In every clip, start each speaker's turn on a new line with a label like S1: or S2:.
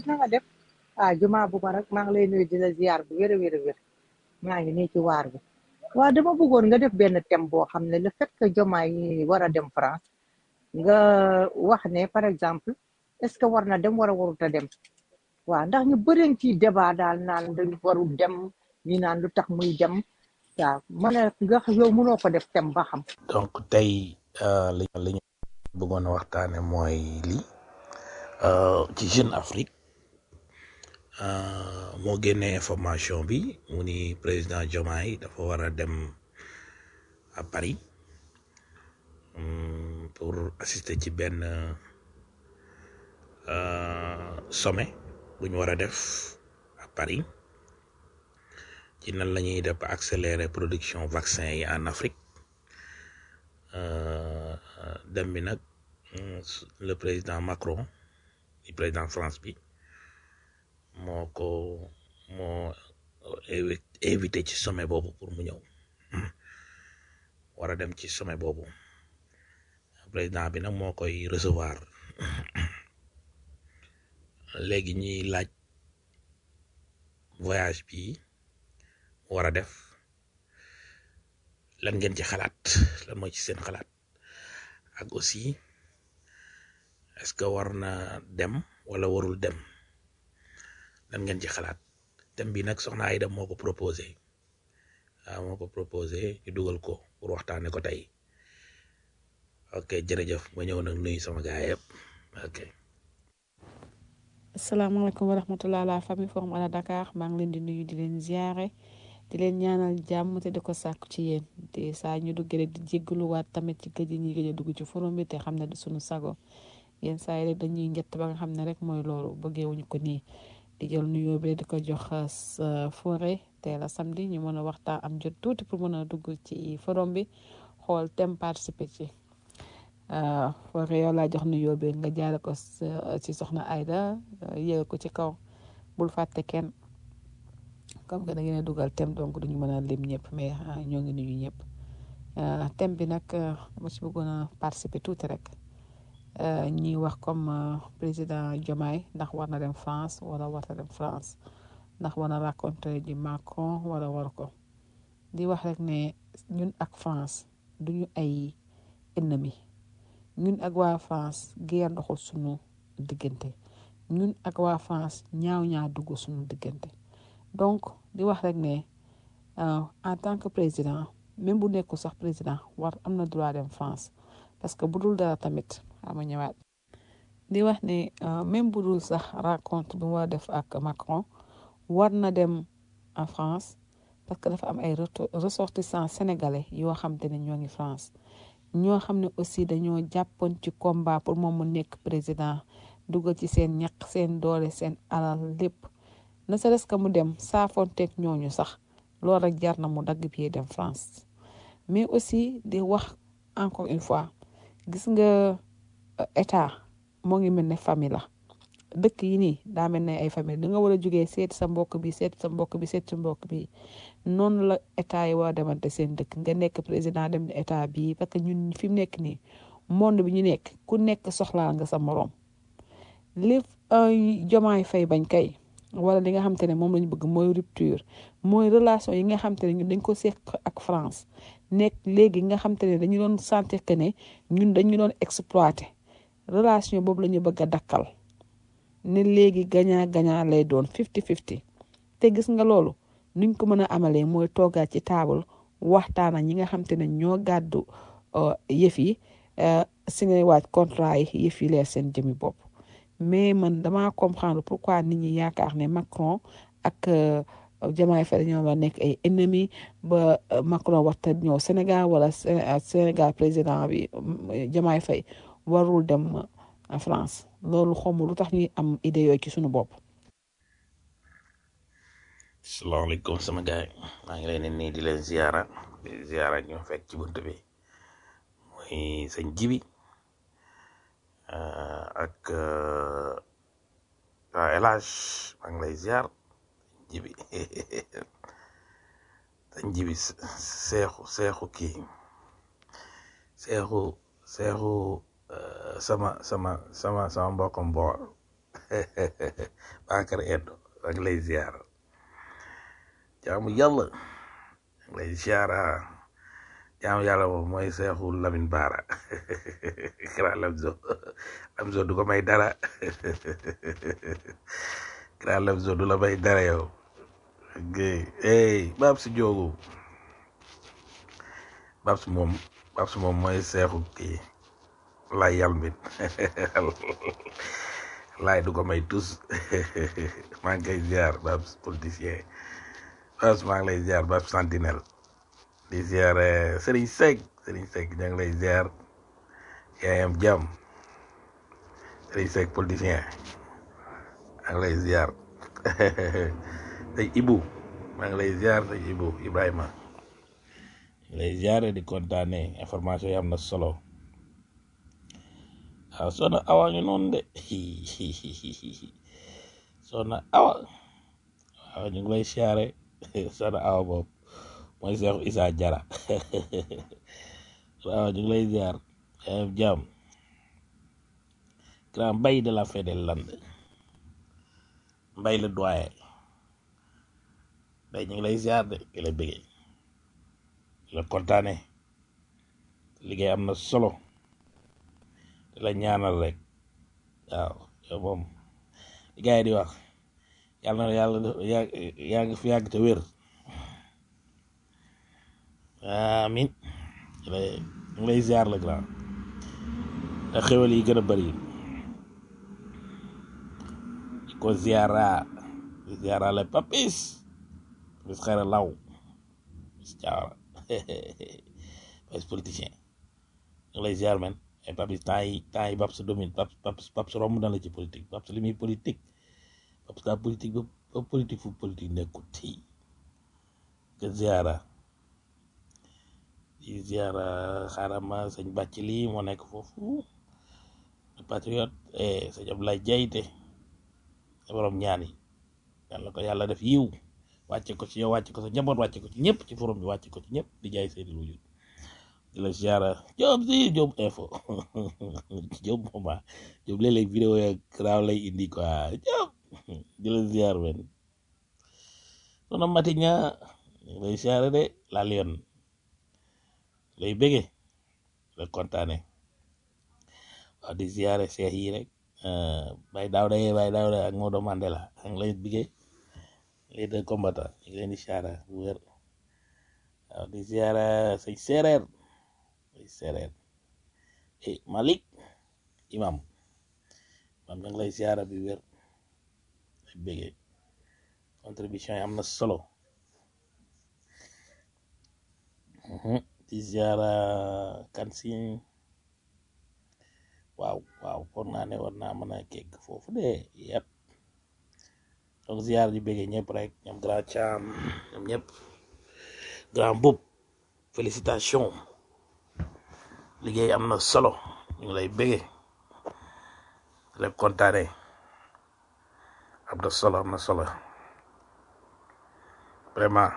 S1: na nga def ah juma bu ma rek maa ngi lay nuyu di la ziar bu wér a wér a wér maa ngi nii ci waar bi waaw dama bëggoon nga def benn thème boo xam ne le fait que Diomaye yi war a dem France nga wax ne par exemple est ce que war na dem war a warut a dem waaw ndax ñu bëri ci débat daal naan dañ warul dem ñi naan lu tax muy dem waaw ma ne nga yow mënoo ko def thème ba xam
S2: donc tey euh, li li ñu bëggoon a waxtaane mooy lii euh, ci Jeune Afrique euh, moo génnee information bi mu ni président Diomaye dafa war a dem à Paris hum, pour assister ci benn euh, sommet bu ñu war a def à Paris ci nan la ñuy def ba accélérer production vaccin yi en Afrique euh, dem bi nag hum, le président Macron di président France bi moo ko moo invi- invité ci sommet boobu pour mu ñëw war a dem ci sommet boobu président bi nag moo koy recevoir léegi ñuy laaj voyage bi mu war a def lan ngeen ci xalaat lan mooy ci seen xalaat ak aussi est-ce que war na dem wala warul dem lan ngeen ci xalaat thème bi nag soxna Aïda moo ko proposé waaw moo ko proposé ñu dugal ko pour waxtaane ko tey ok jërëjëf ma ñëw nag nuyu sama gaay yëpp ok
S3: asalaamaaleykum wa rahmatulah la famille forum à la Dakar maa ngi leen di nuyu di leen ziare di leen ñaanal jàmm te di ko sàkku ci yéen te saa ñu duggee rek di jéggaluwaat tamit ci gëj yi ñuy gëj a dugg ci forum bi te xam ne du suñu sago yenn saa yi rek dañuy njett ba nga xam ne rek mooy loolu bëggeewuñu ko nii di jël nuyoo bi di ko jox sa forêt tey la samedi ñu mën a waxtaan am jot tuuti pour mën a dugg ci forum bi xool thème participer ci forêt yow laa jox nuyoo bi nga jaare ko sa- ci soxna Aïda yéeg ko ci kaw bul fàtte kenn comme que da ngeen a dugal thème donc duñu mën a lim ñëpp mais ah, ñoo ngi nuyu ñëpp ah, thème bi nag ah, dama ci bëggoon a participer tuuti rek ah, ñuy wax comme ah, président Diomaye ndax war na dem France wala war na dem France ndax war na rencontré ji Macron wala war ko di wax rek ne ñun ak France duñu ay ennemi ñun ak waa France guerre doxul suñu diggante ñun ak waa France ñaaw ñaa dugg suñu diggante donc di wax rek ne euh, en tant que président même bu nekkul sax président war am na droit dem France parce que bu dul dara tamit ama ñëwaat di wax ne euh, même bu dul sax rencontre bi mu war a def ak Macron war na dem en France parce que dafa am ay reto- ressortissants sénégalais yoo xam te ne ñoo ngi France ñoo xam ne aussi dañoo jàppoon ci combat pour moom mu nekk président dugal ci seen ñaq seen doole seen alal lépp ne serait-ce que mu dem saafonteeg ñooñu sax loolu rek jar na mu dagg bi dem France mais aussi di wax encore une fois gis nga euh, état moo ngi mel ne famille la dëkk yi nii daa mel ne ay famille da nga war a jógee seeti sa mbokk bi seeti sa mbokk bi seeti sa mbokk bi noonu la état yi war a demante seen dëkk nga nekk président dem ne état bii parce que ñun fi mu nekk nii monde bi ñu nekk ku nekk soxlaa nga sa morom li ay jomaay fay bañ kay wala li nga xam te ne moom lañu bëgg mooy rupture mooy relation yi nga xam te ne ñun dañ ko seq ak France nekk léegi nga xam te ne dañu doon sentir que ne ñun dañu doon exploité relation boobu la ñu bëgg a dakkal ne léegi gagnant gagnant lay doon fifty fifty te gis nga loolu nuñ ko mën a amalee mooy toogaat ci taabal waxtaan ak ñi nga xam te ne ñoo gàddu euh, yëf yi euh, signé waat contrat yi yëf yi leer seen jëmi bopp mais man dama comprendre pourquoi nit ñi yaakaar ne Macron ak euh, Diomaye Faye dañoo war a nekk ay ennemis ba euh, Macron warta ñëw Sénégal wala Sé- euh, Sénégal président bi euh, Diomaye Faye warul dem euh, France loolu xawma lu tax ñuy am idée yooyu ci suñu bopp
S2: salaamaaleykum sama gaay maa ngi leen di nii di leen ziara di ziara ñu fekk ci bunt bi muy sëñ jibi euh, ak euh, waa El Hadj maa ngi lay ziar jibi sëñ jibi se- seexu seexu kii seexu seexu euh, sama sama sama sama mbokkam boor Bakar Endo ak lay ziar jaamu yàlla ak lay ziara jaamu yàlla boobu mooy seexu Lamin Baara Kira Lamzo Lamzo du ko may dara Kira Lamzo du la may dara yow gay hey Babs Joogu Babs moom Babs moom mooy seexu kii lay yalmbit laay du ko may tus maa ngi koy ziar Babs politicien Babs maa ngi lay ziar Babs sentinelle di ziar eh, Serigne Seck Serigne Seck ña ngi lay ziar yaayam jàmm Serigne Seck politicien maa ngi lay ziar tey Ibu maa ngi lay ziar tey Ibu Ibrahima lay ziare di kontaane information yi am na solo waaw soxna awa ñu noonu de soxna awa waaw ñu ngi lay ziare soxna awa boobu mooy Seexu Isa Jara waaw ñu ngi lay ziar yaayam jàmm grand mbay de la fête des Landes mbay le doyen mbay ñu ngi lay ziar de ki la bëggee di la kontaane liggéey am na solo di la ñaanal rek waaw yow moom li gars yi di wax yàlla na yàlla yaa yaa ngi fi yàgg te wér amin ñu lay ñu ngi lay ziar la grand te xéwal yi gën a bëri di ko ziara di ziara la papis papis xayra law papis caawara papis politicien ñu ngi lay ziar man ay papis temps yi temps yi Babs domine Babs Babs Babs romb na la ci politique Babs li muy politique Babs daa politique ba ba politique fu politique nekkul tey nga ziara di ziara xaarama sëñ bàcc lii moo nekk foofu le patriote eh sëñ Abdoulaye Diayte sa borom ñaan yi yàlla ko yàlla def yiw wàcce ko ci yow wàcce ko sa njaboot wàcce ko ci ñëpp ci forum bi wàcce ko ci ñëpp di jaay seeni lu jul di la ziara Jóob si Jóob info Jóob mooma Jóob léeg-léeg vidéo ya raaw lay indi quoi Jóob di la ziar men sono mati ña lay ziara de la lion lay bége la kontaane waaw di ziare seex yi rek bay daaw day bay daaw ak Maodo Mandela ak lay bigee les deux combattants ñu ngi leen di ziara bu wér waaw di ziara sëñ séeréer sëñ séeréer eh Malik imam imam ñu ngi lay ziara bi wér lay bégee contribution yi am na solo Mhm. di ziara kan si waaw waaw foog naa ne war naa mën a kekk foofu de yëpp donc ziar di bëggee ñëpp rek ñoom grand Cham ñoom ñëpp grand Boub félicitation liggéey am na solo ñu ngi lay bëggee di la kontaane am na solo am na solo vraiment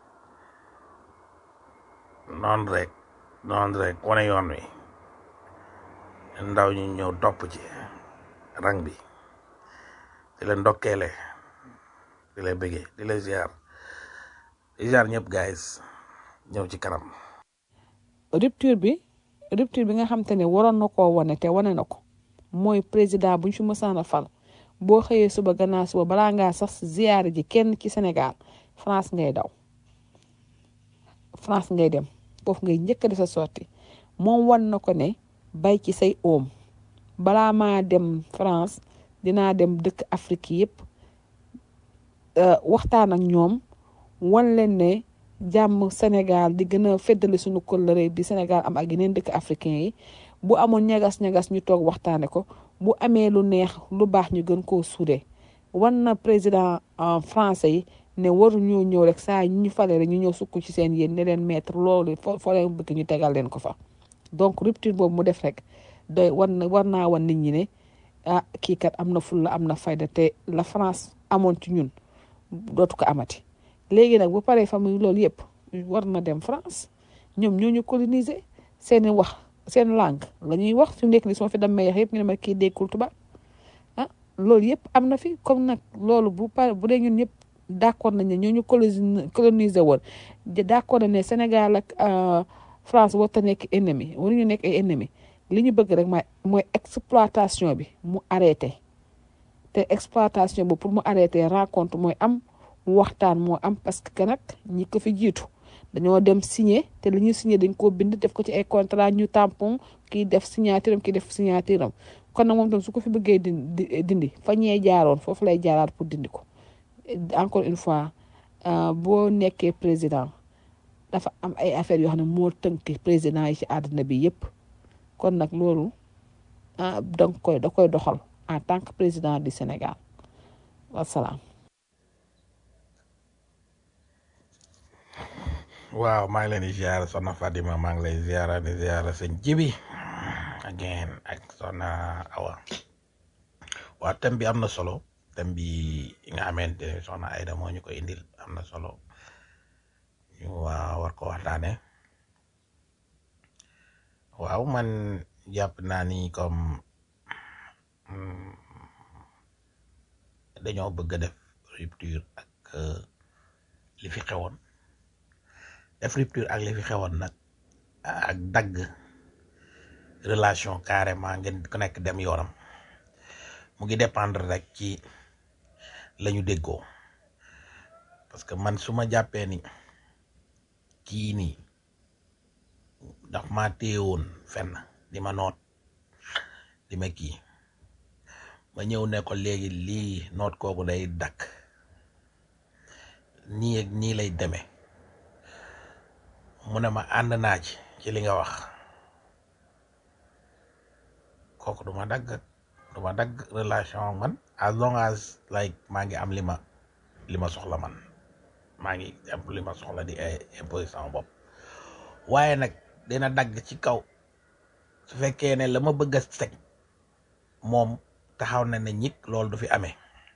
S2: noonu rek noonu rek wane yoon wi ndaw ñi ñëw topp ci rang bi di leen ndokkeele di la bëggee di la ziar di ziar ñëpp guys ñëw ci kanam
S3: rupture bi rupture bi nga xam te ne waroon na koo wane te wane na ko mooy président bu ñu fi mësaan a fal boo xëyee suba gannaaw suba balaa ngaa sax ziyaare ji kenn ci Sénégal France ngay daw France ngay dem foofu ngay njëkk di sa sorti moom wan na ko ne bay ci say oom balaa maa dem France dinaa dem dëkk Afrique yëpp waxtaan ak ñoom wan leen ne jàmm Sénégal di gën a feddali suñu kóllëre bi Sénégal am ak yeneen dëkk africain yi bu amoon ñagas-ñagas ñu toog waxtaane ko bu amee lu neex lu baax ñu gën koo suude wan na président en français yi ne waru ñoo ñëw rek saa ñu fale rek ñu ñëw sukk ci seen yéen ne leen mettre loolu fo foo leen bëgg ñu tegal leen ko fa donc rupture boobu mu def rek doy war na war naa wan nit ñi ne ah kii kat am na fulla am na fayda te la France amoon ci ñun dootu ko amati léegi nag bu paree famille loolu yëpp war na dem France ñoom ñoo ñu coloniser seeni wax seen langue la ñuy wax fi mu nekk nii su ma fi dem meex yëpp ñu ne ma kii déggul tubaab ah loolu yëpp am na fi comme nag loolu bu par bu dee ñun ñëpp d' accord nañ ne ñoo ñu coloni colonisé woon d' accord nañ ne Sénégal ak euh, France warut a nekk ennemi waruñu nekk ay ennemi li ñu bëgg rek mooy mooy exploitation bi mu arrêté te exploitation bi pour mu arrêté rencontre mooy am waxtaan moo am parce que nag ñi ko fi jiitu dañoo dem signé te li ñu signé dañ koo bind def ko ci ay contrat ñu tampon kii def signature am kii def signature am kon nag moom tam su ko fi bëggee dindi dindi fa ñee jaaroon foofu lay jaaraat pour dindi ko encore une fois euh, boo nekkee président dafa am ay affaires yoo xam ne moo tënk président yi ci àddina bi yépp kon nag loolu ah da nga koy da koy doxal en tant que président du Sénégal wasalaam.
S2: waaw maa ngi leen di ziar soxna Fatima maa ngi lay ziar di ziar sëñ Jibi again ak soxna Awa waaw thème bi am na solo thème bi nga xamante ne soxna Aida moo ñu ko indil am na solo ñu waa war ko waxtaane waaw man jàpp naa ni comme mm, dañoo bëgg a def rupture ak euh, li fi xewoon def rupture ak li fi xewoon nag ak dagg relation carrément ngeen ku nekk dem yoonam mu ngi dépendre rek ci la ñu déggoo parce que man su ma jàppee ni kii nii daf ma téyewoon fenn di ma noot di ma kii ma ñëw ne ko léegi lii noot kooku day dakk nii ak nii lay demee mu ne ma ànd naa ci ci li nga wax kooku du ma dagg du ma dagg relation ak man as long as like maa ngi am li ma li ma soxla man maa ngi am li ma soxla di ay imposer sama bopp waaye nag dina dagg ci kaw su fekkee ne la ma bëgg a teg moom taxaw na ne ñik loolu du fi amee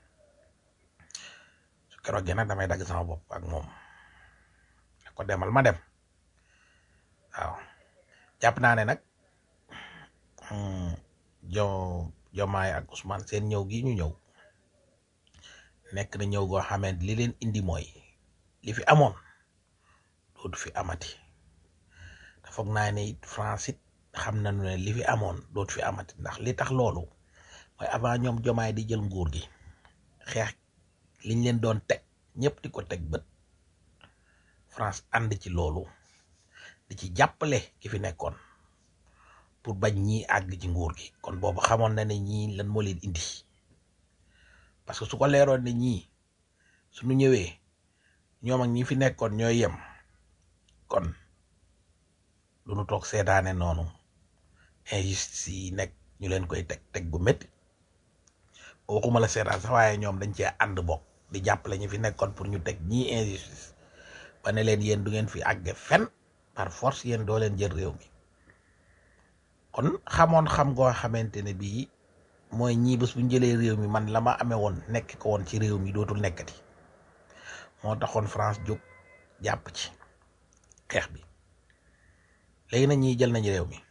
S2: su keroog nag damay dagg sama bopp ak moom ne ko demal ma dem waaw jàpp naa ne nag mm, jo jomaay ak Ousmane seen ñëw gi ñu ñëw nekk na ñëw goo xamante li leen indi mooy li fi amoon dootu fi amati te foog naa ne it France it xam nañu ne li fi amoon dootu fi amati ndax li tax loolu mooy avant ñoom jomaay di jël nguur gi xeex liñ leen doon teg ñëpp di ko teg bët France ànd ci loolu di ci jàppale ki fi nekkoon pour bañ ñii àgg ci nguur gi kon boobu xamoon na ne ñii lan moo leen indi parce que su ko leeroon ne ñii suñu ñëwee ñoom ak ñi fi nekkoon ñooy yem kon du ñu toog seetaane noonu injustice yi nekk ñu leen koy teg teg gu métti waxuma la seetaan sax waaye ñoom dañ cee ànd bokk di jàppale ñi fi nekkoon pour ñu teg ñii injustice ba ne leen yéen du ngeen fi àgge fen par force yéen doo leen jël réew mi kon xamoon xam goo xamante ne bii mooy ñii bés bu ñu jëlee réew mi man la ma amee woon nekk ko woon ci réew mi dootul nekkati moo taxoon France jóg jàpp ci xeex bi léegi nag ñii jël nañu réew mi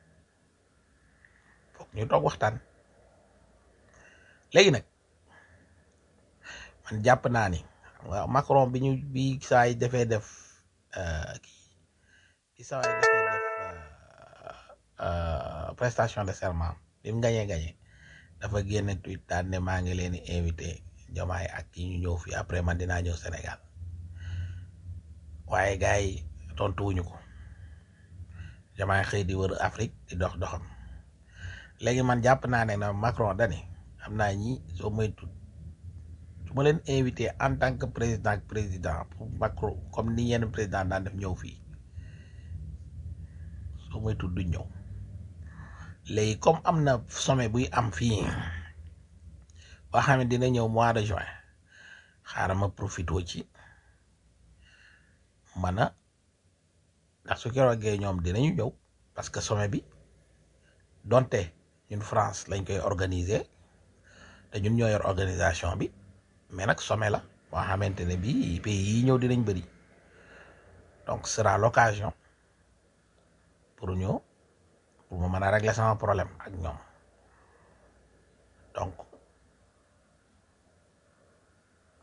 S2: foog ñu toog waxtaan léegi nag man jàpp naa ni waaw Macron bi ñu bi saa yi defee def euh, kii bi saa yi defee def euh, euh, prestation de serment bi mu gañee gañee dafa génne tweet daal ne maa ngi leen di invité jomaay ak yi ñu ñëw fii après man dinaa ñëw Sénégal waaye gars yi tontuwuñu ko jomaay xëy di wër Afrique di dox doxam léegi man jàpp naa ne na Macron dani xam naa ñi soo moytu su ma leen invité en tant que président ak président pour Macron comme ni yenn président daan def ñëw fii soo moytu duñ ñëw léegi comme am na sommet buy am fii boo xam ne dina ñëw mois de juin xaaral ma profité ci man a ndax su keroogee ñoom dinañu ñëw parce que sommet bi donte ñun France lañ koy organiser te ñun ñoo yor organisation bi mais nag sommet la boo xamante ne bii pays yi ñëw dinañ bëri donc ce sera l'occasion pour ñëw pour ma mën a régler sama problème ak ñoom donc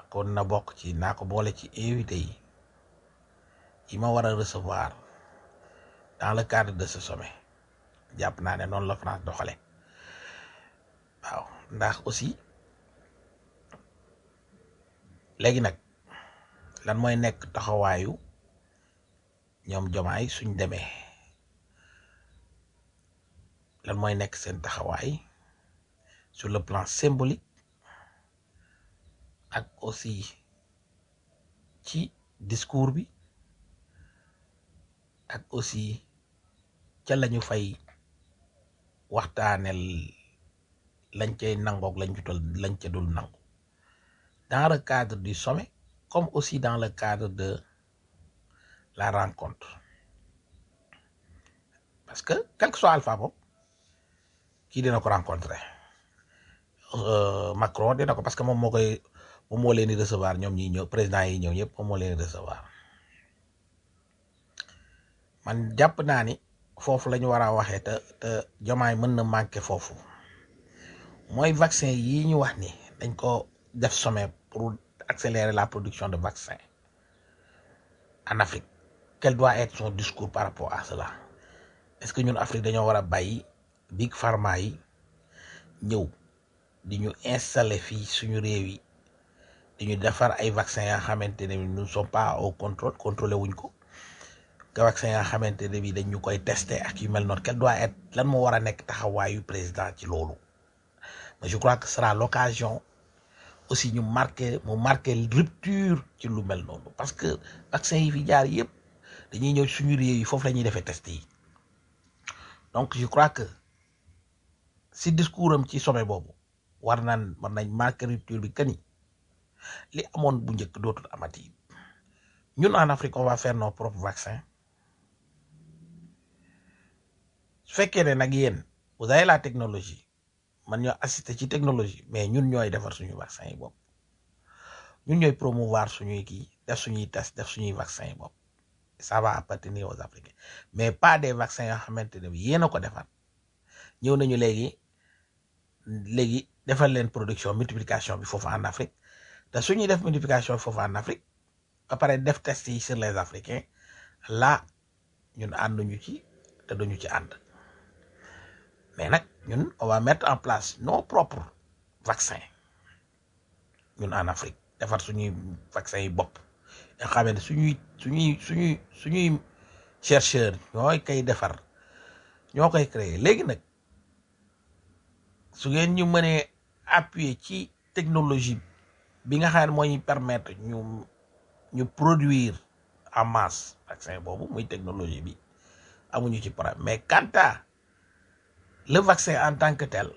S2: kon na bokk ci naa ko boole ci invité yi yi ma war a recevoir dans le cadre de ce sommet jàpp naa ne noonu la France doxale waaw ndax aussi léegi nag lan mooy nekk taxawaayu ñoom jomaay suñ demee lan mooy nekk seen taxawaay sur le plan symbolique ak aussi ci discours bi ak aussi ca lañu fay waxtaanel lañ cay nangook lañ jutal lañ ca dul nangu dans le cadre du sommet comme aussi dans le cadre de la rencontre parce que quel que soit alpha boobu kii dina ko rencontrer euh, Macron dina ko parce que moom moo koy moom moo leen di recevoir ñoom ñi ñëw président yi ñëw ñëpp moom moo leen di recevoir man jàpp naa ni foofu la ñu war a waxee te te jomaay mën na manqué foofu mooy vaccin yi ñu wax ni dañ ko def sommet pour accélérer la production de vaccins en Afrique quel doit être son discours par rapport à cela est-ce que ñun Afrique dañoo war a bàyyi big pharma yi ñëw di ñu installer fii suñu réew yi di ñu defar ay vaccins yoo xamante ne nous ne sommes pas au contrôle contrôlé wuñ ko que vaccin yoo xamante ne bi dañ ñu koy tester ak yu mel noonu quel doit être lan moo war a nekk taxawaayu président ci loolu mais je crois que ce sera l'occasion aussi ñu marqué mu marqué rupture ci lu mel noonu parce que vaccin yi fi jaar yëpp dañuy ñëw suñu réew yi foofu la ñuy defee test yi donc je crois que si discours am ci sommet boobu war naan war nañ marqué rupture bi kani li amoon bu njëkk dootul amati ñun en Afrique on va faire nos propres vaccins su fekkee ne nag yéen vous avez la technologie man ñoo assister ci technologie mais ñun ñooy defar suñu vaccin yi bopp ñun ñooy promouvoir suñuy kii def suñuy test def suñuy vaccin yi bopp ça va appartenir aux Africains mais pas des vaccins yoo xamante ne bi yéen a ko defar ñëw nañu léegi léegi defal leen production multiplication bi foofu en Afrique te suñuy def multiplication bi foofu en Afrique ba pare def test yi sur les Africains là ñun ànduñu ci te duñu ci ànd mais nag ñun on va mettre en place nos propres vaccins ñun en Afrique defar suñuy vaccins yi bopp nga xam ne suñuy suñuy suñuy suñuy chercheur ñooy koy defar ñoo koy créer léegi nag su ngeen ñu mënee appuyer ci technologie bi nga xam ne moo ñuy permettre ñu ñu produire en masse vaccin boobu muy technologie bi amuñu ci problème mais quant à le vaccin en tant que tel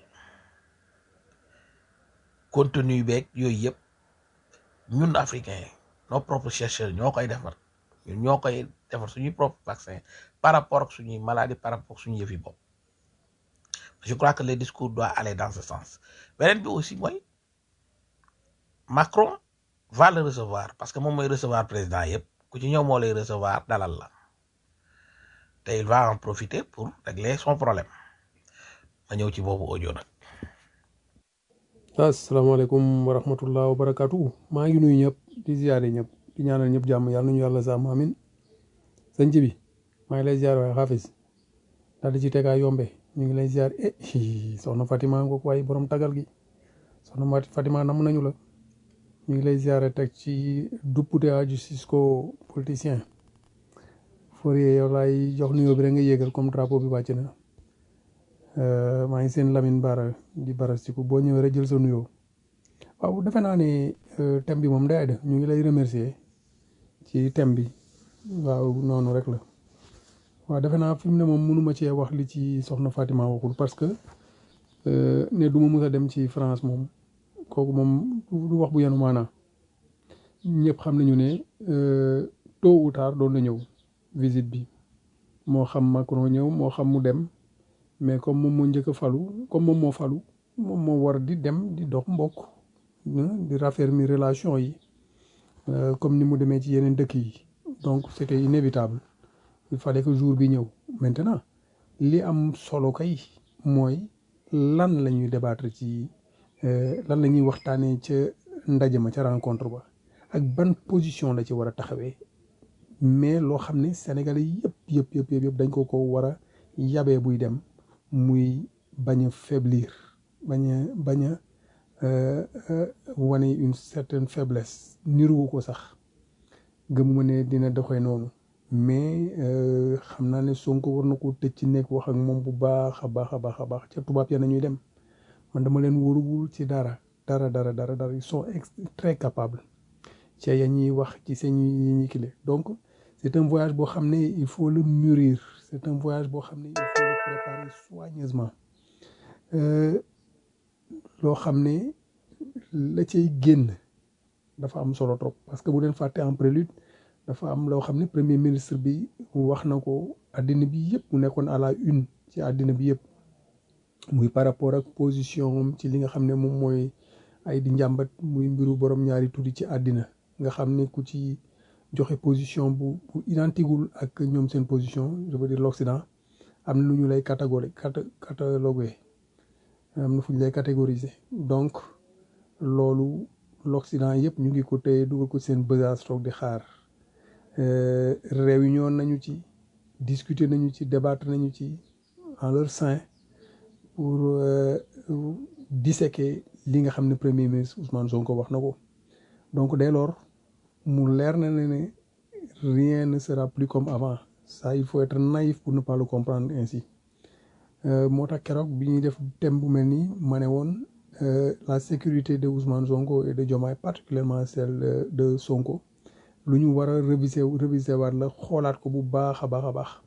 S2: contenu beeg yooyu yëpp ñun africains nos propres chercheurs ñoo koy defar ñun ñoo koy defar suñuy propre vaccin par rapport ak suñuy maladie par rapport ak suñu yëfi bopp je crois que le discours doit aller dans ce sens beneen bi aussi mooy Macron va le recevoir parce que moom mooy recevoir président yëpp ku ci ñëw moo lay recevoir dalal la te il va en profiter pour régler son problème ma ñëw ci boobu audio nag
S4: asalaamaaleykum wa rahmatullah wa barakaatu maa ngi nuyu ñëpp di ziare ñëpp di ñaanal ñëpp jàmm yàlla nañu yàlla sàmm amin sëñ bi maa ngi lay ziare waaye xaafis daal di ci tegaa yombe ñu ngi lay ziare eh hi, soxna Fatima ngoog waaye borom tagal gi soxna Mati Fatima nam nañu la ñu ngi lay ziare teg ci duppute a justice ko politicien Fourier yow laay jox nuyoo bi rek nga yéegal comme drapeau bi wàcc na Euh, maa ngi seen Lamine Bara di barastiku boo ñëwee rek jël sa nuyoo waaw defe naa ne euh, thème bi moom day def ñu ngi lay remercier ci thème bi waaw noonu rek la waaw defe naa fi mu ne moom mënuma cee wax li ci soxna Fatima waxul parce que euh, ne du ma mës a dem ci France moom kooku moom du wax bu yenu maanaa ñëpp xam nañu ne tôt ou tard doon na ñëw visite bi moo xam Macron ñëw moo xam mu dem mais comme moom moo njëkk a falu comme moom moo falu moom moo war di dem di dox mbokk di raffermir relation yi comme ni mu demee ci yeneen dëkk yi donc c'était inévitable il fallait que jour bi ñëw maintenant li am solo kay mooy lan la ñuy débattre ci lan la ñuy waxtaanee ca ndaje ma ca rencontre ba ak ban position la ci war a taxawee mais loo xam ne sénégalais yëpp yëpp yëpp yëpp dañ ko ko war a yabee buy dem muy bañ a faiblir bañ a bañ a euh, euh, wane une certaine faiblesse niruwu ko sax gëmuma ne dina doxee noonu mais euh, xam naa ne Sonko war na ko tëj ci nekk wax ak moom bu baax a baax a baax a baax ca tubaab ya nañuy dem man dama leen wóoruwul ci dara dara dara dara dara ils sont ex- très capables ci ya ñuy wax ci seen yi ñuy kile donc c'est un voyage boo xam ne il faut le mûrir c'est un voyage boo xam ne il faut le préparer soigneusement Euh, loo xam ne la cay génn dafa am solo trop parce que bu leen fàtte en prélude dafa am loo xam ne premier ministre bi wax na ko àddina bi yëpp mu nekkoon à la une ci àddina bi yëpp muy par rapport ak position am ci li nga xam ne moom mooy ay di njàmbat muy mbiru borom ñaari tuddi ci àddina nga xam ne ku ci joxe position bu bu identigul ak ñoom seen position je veux dire l'Occident am na lu ñu lay catégori cata catalogué am na fu ñu lay catégoriser donc loolu l'Occident yëpp ñu ngi ko téye dugal ko seen besace toog di xaar Euh, réunion nañu ci discuter nañu ci débattre nañu ci en leur sein pour euh, disséquer li nga xam ne premier ministre Ousmane Sonko wax na ko donc dès lors mu leer na ne ne rien ne sera plus comme avant ça il faut être naïf pour ne pas le comprendre ainsi Euh, moo tax keroog bi ñuy def thème bu mel nii ma ne woon euh, la sécurité de Ousmane Sonko et de Diomaye particulièrement celle euh, de Sonko lu ñu war a réviser réviser waat la xoolaat ko bu baax a baax a baax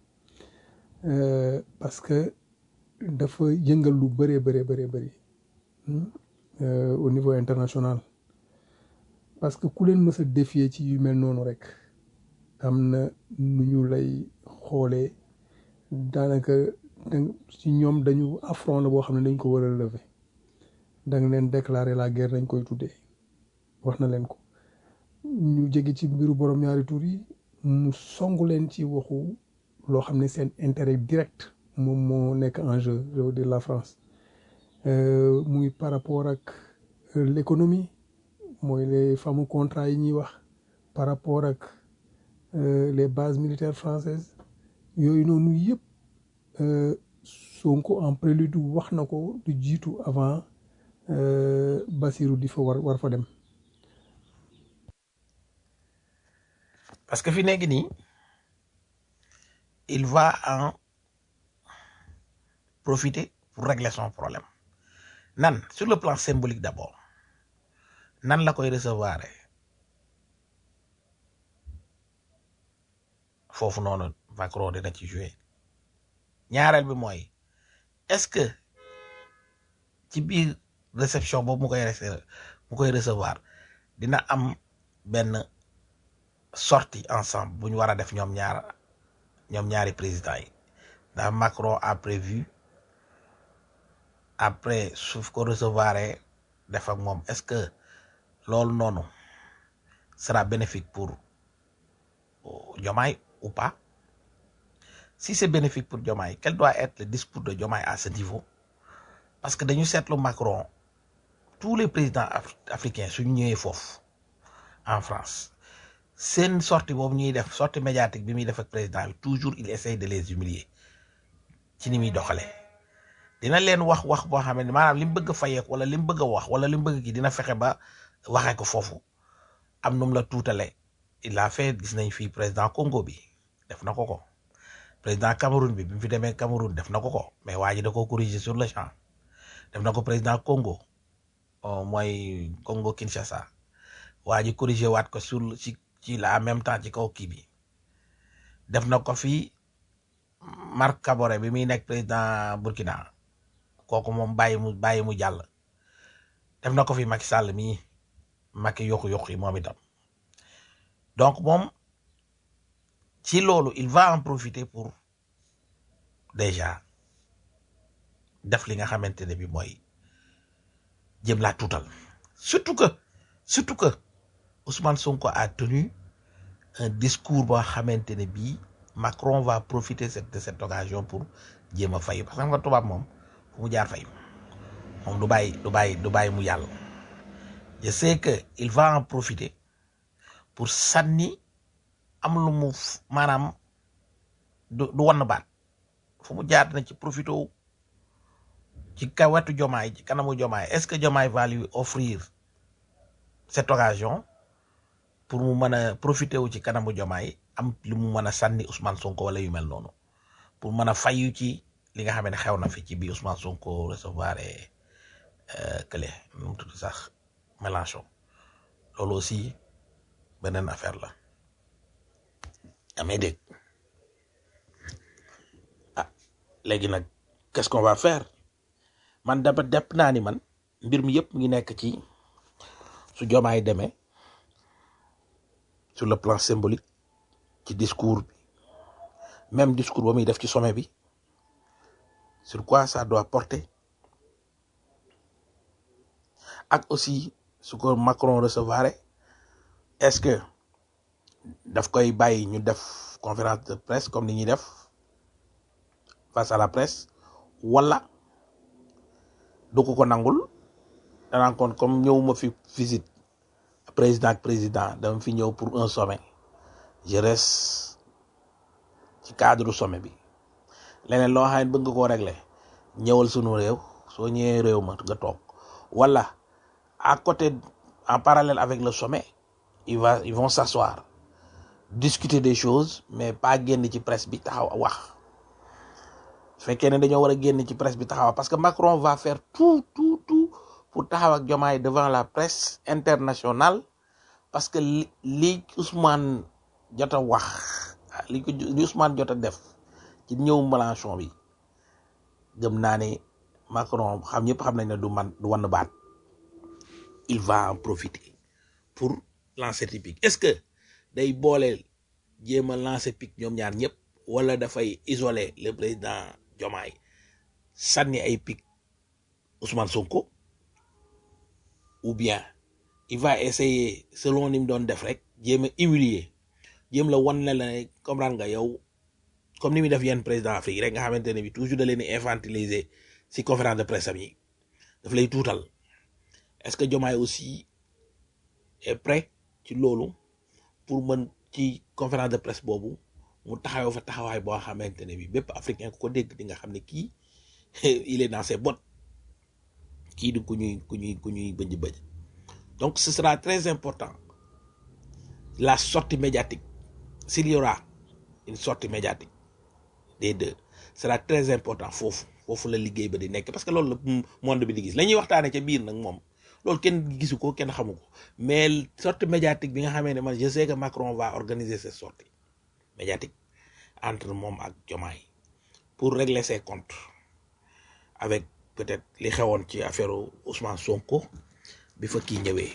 S4: Euh, parce que dafa yëngal lu bëree bëree bëree bëri hmm, euh, au niveau international parce que ku leen mës a défier ci yu mel noonu rek am na nu ñu lay xoolee daanaka dang- ci ñoom dañu affront la boo xam ne dañ ko war a lever da nga leen déclarer la guerre dañ koy tuddee wax na leen ko ñu jege ci mbiru borom ñaari tur yi mu songu leen ci waxu loo xam ne seen intérêt direct moom moo nekk en jeu je veux dire la France Euh, muy par rapport ak euh, l'économie mooy les fameux contrats yi ñuy wax par rapport ak euh, les bases militaires françaises yooyu noonu yëpp euh, Sonko en prélude wax na ko du jiitu avant euh, Bassirou di fa war war fa dem
S2: parce que fi nekk nii il va en profiter pour régler son problème nan sur le plan symbolique d'abord nan la koy recevoir foofu noonu Macron dina ci jouer ñaareel bi mooy est-ce que ci biir réception boobu mu koy rece- mu koy recevoir dina am benn sortie ensemble bu ñu war a def ñoom ñaar ñoom ñaari présidents yi ndax Macron a prévu après suuf ko recevoir def ak moom est-ce que loolu noonu sera bénéfique pour euh, Diomaye ou pas si c'est bénéfique pour Diomaye quel doit être le discours de Diomaye à ce niveau parce que dañu seetlu Macron tous les présidents af- africains suñu ñëwee foofu en France seen sortie boobu ñuy def sortie médiatique bi muy def ak président bi toujours il essaye de les humilier ci ni muy doxalee dina leen wax wax boo xam ne maanaam li mu bëgg a fayeeku wala li mu bëgg a wax wala li mu bëgg ki dina fexe ba waxee ko foofu am nu mu la tuutale il a fait gis nañ fii président Congo bi def na ko ko président Cameroun bi bi mu fi demee Cameroun def na ko ko mais waa ji da ko corriger sur le champ def na ko président Congo euh, mooy Congo Kinshasa waa ji corriger waat ko sur ci ci la en même temps ci kaw kii bi def na ko fi Marc Kaboré bi muy nekk président Burkina kooku moom bàyyi mu bàyyi mu jàll def na ko fi Macky Sall mii Macky yokku yokku yi moom itam donc moom ci loolu il va en profiter pour déjà def li nga xamante ne bi mooy jëm laa tuutal surtout que surtout que Ousmane Sonko a tenu un discours boo xamante ne bii Macron va profiter cette- de cette occasion pour jéem a fay parce que xam nga tubaab moom fu mu jaar fay moom du bàyyi du bàyyi du bàyyi mu yàlla je sais que il va en profiter pour sànni am lu mu f- maanaam du du wann baat fu mu jaar na ci profité wu ci ka wetu jomaay ci kanamu jomaay est-ce que jomaay va lui offrir cette occasion pour mu mën a profité wu ci kanamu jomaay am lu mu mën a sànni Ousmane Sonko wala yu mel noonu pour mën a fayu ci li nga xam ne xew na fi ci bi Ousmane Sonko recevoir kële nu mu tudd sax Mélenchon loolu aussi beneen affaire la amee dégg ah léegi nag qu'est-ce qu'on va faire man daba depp naa ni man mbir mi yëpp mu ngi nekk ci su jomaay demee sur le plan symbolique ci discours bi même discours ba muy def ci sommet bi sur quoi ça doit porter ak aussi su ko Macron recevoir est-ce que daf koy bàyyi ñu def conférence de presse comme ni ñuy def face à la presse wala du ko ko nangul danaan kon comme ñëwuma fi visite président ak président dama fi ñëw pour un sommet je reste ci cadre sommet bi leneen loo xam ne bëgg nga koo régler ñëwal sunu réew soo ñëwee réew ma nga toog wala à côté en parallèle avec le sommet il va ils vont s'asseoir discuter des choses mais pas génn ci presse bi taxaw wax su fekkee ne dañoo war a génn ci presse bi taxaw parce que Macron va faire tout tout tout pour taxaw ak Diomaye devant la presse internationale parce que li li Ousmane jot a wax li ko li Ousmane jot a def ci ñëw Mélenchon bi gëm naa ne Macron xam ñëpp xam nañ ne du man du wann baat il va en profiter pour lancer pic est-ce que day boole jéem a lancer pic ñoom ñaar ñëpp wala dafay isoler le président Diomaye sànni ay pic Ousmane Sonko ou bien il va essayer selon ni mu doon def rek jéem a humilier jéem la wan ne la ne comprendre nga yow comme ni muy def yenn président Afrique rek nga xamante ne bi toujours da leen di infantiliser si conférence de presse am yi daf lay tuutal est-ce que Diomaye aussi est prêt ci loolu pour mën ci conférence de presse boobu mu taxawoo fa taxawaay boo xamante ne bi bépp africain ku ko dégg di nga xam ne kii il est dans ses bottes kii di ku ñuy ku ñuy ku ñuy bëj bëj donc ce sera très important la sortie médiatique s'il y aura une sortie médiatique des deux sera très important foofu foofu la liggéey ba di nekk parce que loolu la monde bi di gis la ñuy waxtaane ca biir nag moom loolu kenn gisu ko kenn xamu ko mais sortie médiatique bi nga xamee ne man je sais que Macron va organiser cette sortie médiatique entre moom ak Diomaye pour régler ses comptes avec peut-être li xewoon ci affaire Ousmane Sonko bi fa kii ñëwee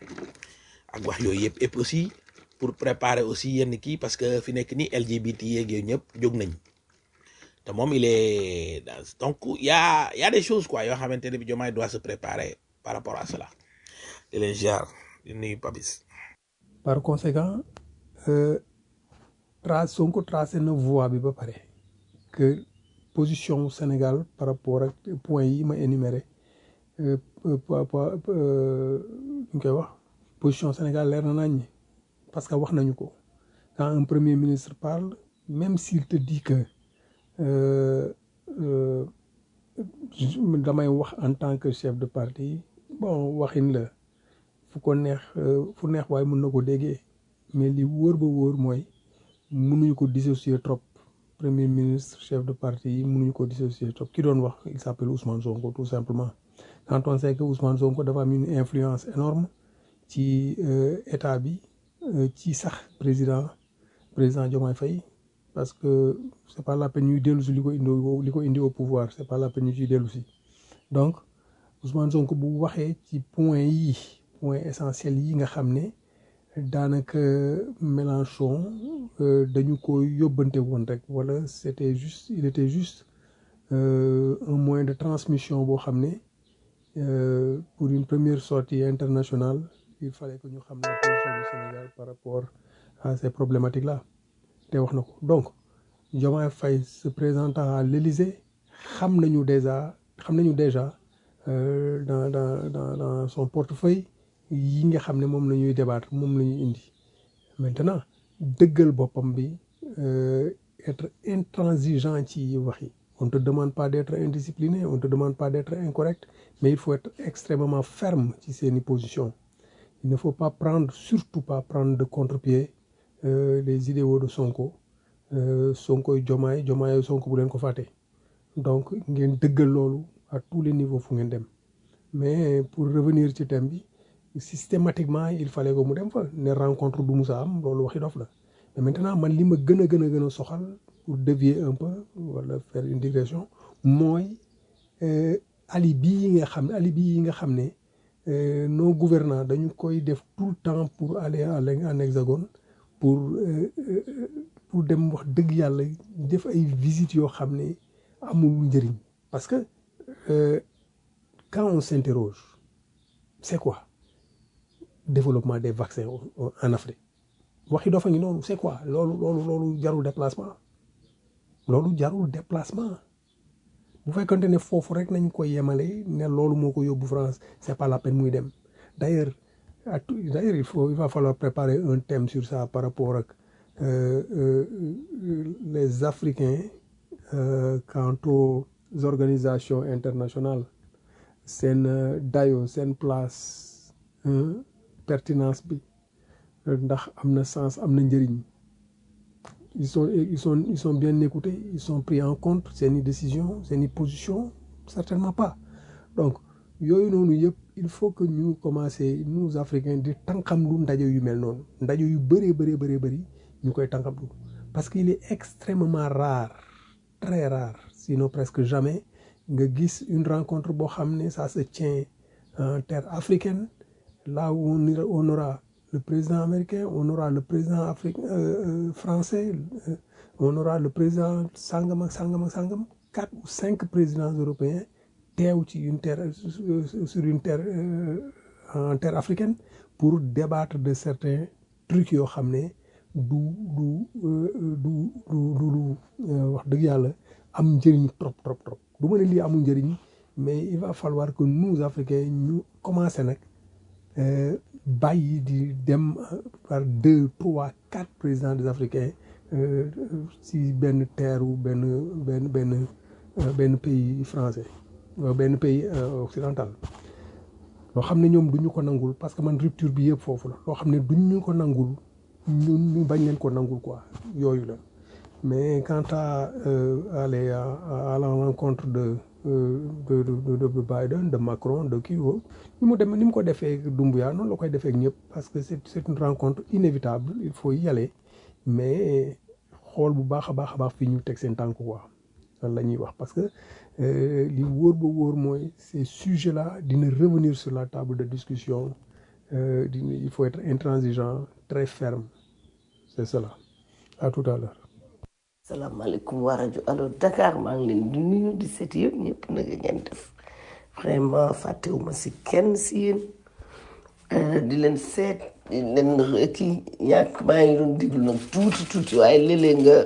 S2: ak wax yooyu yëpp et puis aussi pour préparer aussi yenn kii parce que fi nekk ni LGBT yeeg yooyu ñëpp jóg nañ te moom il est dans donc y a y a des choses quoi yoo xamante ne bi Diomaye doit se préparer par rapport à cela di leen ziar di nuyu Papis
S4: par conséquent euh, tra Sonko tracé na voie bi ba pare que position Sénégal par rapport ak points yi ma énuméré euh, euh, pa- pa- euh, ñu koy wax position Sénégal leer na nañ parce que wax nañu ko quand un premier ministre parle même s'il te dit que euh, euh, je- damay wax en tant que chef de parti bon waxin la fu ko neex euh, fu neex waaye mën na ko déggee mais li wóor ba wóor mooy mënuñu ko dissocier trop premier ministre chef de parti yi mënuñu ko dissocier trop ki doon wax il s'appelle Ousmane Sonko tout simplement quand on sait que Ousmane Sonko dafa am une influence énorme ci euh, état bi euh, ci sax président président Diomaye Faye parce que c'est pas la peine ñuy dellu si li ko indi au- li ko indi au pouvoir c'est pas la peine ñu ciy dellu si donc Ousmane Sonko bu waxee ci point yi point essentiel yi nga xam ne daanaka Mélenchon euh, dañu ko yóbbante woon rek wala c'était juste il était juste euh, un moyen de transmission boo xam ne euh, pour une première sortie internationale il fallait que ñu xam la position du Sénégal par rapport à ces problématiques là te wax na ko donc Diomaye Faye se présentant à l'Élysée xam nañu déjà xam nañu déjà euh, dans dans dans dans son portefeuille yi nga xam ne moom la ñuy débattre moom la ñuy indi maintenant dëggal boppam bi euh, être intransigeant ci wax yi on te demande pas d'être indiscipliné on te demande pas d'être incorrect mais il faut être extrêmement ferme ci seeni position il ne faut pas prendre surtout pas prendre de contre-pied euh, les idéaux de Sonko euh, Sonkoy Jomaay Jomaay Sonko bu leen ko fàtte donc ngeen dëggal loolu à tous les niveaux fu ngeen dem mais pour revenir ci thème bi systématiquement il fallait que mu dem fa ne rencontre du musa am loolu waxi dof la mais maintenant man li ma gën a gën a gën a soxal pour dévier un peu wala faire une digression mooy euh, alibi yi nga xam alibi yi nga xam ne euh, nos gouvernants dañu koy def tout le temps pour aller en en hexagone pour euh, euh, pour dem wax dëgg yàlla def ay visites yoo xam ne amul njëriñ parce que euh, quand on s'interroge c'est quoi développement des vaccins au- au- en Afrique waxi doo fa ngi noonu c'est quoi loolu loolu loolu jarul déplacement loolu jarul déplacement bu fekkante ne foofu rek nañ ko yemale ne loolu moo ko yóbbu France c'est pas la peine muy dem d'ailleurs à tout- d'ailleurs il faut il va falloir préparer un thème sur ça par rapport ak euh, euh, euh, les Africains euh, quant aux organisations internationales seen euh, dayo seen place hein, pertinence bi euh, ndax am na sens am na njëriñ ils sont ils sont ils sont bien écoutés ils sont pris en compte seeni décision seeni position certainement pas donc yooyu noonu yëpp il faut que ñu commencer nous africains di tànqamlu ndaje yu mel noonu ndaje yu bëree bëree bëree bëri ñu koy tànqamlu parce qu'il est extrêmement rare très rare sinon presque jamais nga gis une rencontre boo xam ne ça se tient en terre africaine là où on ira- on aura le président américain on aura le président africain euh, euh, français euh, on aura le président sangam ak sangam ak sangam quatre ou cinq présidents européens teew ci une terre sur sur une terre euh, en terre africaine pour débattre de certains trucs yoo xam ne du du euh, du du du lu euh, wax dëgg yàlla am njëriñ trop trop trop du ma ne lii amul njëriñ mais il va falloir que nous africains ñu commencer nag euh, bàyyi di dem euh, par deux trois quatre présidents des africains euh, si benn terre ou benn benn benn euh, benn pays français euh, benn pays euh, occidental loo xam ne ñoom duñu ko nangul parce que man rupture bi yëpp foofu la loo xam ne duñu ko nangul ñun ñu bañ leen ko nangul quoi yooyu la mais quant à euh, aller à, à, à la rencontre de euh, de, de, de, de Biden de Macron de kii woo ni mu dem ni mu ko defee Doumbouya noonu la koy defee ak ñëpp parce que c'est c'est une rencontre inévitable il faut y aller mais xool bu baax a baax a baax fii ñu teg seen tànk quoi loolu la ñuy wax parce que euh, li wóor ba wóor mooy ces sujets là dina revenir sur la table de discussion euh, dina il faut être intransigeant très ferme c'est cela à tout à l'heure
S5: salaamaaleykum waa rajo allo Dakar maa ngi leen di nuyu di seet yëpp ñëpp nag ngeen def vraiment fàttewuma si kenn si yéen Euh, di leen seet di leen kii ñàkk maa ngi doon déglu nag tuuti tuuti waaye léeg-léeg nga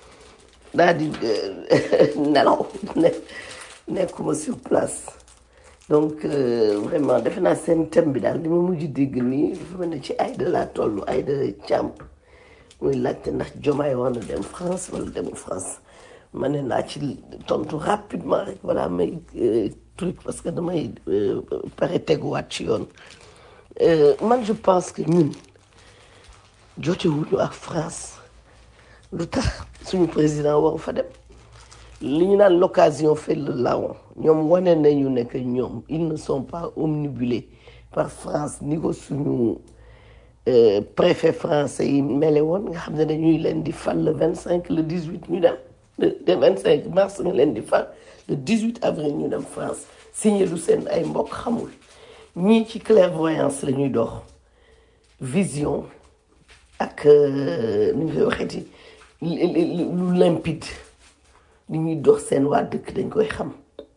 S5: daal di euh, nelaw ne nekkuma sur place donc euh, vraiment defe naa seen thème bi daal li ma mujj dégg nii dafa mel ne ci Aïda laa toll Aïda Thiam muy laajte ndax Diomaye war na dem France wala demul France ma ne naa ci tontu rapidement rek voilà may euh, truc parce que damay euh, pare teguwaat ci yoon Euh, man je pense que ñun jotewuñu ak France lu tax suñu président waru fa dem li ñu naan l'occasion fait le larron ñoom wane nañu ne que ñoom ils ne sont pas omnibulés par France ni ko suñu euh, préfet français yi mele woon nga xam ne dañuy leen di fal le vingt cinq le dix huit ñu dem le vingt cinq mars nga leen di fal le dix huit avril ñu dem France signé lu seen ay mbokk xamul ñii ci clairvoyance la ñuy dox vision ak euh, nu ñu koy waxeeti li- li- li- lu limpide li ñuy dox seen waa dëkk dañ koy xam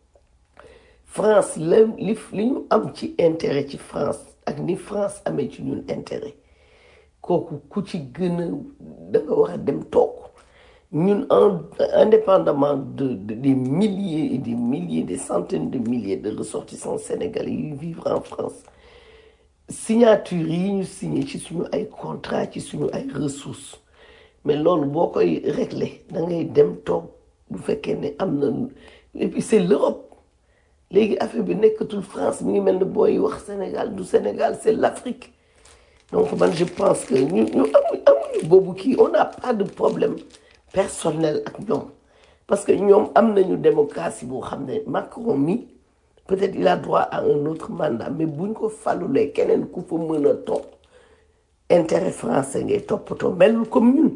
S5: France la li li ñu am ci intérêt ci France ak ni France amee ci ñun intérêt kooku ku ci gën a da nga war a dem toog ñun en indépendamment de, de des milliers et des milliers des centaines de milliers de ressortissants sénégalais yi vivent en France signature yi ñu signé ci suñu ay contrat ci suñu ay ressources mais loolu boo koy régler da ngay dem toog bu fekkee ne am na et puis c'est l'Europe léegi affaire bi nekkatul France mi ngi mel ne booy wax Sénégal du Sénégal c'est l'Afrique donc man je pense que ñu ñu amuñ amuñu boobu kii on n'a pas de problème personnel ak ñoom parce que ñoom am nañu démocratie boo xam ne Macron mi peut-être il a droit à un autre mandat mais buñ ko falulee keneen ku fa mën a topp intérêt français ngay toppatoo melul comme ñun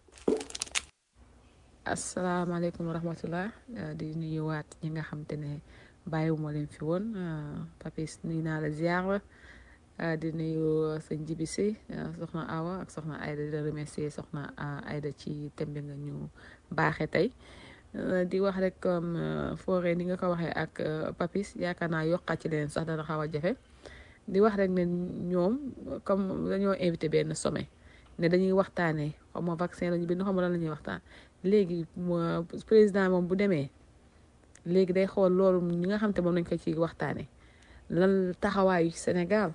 S3: asalaamaaleykum wa rahmatullah uh, di nuyuwaat ñi nga xam te ne bàyyiwuma leen fi woon uh, papis nuyu naa la ziar la uh, di nuyu sëñ Jibi Si soxna Awa ak soxna Aida di la remercier soxna Aida ci thème bi nga ñu baaxee tey di wax rek comme foore ni nga ko waxee ak papis yaakaar naa yokkaat ci leen sax dana xaw a jafe di wax rek ne ñoom comme dañoo invité benn sommet ne dañuy waxtaanee xaw ma vaccin lañu bind xaw ma lan la ñuy waxtaan léegi président moom bu demee léegi day xool loolu ñi nga xam te moom nañ ko ci waxtaane lan taxawaayu Sénégal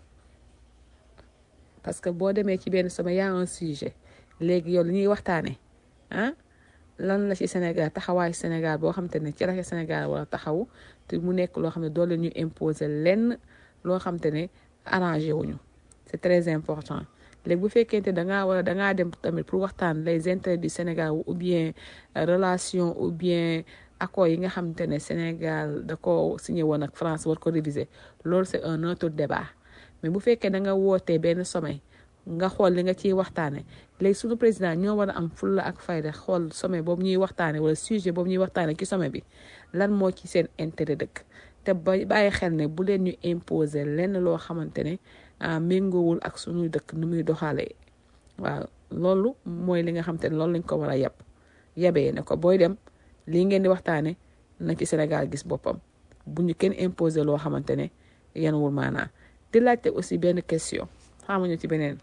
S3: parce que boo demee ci benn sommet y a un sujet léegi yow li ñuy waxtaane ah lan la ci Sénégal taxawaayu Sénégal boo xam te ne ci la Sénégal wala taxawu te mu nekk loo xam ne doo leen ñu imposer lenn loo xam te ne arrangé wuñu c'est très important léegi bu fekkente da ngaa wala da ngaa dem tamit pour waxtaan les intérêts du Sénégal ou bien relation ou bien accords yi nga xamante ne Sénégal da ko signé woon ak France war ko réviser loolu c'est un autre débat mais bu fekkee da nga wootee benn sommet nga xool li nga ciy waxtaane léegi suñu président ñoo war a am fulla ak fayda xool sommet boobu ñuy waxtaane wala sujet boobu ñuy waxtaane ci sommet bi lan moo ci seen intérêt dëkk te ba bàyyi xel ne bu leen ñu imposer lenn loo xamante ne méngoowul ak suñuy dëkk nu muy doxalee waaw loolu mooy li nga xam te ne loolu lañ ko war a yab yabee ne ko booy dem lii ngeen di waxtaane na ci Sénégal gis boppam bu ñu kenn imposer loo xamante ne yanwul maanaa di laajte aussi benn question xamuñu ci beneen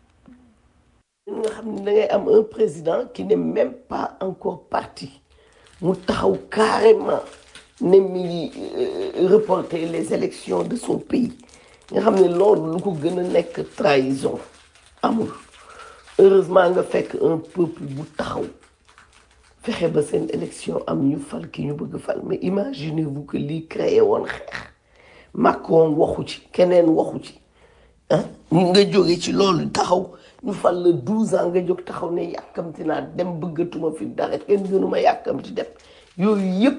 S5: nga xam ne da ngay am un président qui n'est même pas encore parti mu taxaw carrément ne mi ngi reporter les élections de son pays nga xam ne loolu lu ko gën a nekk trahison amul heureusement nga fekk un peuple bu taxaw fexe ba seen élection am ñu fal ki ñu bëgg fal mais imaginez-vous que lii créé woon xeex Macron waxu ci keneen waxu ci ah nga jóge ci loolu taxaw ñu fal la douze ans nga jóg taxaw ne yàkkamti naa dem bëggatuma fi dara kenn gënuma yàkkamti dem yooyu yëpp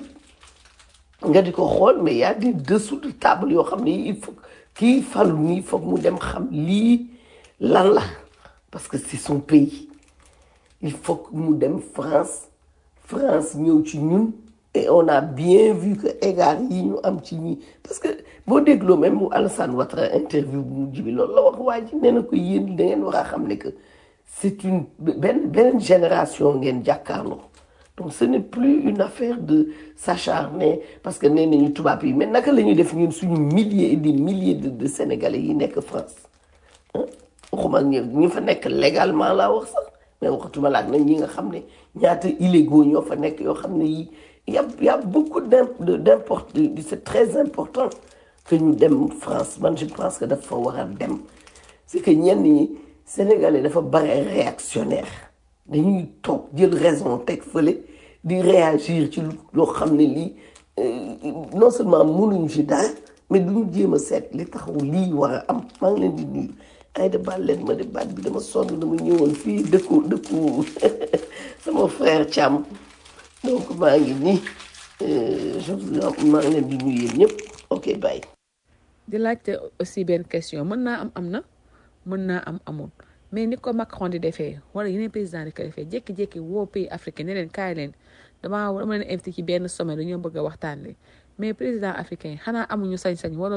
S5: nga di ko xool mais y a des dessous de table yoo xam ne il faut kii falu nii foog mu dem xam lii lan la parce que c'est son pays il faut que mu dem France France ñëw ci ñun et on a bien vu que égard yi ñu am ci ñi parce que boo dégloo même mu Alassane Ouattara interview bu mu jibi loolu la wax waa ji nee na ko yéen da ngeen war a xam ne que c'est une benn beneen génération ngeen jàkkaarloo donc ce n'est plus une affaire de s'acharner parce que nee nañu tubaab yi mais naka la ñuy def ñun suñu milliers et des milliers de de sénégalais yi nekk France waxuma ak ñi fa nekk légalement laa wax sax mais waxatuma laak nag ñi nga xam ne ñaata illégaux ñoo fa nekk yoo xam ne yi y a y a beaucoup d'import c'est très important que ñu dem France man je pense que dafa war a dem c'est que ñenn ñi sénégalais dafa bare réactionnaire dañuy toog jël raison teg fële di réagir ci loo xam ne lii non seulement mënuñu ci dara mais duñu jéem a seet li taxaw lii war a am maa ngi leen di nuyu ay de baal leen ma de baat bi dama sonn dama ñëwoon fii dëkku dëkku sama frère Thiam donc maa ngi nii je maa ngi leen di nuyu yéen ñëpp ok bye.
S3: di laajte aussi benn question mën naa am am na mën naa am amul mais ni ko Macron di defee wala yeneen président di ko defee jékki-jékki woo pays africain ne leen kaay leen damaa dama leen invité ci benn sommet dañoo bëgg a waxtaan li mais président africain xanaa amuñu sañ-sañ wala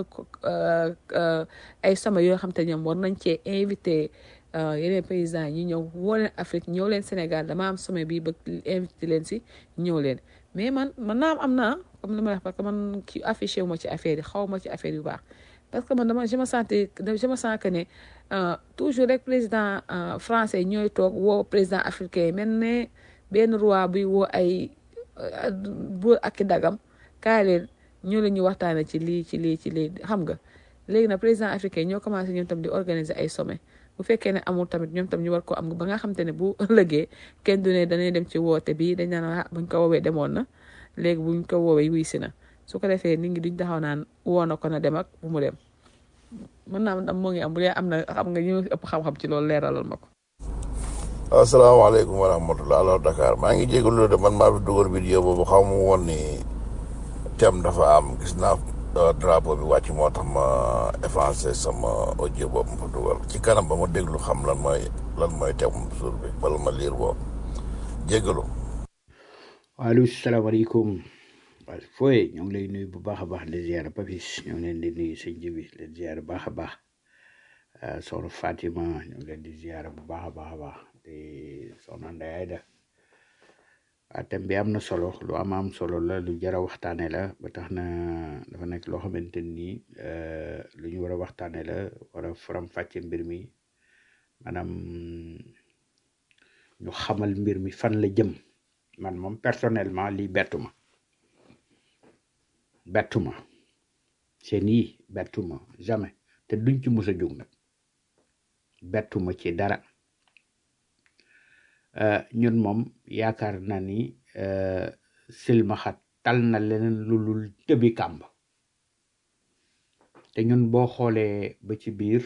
S3: ay sommet yoo xam te ñoom war nañ cee invité yeneen président yi ñëw woo leen Afrique ñëw leen Sénégal dama am sommet bi bëgg invité leen si ñëw leen mais man man naa am naa comme li ma wax parce que man ki affiché wu ma ci affaire yi xaw ma ci affaire yu baax parce que man dama je me sentais je me sens que ne toujours rek président français ñooy toog woo président africain mel ne benn roi buy woo ay buur ak i dagam kaay leen ñoo leen ñu waxtaane ci lii ci lii ci lii xam nga léegi nag président africain ñoo commencé ñoom tam di organiser ay sommet bu fekkee ne amul tamit ñoom tam ñu war ko am ba nga xam te ne bu ëllëgee kenn du ne dañuy dem ci woote bi dañ naan ah buñ ko woowee demoon na léegi buñ ko woowee wuy si na su ko defee nit ñi duñ taxaw naan woo na ko na dem ak bu mu dem mën naa am moo ngi am bu dee am na xam nga ñu ëpp xam-xam ci loolu leeralal ma ko.
S6: asalaamaaleykum wa rahmatulah alors Dakar maa ngi jégalu de man maa fi dugal vidéo boobu xaw ma woon ni thème dafa am gis naa drapeau bi wàcc moo tax ma effacé sama audio boobu ma fa dugal ci kanam ba ma déglu xam lan mooy lan mooy thème suur bi bala ma liir boobu jégalu.
S7: waaleykum salaamaaleykum waaw fooye ñoo ngi lay nuyu bu baax a baax di ziar Papis ñoo ngi leen di nuyu sëñ ji bi leen ziar bu baax a baax soxna Fatima ñoo ngi leen di ziar bu baax a baax a baax di soxna Ndeye Aida waaw thème bi am na solo lu am am solo la lu jar a waxtaane la ba tax na dafa nekk loo xamante ni lu ñu war a waxtaane la war a faram fàcce mbir mi maanaam ñu xamal mbir mi fan la jëm man moom personnellement lii bettu ma bettu ma seen yi bettu ma jamais te duñ ci mës a jóg nag bettu ma ci dara ñun moom yaakaar na ni silmaxa tal na leneen lu lul tëbi kàmb te ñun boo xoolee ba ci biir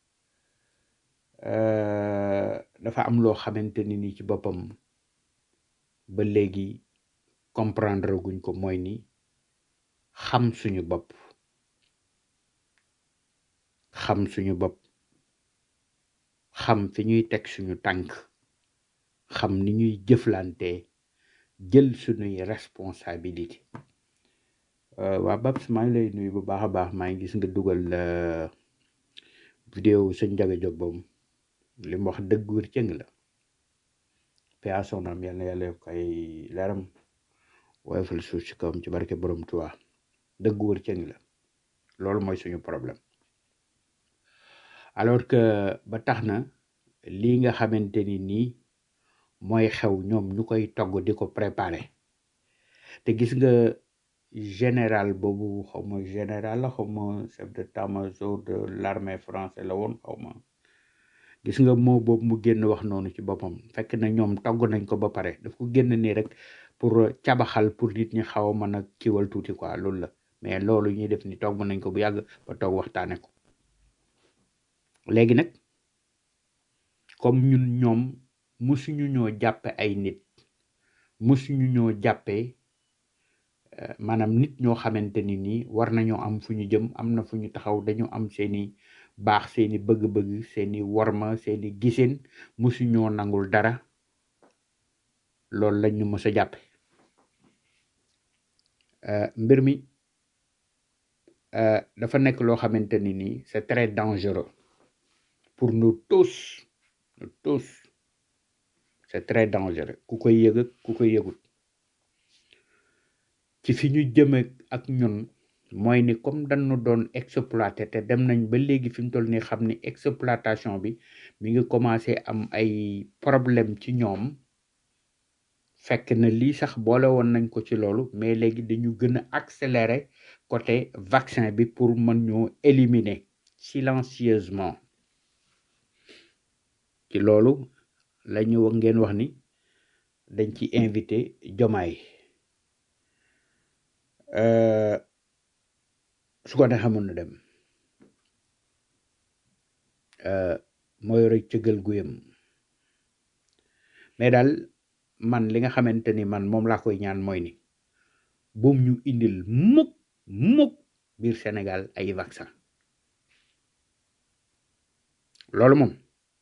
S7: dafa am loo xamante ni ni ci boppam ba léegi comprendre guñ ko mooy ni xam suñu bopp xam suñu bopp xam fi ñuy teg suñu tànk xam ni ñuy jëflante jël suñuy responsabilité waa Babs maa ngi lay nuyu bu baax a baax maa ngi gis nga dugal vidéo sëñ Njaga Jóob boobu li mu wax dëgg wér cëng la pea sonam yal na yàlla yokk ay leeram woyofal suuf si kawam ci barke borom Tuubaa dëgg wër cëng la loolu mooy suñu problème alors que ba tax na lii nga xamante ni nii mooy xew ñoom ñu koy togg di ko préparer te gis nga général boobu xaw ma général la xaw ma chef d'état-major de l'armée français la woon xaw ma gis nga moo boobu mu génn wax noonu ci boppam fekk na ñoom togg nañ ko ba pare daf ko génn nii rek pour cabaxal pour nit ñi xaw a mën a kiwal tuuti quoi loolu la mais loolu ñuy def ni togg nañ ko bu yàgg ba toog waxtaane ko léegi nag comme ñun ñoom musuñu ñoo jàppe ay nit musuñu ñoo jàppee maanaam nit ñoo xamante ni nii war nañoo am fu ñu jëm am na fu ñu taxaw dañu am seeni baax seeni bëgg-bëgg seeni worma seeni gisin musuñoo nangul dara loolu lañ ñu mës a jàppe mbir mi dafa nekk loo xamante ni nii c'est très dangereux pour nous tous nous tous c'est très dangereux ku koy yëg ak ku koy yëgut ci fi ñu jëme ak ñun mooy ni comme dañu doon exploité te dem nañ ba léegi fi mu toll nii xam ni exploitation bi mi ngi commencé am ay problème ci ñoom fekk na lii sax boole woon nañ ko ci loolu mais léegi dañu gën a accélérer côté vaccin bi pour mën ñoo éliminer silencieusement ci loolu la ñu ngeen wax ni dañ ci invité jomaay su ko ne xamoon na dem mooy rek cëgal guyam mais daal man li nga xamante ni man moom laa koy ñaan mooy ni buum ñu indil mukk mukk biir Sénégal ay vaccin loolu moom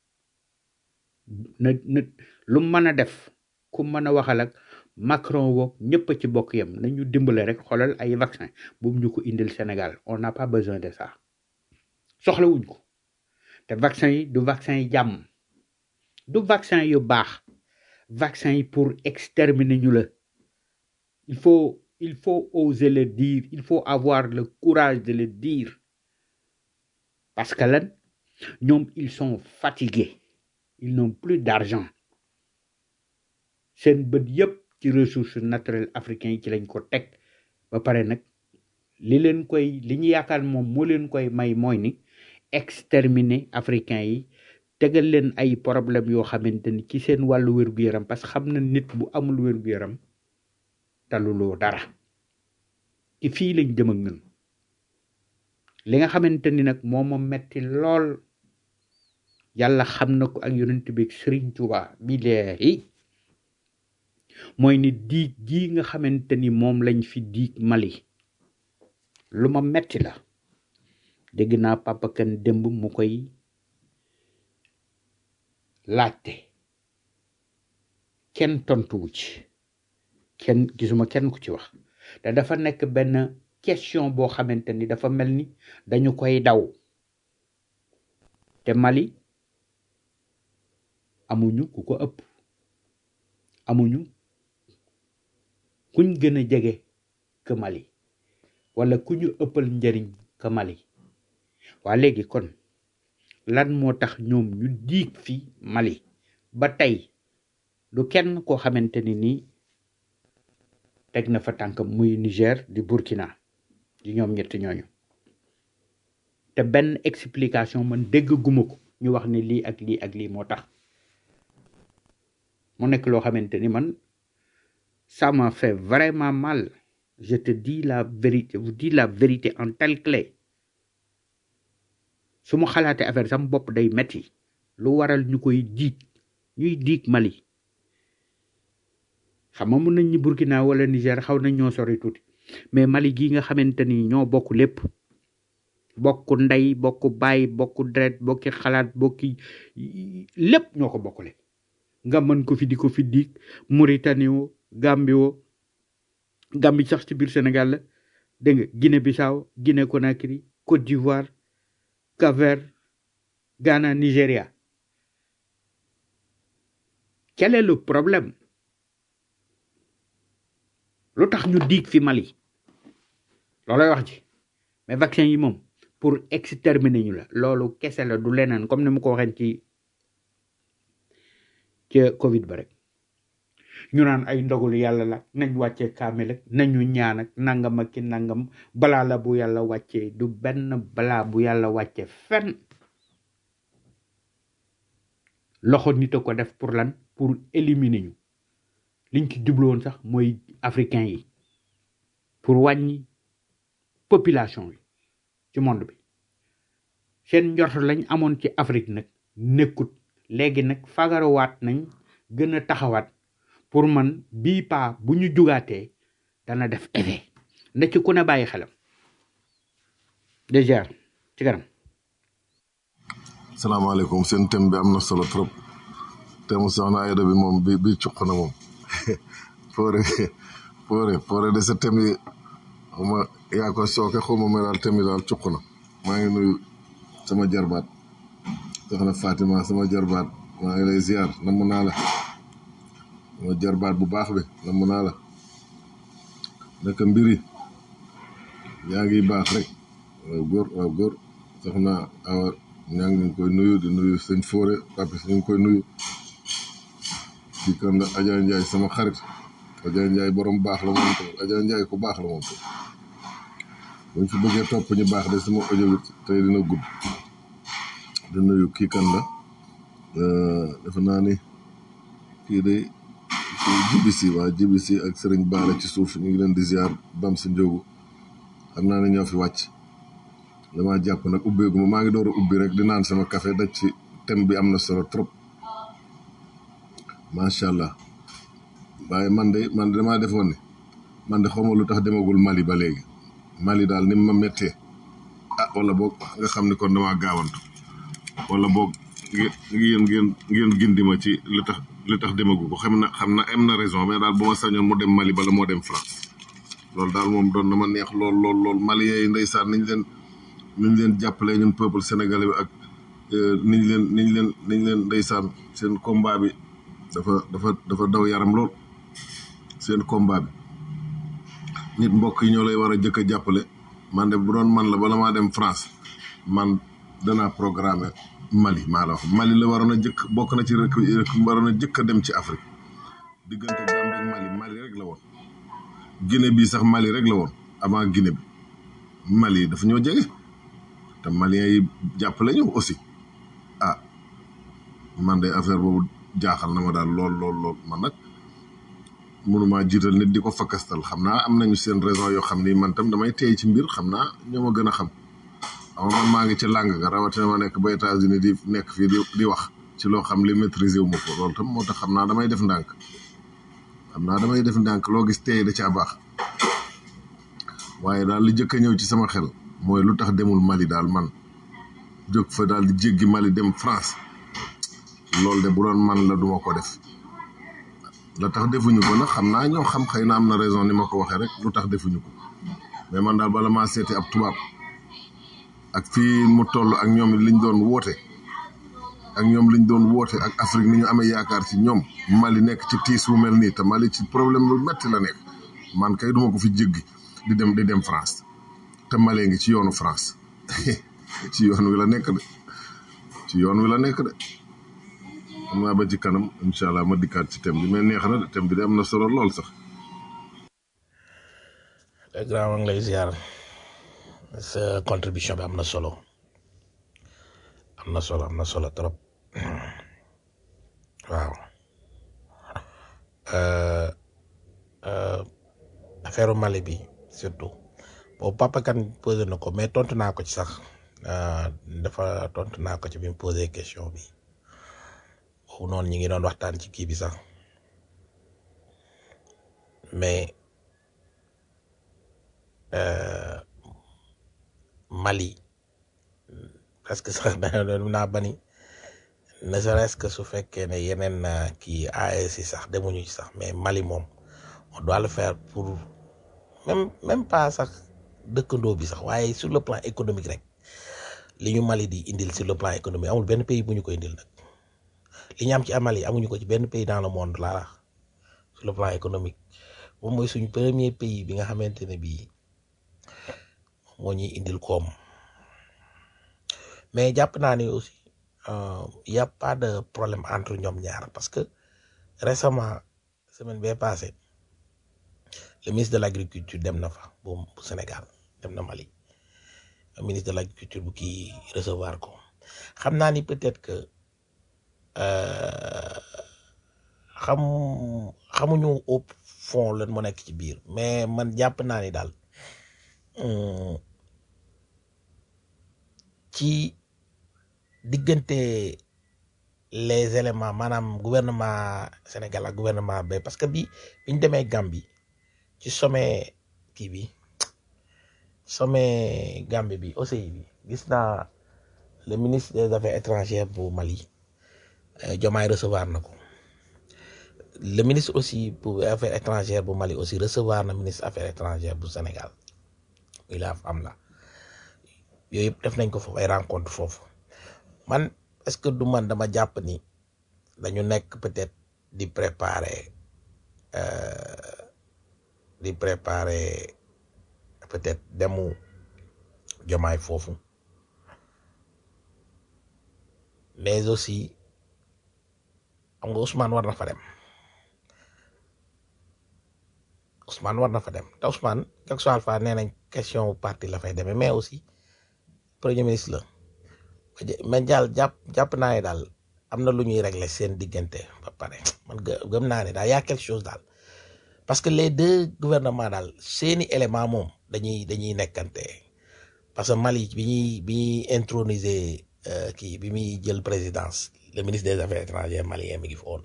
S7: na na lu mën a def ku mën a waxal ak Macron woog ñëpp a ci bokk yem nañu dimbale rek xoolal ay vaccin buum ñu ko indil Sénégal on n'a pas besoin de ça soxlawuñ ko te vaccin yi du vaccin yi jàmm du vaccin yu baax vaccin yi pour exterminer ñu la il faut il faut oser le dire il faut avoir le courage de le dire parce que lan ñoom ils sont fatigués ils n'ont plus d'argent seen bët yëpp ci ressources naturelles africains yi ci lañ ko teg ba pare nag li leen koy li ñu yaakaar moom moo leen koy may mooy ni exterminer africain yi tegal leen ay problème yoo xamante ni ci seen wàllu wér-gu-yaram parce que xam na nit bu amul wér-gu-yaram taluloo dara ci fii lañ jëm ak ñun li nga xamante ni nag moo ma metti lool yàlla xam na ko ak yonent bi ak Sëriñ Tuuba billahi mooy ni diig gii nga xamante ni moom lañ fi diig Mali lu ma metti la dégg naa Papa Kane démb mu koy laajte kenn tontuwu ci kenn gisuma kenn ku ci wax te dafa nekk benn question boo xamante ni dafa mel ni dañu koy daw te Mali amuñu ku ko ëpp amuñu kuñ gën a jege que Mali wala ku ñu ëppal njariñ que Mali waa léegi kon lan moo tax ñoom ñu diig fi Mali ba tey du kenn koo xamante ni nii teg na fa tànkam muy Niger di Burkina di ñoom ñett ñooñu te benn explication man dégg guma ko ñu wax ni lii ak lii ak lii moo tax mu nekk loo xamante ni man ça m'a fait vraiment mal je te dis la vérité vous dis la vérité en telle clé su ma xalaatee affaire sam bopp day metti lu waral ñu koy diig ñuy diig Mali xam nga mun nañ ñi Burkina wala Niger xaw nañ ñoo sori tuuti mais Mali gii nga xamante ni ñoo bokk lépp bokk ndey bokk baay bokk deret bokki xalaat bokki lépp ñoo ko bokkule nga mën ko fi di ko fi diig Mauritanie wo Gambie wo Gambie sax ci biir Sénégal la dégg nga Guinée Bissau Guinée Conakry Côte d'Ivoire Cap-Vert Ghana Nigéria quel est le problème lu tax ñu diig fi Mali loolay wax ji mais vaccin yi moom pour exterminer ñu la loolu kese la du leneen comme ni mu ko waxee ci ca Covid ba rek ñu naan ay ndogalu yàlla la nañ wàccee kaamil ak nañu ñaan ak nangam ak ki nangam balaa la bu yàlla wàccee du benn balaa bu yàlla wàccee fenn loxo nit a ko def pour lan pour éliminer ñu liñ ci jubloon sax mooy africain yi pour wàññi population yi ci monde bi seen njort lañ amoon ci Afrique nag nekkut léegi nag fagaruwaat nañ gën a taxawaat pour man bii paa bu ñu jugaatee dana def effet na ci ku ne bàyyi xelam déjà ci kanam
S8: salaamaaleykum seen thème bi am na solo trop thème soxna Ayda bi moom bi bi cuq na moom foore foore foore de sa thème yi xawma yaa ko sooke xawma ma daal thème yi daal cuq na maa ngi nuyu sama jarbaat soxna Fatima sama jarbaat maa ngi lay ziar namm naa la sama jarbaat bu baax bi namm naa la naka mbiri yaa ngi baax rek waaw góor waaw góor soxna awa ñaa ngi koy nuyu di nuyu sëñ Fóore papis ñu ngi koy nuyu kii kan la Adja Ndiaye sama xarit Adja Ndiaye borom baax la moom tamit Adja Ndiaye ku baax la moom tamit buñ fi bëggee topp ñu baax de sama audio bi tey dina gudd di nuyu kii kan la defe naa ni kii de kii jibisi waa jibisi ak sëriñ Baara ci suuf ñu ngi leen di ziar bam si njóogu xam naa ne ñoo fi wàcc damaa jàpp nag ubbeegu ma maa ngi door a ubbi rek di naan sama café daj ci thème bi am na solo trop macha allah waaye man de man damaa defoon ni man de xawma lu tax demagul Mali ba léegi Mali daal ni ma méttee ah wala boog nga xam ni kon damaa gaawantu wala boog ngeen ngeen ngeen gindi ma ci li tax li tax demagu ko xam na xam na am na raison mais daal bu ma sañoon mu dem Mali bala moo dem France loolu daal moom doon na ma neex lool lool lool Mali yi ndeysaan niñ leen niñ leen jàppalee ñun peuple sénégalais bi ak niñ leen niñ leen niñ leen ndeysaan seen combat bi dafa dafa dafa daw yaram lool seen combat bi nit mbokk yi ñoo lay war a jëkk a jàppale man de bu doon man la bala maa dem France man danaa programmer Mali maa la wax Mali la waroon a jëkk bokk na ci rek rek waroon a jëkk a dem ci Afrique diggante Gambie ak Mali Mali rek la woon Guinée bii sax Mali rek la woon avant Guinée bi Mali dafa ñoo jege te Maliens yi jàppale ñu aussi ah man de affaire boobu jaaxal na ma daal lool lool lool man nag mënumaa jiital nit di ko fakkastal xam naa am nañu seen raison yoo xam ni man tam damay teey ci mbir xam naa ñoo ma gën a xam xam man maa ngi ci làng ga rawatina ma nekk ba États-Unis di nekk fii di di wax ci loo xam li maîtriser wu ma ko loolu tam moo tax xam naa damay def ndànk xam naa damay def ndànk loo gis teey da caa baax waaye daal li jëkk a ñëw ci sama xel mooy lu tax demul Mali daal man jóg fa daal di jéggi Mali dem France loolu de bu doon man la duma ko def la tax defuñu ko nag xam naa ñoo xam xëy na am na raison ni ma ko waxee rek lu tax defuñu ko mais man daal bala maa seeti ab tubaab ak fii mu toll ak ñoom liñ doon woote ak ñoom liñ doon woote ak Afrique ni ñu amee yaakaar ci ñoom Mali nekk ci tiis wu mel nii te Mali ci problème lu metti la nekk man kay duma ko fi jéggi di dem di dem France te Mali ngi ci yoonu France ci yoon wi la nekk de ci yoon wi la nekk de xam naa ba ci kanam incha allah ma dikkaat ci thème bi mais neex na de thème bi de am na solo lool sax.
S2: le grand maa ngi lay ziar sa contribution bi am na solo am na solo am na solo trop waaw Euh, euh, affaire Mali bi surtout boobu papa kan posé na ko mais tontu naa ko ci sax euh, dafa tontu naa ko ci bi mu posé question bi boobu noonu ñi ngi doon waxtaan ci kii bi sax mais euh, Mali presque sax dana doon naa bani ne serait-ce que su fekkee ne yeneen euh, kii AES yi sax demuñu ci sax mais Mali moom on doit le faire pour même même pas sax dëkkandoo bi sax waaye sur le plan économique rek li ñu Mali di indil sur le plan économique amul benn pays bu ñu ko indil nag li ñu am ci Mali amuñu ko ci benn pays dans le monde laa sur le plan économique moom mooy suñu premier pays bi nga xamante ne bii moo ñuy indil koom mais jàpp naa ne aussi euh, y a pas de problème entre ñoom ñaar parce que récemment semaine bee passée le ministre de l'agriculture dem na fa bu bu Sénégal dem na Mali le ministre de l'agriculture bu kii recevoir ko xam naa ni peut-être que euh, xam xamuñu au fond lan moo nekk ci biir mais man jàpp naa ni daal hum, ci diggante les éléments maanaam gouvernement Sénégal ak gouvernement ba parce que bi bi ñu demee Gambie ci sommet kii bi sommet Gambie bi OCI bi gis naa le ministre des affaires étrangères bu Mali euh, Diomaye recevoir na ko le ministre aussi pour affaires étrangères bu Mali aussi recevoir na ministre affaires étrangères bu Sénégal muy la am la yooyu yëpp def nañ ko foofu ay rencontre foofu man est-ce que du man dama jàpp ni dañu nekk peut-être di préparer euh, di préparer peut-être demu jomaay foofu mais aussi xam nga Ousmane war na fa dem Ousmane war na fa dem te Ousmane quelque soit alpha nee nañ question parti la fay demee mais aussi premier ministre la mais jàll jàpp jàpp naa ne daal am na lu ñuy régler seen diggante ba pare man gë- gëm naa ne daal y a quelque chose daal parce que les deux gouvernements daal seeni élément moom dañuy dañuy nekkante parce que Mali bi ñuy bi ñuy introniser euh, kii bi muy jël présidence le ministre des affaires étrangères malien mi ngi fa woon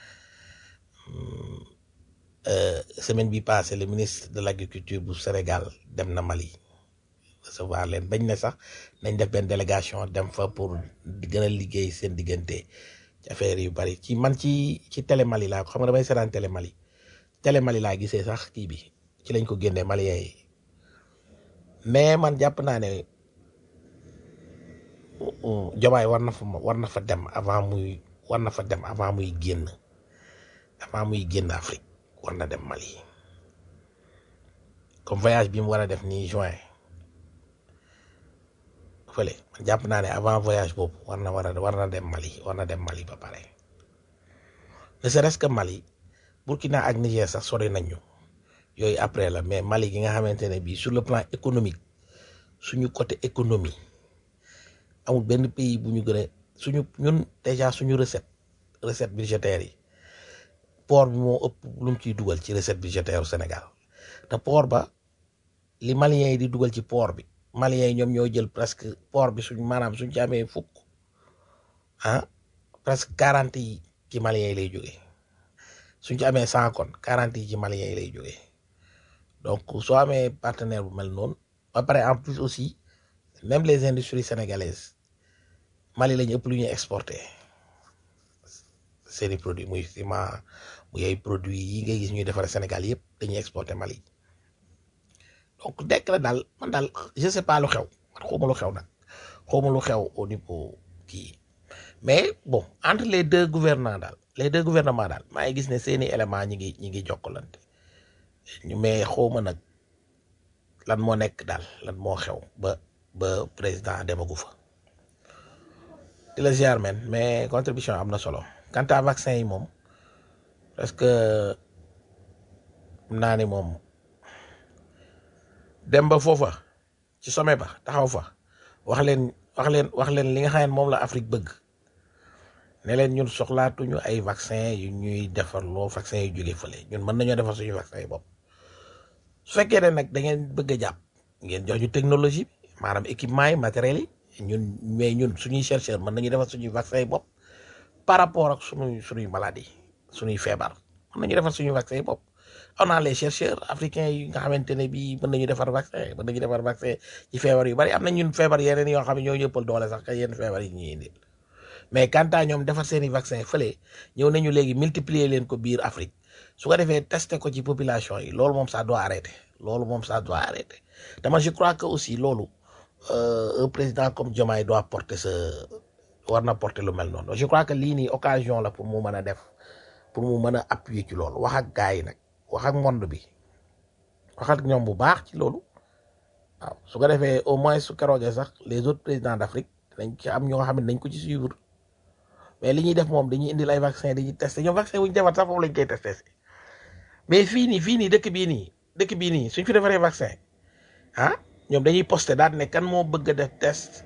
S2: Hmm, euh, semaine bi passée le ministre de l'agriculture bu Sénégal dem na Mali recevoir leen bañ ne sax nañ def benn délégation dem fa pour di gën a liggéey seen diggante ci affaire yu bari ci man ci ci télé Mali laa ko xam nga damay seetaan télé Mali télé Mali laa gisee sax kii bi ci lañ ko génnee Maliens yi mais man jàpp naa ne Jomaay war na fa war na fa dem avant muy war na fa dem avant muy génn avant muy génn Afrique war na dem Mali comme voyage bi mu war a def nii juin fële man jàpp naa ne avant voyage boobu war na war a war na dem Mali war na dem Mali ba pare ne serait-ce que Mali Burkina ak Niger sax sori nañ ñu yooyu après la mais Mali gi nga xamante ne bii sur le plan économique suñu côté économie amul benn pays bu ñu gën a suñu ñun déjà suñu recette recette budgétaire yi port bi moo ëpp lu mu ciy dugal ci recette budgétaire Sénégal te port ba li maliens yi di dugal ci port bi maliens yi ñoom ñoo jël presque port bi suñ maanaam suñ ci amee fukk ah presque quarante yi ci maliens yi lay jógee suñ ci amee cent kon quarante yi ci maliens yi lay jógee donc soo amee partenaire bu mel noonu ba pare en plus aussi même les industries sénégalaises Mali lañu ëpp lu ñuy exporté seeni produits muy ciment muy ay produits yi ngay gis ñuy defar Sénégal yëpp dañuy exporté Mali donc dekk la daal man daal je sais pas lu xew man xawma lu xew nag xawma lu xew au niveau kii mais bon entre les deux gouvernants daal les deux gouvernements daal maa ngi gis ne seeni élément ñi ngi ñi ngi jokkalante ñu mais xawma nag lan moo nekk daal lan moo xew ba ba président demagu fa di la ziar men mais contribution am na solo quant à vaccin yi moom parce que naa ni moom dem ba foofa ci sommet ba taxaw fa wax leen wax leen wax leen li nga xam ne moom la Afrique bëgg ne leen ñun soxlaatuñu ay vaccin yu ñuy defar loo vaccin yu jóge fële ñun mën nañoo defar suñu vaccin yi bopp su fekkee ne nag da ngeen bëgg a jàpp ngeen jox ñu technologie bi maanaam équipement yi matériel yi ñun mais ñun suñuy chercheur mën nañu defar suñuy vaccin yi bopp par rapport ak suñuy suñuy maladie suñuy feebar mën nañu defar suñuy vaccin yi bopp on a les chercheurs africains yi nga xamante ne bii mën nañu defar vaccin mën nañu defar vaccin ci feebar yu bari am na ñun feebar yeneen yoo xam ne ñoo ñëppal doole sax ka yenn feebar yi ñuy indil mais quant à ñoom defar seeni vaccin fële ñëw nañu léegi multiplier leen ko biir Afrique su ko defee testé ko ci population yi loolu moom ça doit arrêter loolu moom ça doit arrêter dama je crois que aussi loolu euh, un président comme Diomaye doit porter ce war na porter lu mel noonu je crois que lii nii occasion la pour mu mën a def pour mu mën a appuyer ci loolu wax ak gars yi nag wax ak monde bi wax ak ñoom bu baax ci loolu waaw su ko defee au moins su keroogee sax les autres présidents d'Afrique dañ ci am ñoo xam ne dañ ko ci suivre mais li ñuy def moom dañuy indil ay vaccin dañuy testé ñoom vaccin bu ñu defar sax foofu lañ koy testé mais fii nii fii nii dëkk bii nii dëkk bii nii suñ fi defaree vaccin ah ñoom dañuy posté daal ne kan moo bëgg a def test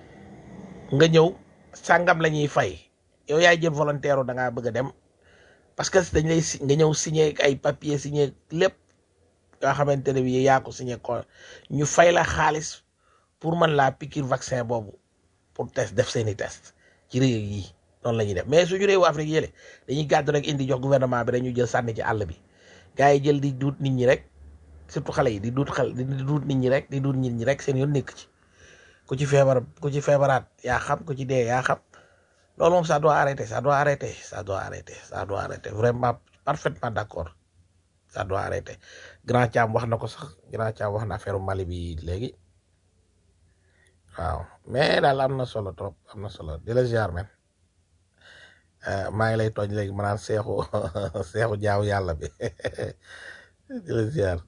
S2: nga ñëw sàngam la ñuy fay yow yaay jël volontaire da ngaa bëgg a dem parce que dañ lay si nga ñëw signé ay papier signé lépp yoo xamante ne bii yaa ko signé ko ñu fay la xaalis pour mën laa piqûre vaccin boobu pour test def seeni test ci réew yi noonu la ñuy def mais suñu réewu Afrique yële dañuy gàddu rek indi jox gouvernement bi dañuy jël sànni ci àll bi gars yi jël di duut nit ñi rek surtout xale yi di duut xal di duut nit ñi rek di duut nit ñi rek seen yoon nekk ci ku ci feebar ku ci feebaraat yaa xam ku ci dee yaa xam loolu moom ça doit arrêter ça doit arrêter ça doit arrêter ça doit arrêter vraiment parfaitement d'accord ça doit arrêter grand Thiam wax na ko sax grand Thiam wax na affaire Mali bi léegi waaw mais daal am na solo trop am na solo di la ziar men maa ngi lay tooñ léegi ma naan seexu seexu jaaw yàlla bi di la ziar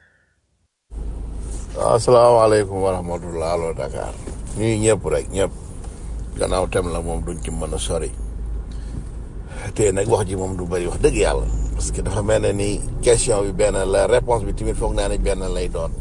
S6: waaw asalaamaaleykum wa rahmatullah allo Dakar ñuy ñëpp rek ñëpp gannaaw tem la moom duñ ci mën a sori te nag wax ji moom du bëri wax dëgg yàlla parce que dafa mel ne ni question bi benn la réponse bi tamit foog naa ne benn lay doon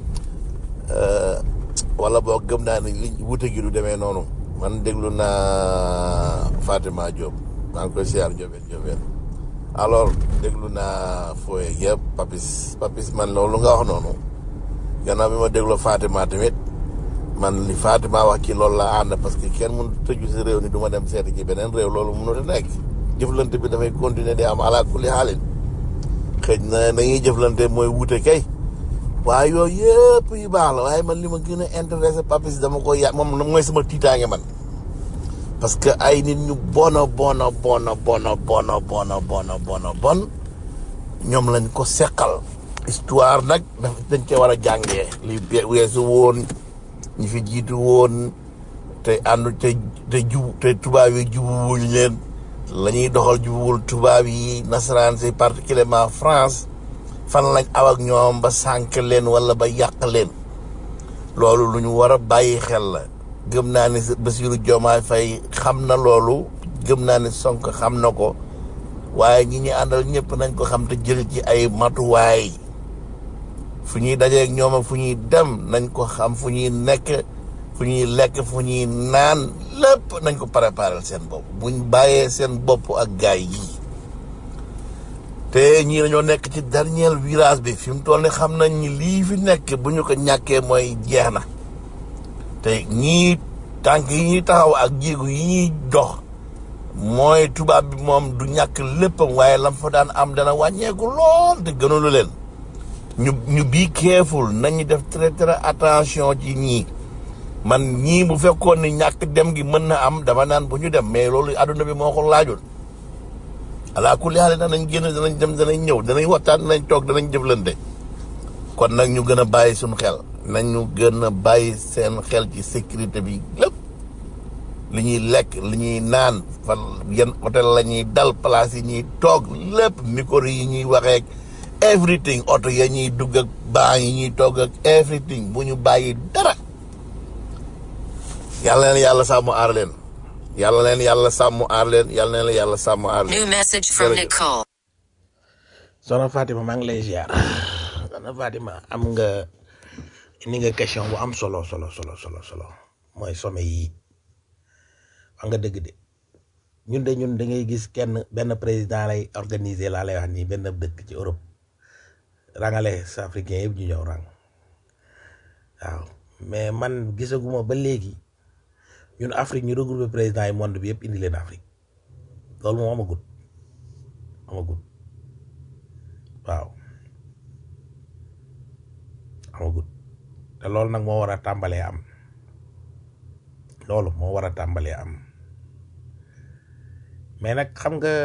S6: wala boo gëm naa ne li wute gi du demee noonu man déglu naa Fatima Diop maa ngi koy siyaar Diobène Diobène alors déglu naa Foye yëpp Papis Papis man loolu nga wax noonu gannaaw bi ma déglu Fatima tamit man li Fatima wax ci loolu la ànd parce que kenn mënut tëju si réew ni du ma dem seeti ci beneen réew loolu mënut a nekk jëflante bi dafay continuer di am ala kulli xaalin xëj na dañuy jëflante mooy wute kay waaye yooyu yëpp yu baax la waaye man li ma gën a intéressé Papis dama ko ya moom mooy sama tiitaange man parce que ay nit ñu bona bona bona bona bona bona bona bona bon ñoom lañ ko seqal histoire nag daf dañ ca war a jàngee li weesu woon ñi fi jiitu woon te àndu te te jub te tubaab yi jubuwuñ leen la ñuy doxal jubuwul tubaab yi nasaraan si particulièrement France fan lañ aw ak ñoom ba sànq leen wala ba yàq leen loolu lu ñu war a bàyyi xel la gëm naa ne Bassirou Diomaye Faye xam na loolu gëm naa ne Sonko xam na ko waaye ñi ñu àndal ñëpp nañ ko xam te jël ci ay matuwaay fu ñuy dajeeg ñoom ak fu ñuy dem nañ ko xam fu ñuy nekk fu ñuy lekk fu ñuy naan lépp nañ ko préparer seen bopp buñ bàyyee seen bopp ak gaay yi te ñii dañoo nekk ci dernier virage bi fi mu toll ni xam nañ ni lii fi nekk bu ñu ko ñàkkee mooy jeex na te ñii tànk yi ñuy taxaw ak jéego yi ñuy dox mooy tubaab bi moom du ñàkk léppam waaye lam fa daan am dana wàññeeku lool te gënalu leen ñu ñu bii careful nañu def très très attention ci ñii man ñii bu fekkoon ni ñàkk dem gi mën na am dama naan bu ñu dem mais loolu àdduna bi moo ko laajoon alaa kulli haal danañ génn danañ dem danañ ñëw danañ waxtaan danañ toog danañ jëflante kon nag ñu gën a bàyyi suñu xel nañu gën a bàyyi seen xel ci sécurité bi lépp li ñuy lekk li ñuy naan fan yan hôtel la ñuy dal place yi ñuy toog lépp micro yi ñuy waxee ak everything oto ya ñuy dugg ak baa yi ñuy toog ak everything bu ñu bàyyi dara yàlla leen yàlla sàmm aar leen yàlla leen yàlla sàmm aar leen yàlla leen yàlla sàmm aar leen
S9: New message from
S6: jërëjëf
S9: Nicole.
S2: soxna Fatima maa ngi lay ziar soxna Fatima am nga ni nga question bu am solo solo solo solo solo mooy sommet yi wax nga dëgg de ñun de ñun da ngay gis kenn benn président lay organiser laa lay wax nii benn dëkk ci Europe rangale sa africain yëpp ñu ñëw rang waaw mais man gisaguma ba léegi ñun Afrique ñu regroupé président yi monde bi yëpp indi leen Afrique loolu moom amagut amagut waaw amagut te loolu nag moo war a tàmbalee am loolu moo war a tàmbalee am mais nag xam nga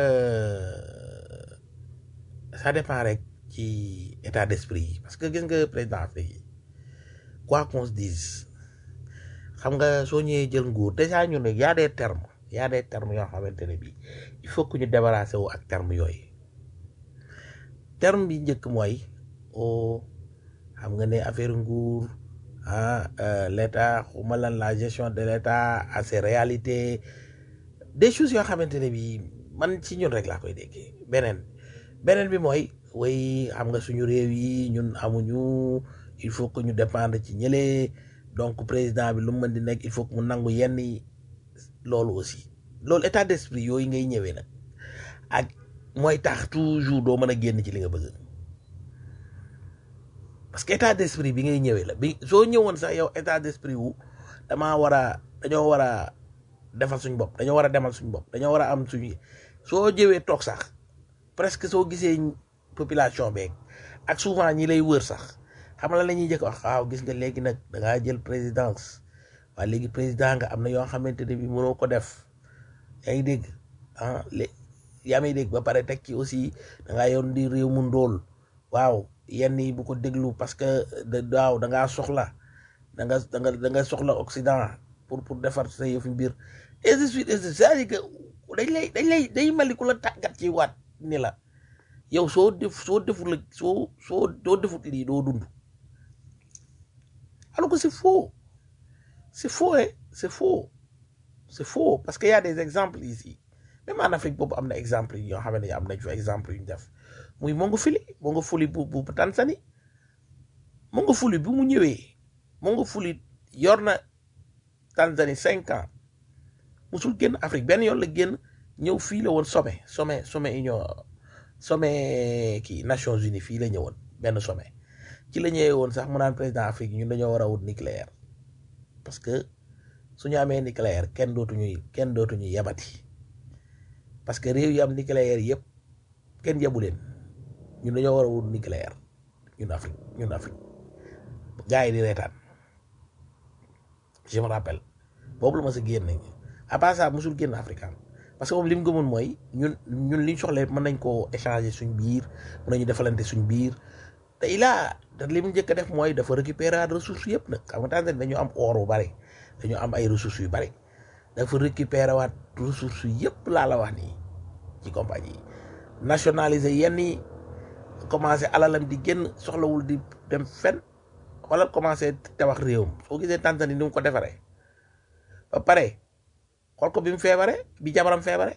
S2: ça dépend rek ci état d'esprit yi parce que gis nga président Afrique yi quoi qu'on se dise xam nga soo ñëwee jël nguur déjà ñu ne y a des termes y a des termes yoo xamante ne bii il faut que ñu débarrasser wu ak termes yooyu terme bi njëkk mooy o xam nga ne affaire nguur ah euh, l'état xuma lan la gestion de l'état à ses réalités des choses yoo xamante ne bii man ci ñun rek laa koy déggee beneen beneen bi mooy way xam nga suñu réew yi ñun amuñu il faut que ñu dépendre ci ñële donc président bi lu mu mën di nekk il faut que mu nangu yenn yi loolu aussi loolu état d'esprit yooyu ngay ñëwee nag ak mooy tax toujours doo mën a génn ci li nga bëgg parce que état d'esprit bi ngay ñëwee la bi soo ñëwoon sax yow état d'esprit wu damaa war a dañoo war a defal suñ bopp dañoo war a demal suñ bopp dañoo war a am suñu soo jëwee toog sax presque soo gisee population beeg ak souvent ñi lay wër sax xam la la ñuy jëkk wax waaw gis nga léegi nag da ngaa jël présidence waaye léegi président nga am na yoo xamante ne bi mënoo ko def yaa ngi dégg ah lé yaa may dégg ba pare teg ci aussi da ngaa yoon di réew mu ndóol waaw yenn yi bu ko déglu parce que da waaw da ngaa soxla da nga da nga da nga soxla Occident pour pour defar sa yëfu mbir et de suite et de c'est-à-dire que dañ lay dañ lay day mel ni ku la tàggat ci waat ni la yow soo def soo deful la soo soo soo defut lii doo dund alors que c'est faux c'est faux hein c'est faux c'est faux parce que y a des exemples ici même en Afrique boobu am na exemple yoo xam ne am nañ fa exemple yu ñu def muy Magufuli Magufuli bu bu bu Tanzanie Magufuli bi mu ñëwee Magufuli yor na Tanzanie cinq ans musul génn Afrique benn yoon la génn ñëw fii la woon sommet sommet sommet union sommet kii Nations Unies fii la ñëwoon benn sommet ci la ñëwee woon sax mu naan président Afrique ñun dañoo war a wut nucléaire parce que suñu amee nucléaire kenn dootuñu kenn dootuñu yabati parce que réew yi am nucléaire yëpp kenn yabu leen ñun dañoo war a wut nucléaire ñun Afrique ñun Afrique gars yi di reetaan je me rappelle boobu la ma sa génn à part ça mosul génn Afrique parce que moom li mu gëmoon mooy ñun ñun liñ soxla mën nañ koo échanger suñ biir mën nañu defalante suñ biir te il a te li mu njëkk a def mooy dafa récupérer ressources yëpp nag xam nga Tanzanie dañu am or bu bari dañu am ay ressources yu bari dafa récupérer waat ressources yëpp laa la wax nii ci compagnie yi nationaliser yenn yi commencé alalam di génn soxlawul di dem fen wala commencé tabax réewam soo gisee Tanzanie ni mu ko defaree ba pare xool ko bi mu feebaree bi jabaram feebare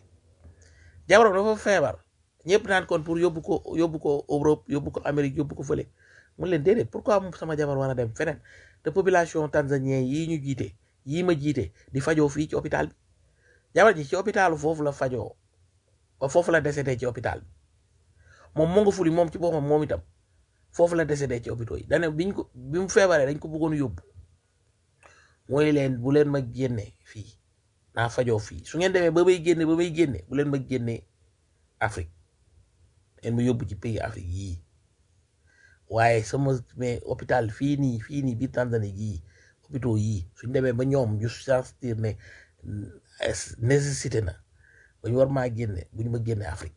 S2: jabaram dafa feebar ñëpp naan kon pour yóbbu ko yóbbu ko Europe yóbbu ko Amérique yóbbu ko fële mun leen déedéet pourquoi mu sama jabar war a dem feneen te population tanzanien yii ñu jiite yii ma jiite di fajoo fii ci hôpital bi jabar ji ci hôpitalu foofu la fajoo ba foofu la décédé ci hôpital bi moom moo nga fuli moom ci boppam moom itam foofu la décédé ci hôpitaux yi dane biñ ko bi mu feebaree dañ ko bëggoon yóbbu mooy leen bu leen ma génne fii naa fajoo fii su ngeen demee ba may génne ba may génne bu leen ma génne Afrique ngeen ma yóbbu ci pays Afrique yii waaye sama mais hôpital fii nii fii nii biir Tanzanie yii hôpitaux yii suñ demee ba ñoom ñu sentir ne nécessité na ba ñu war maa génne bu ñu ma génne Afrique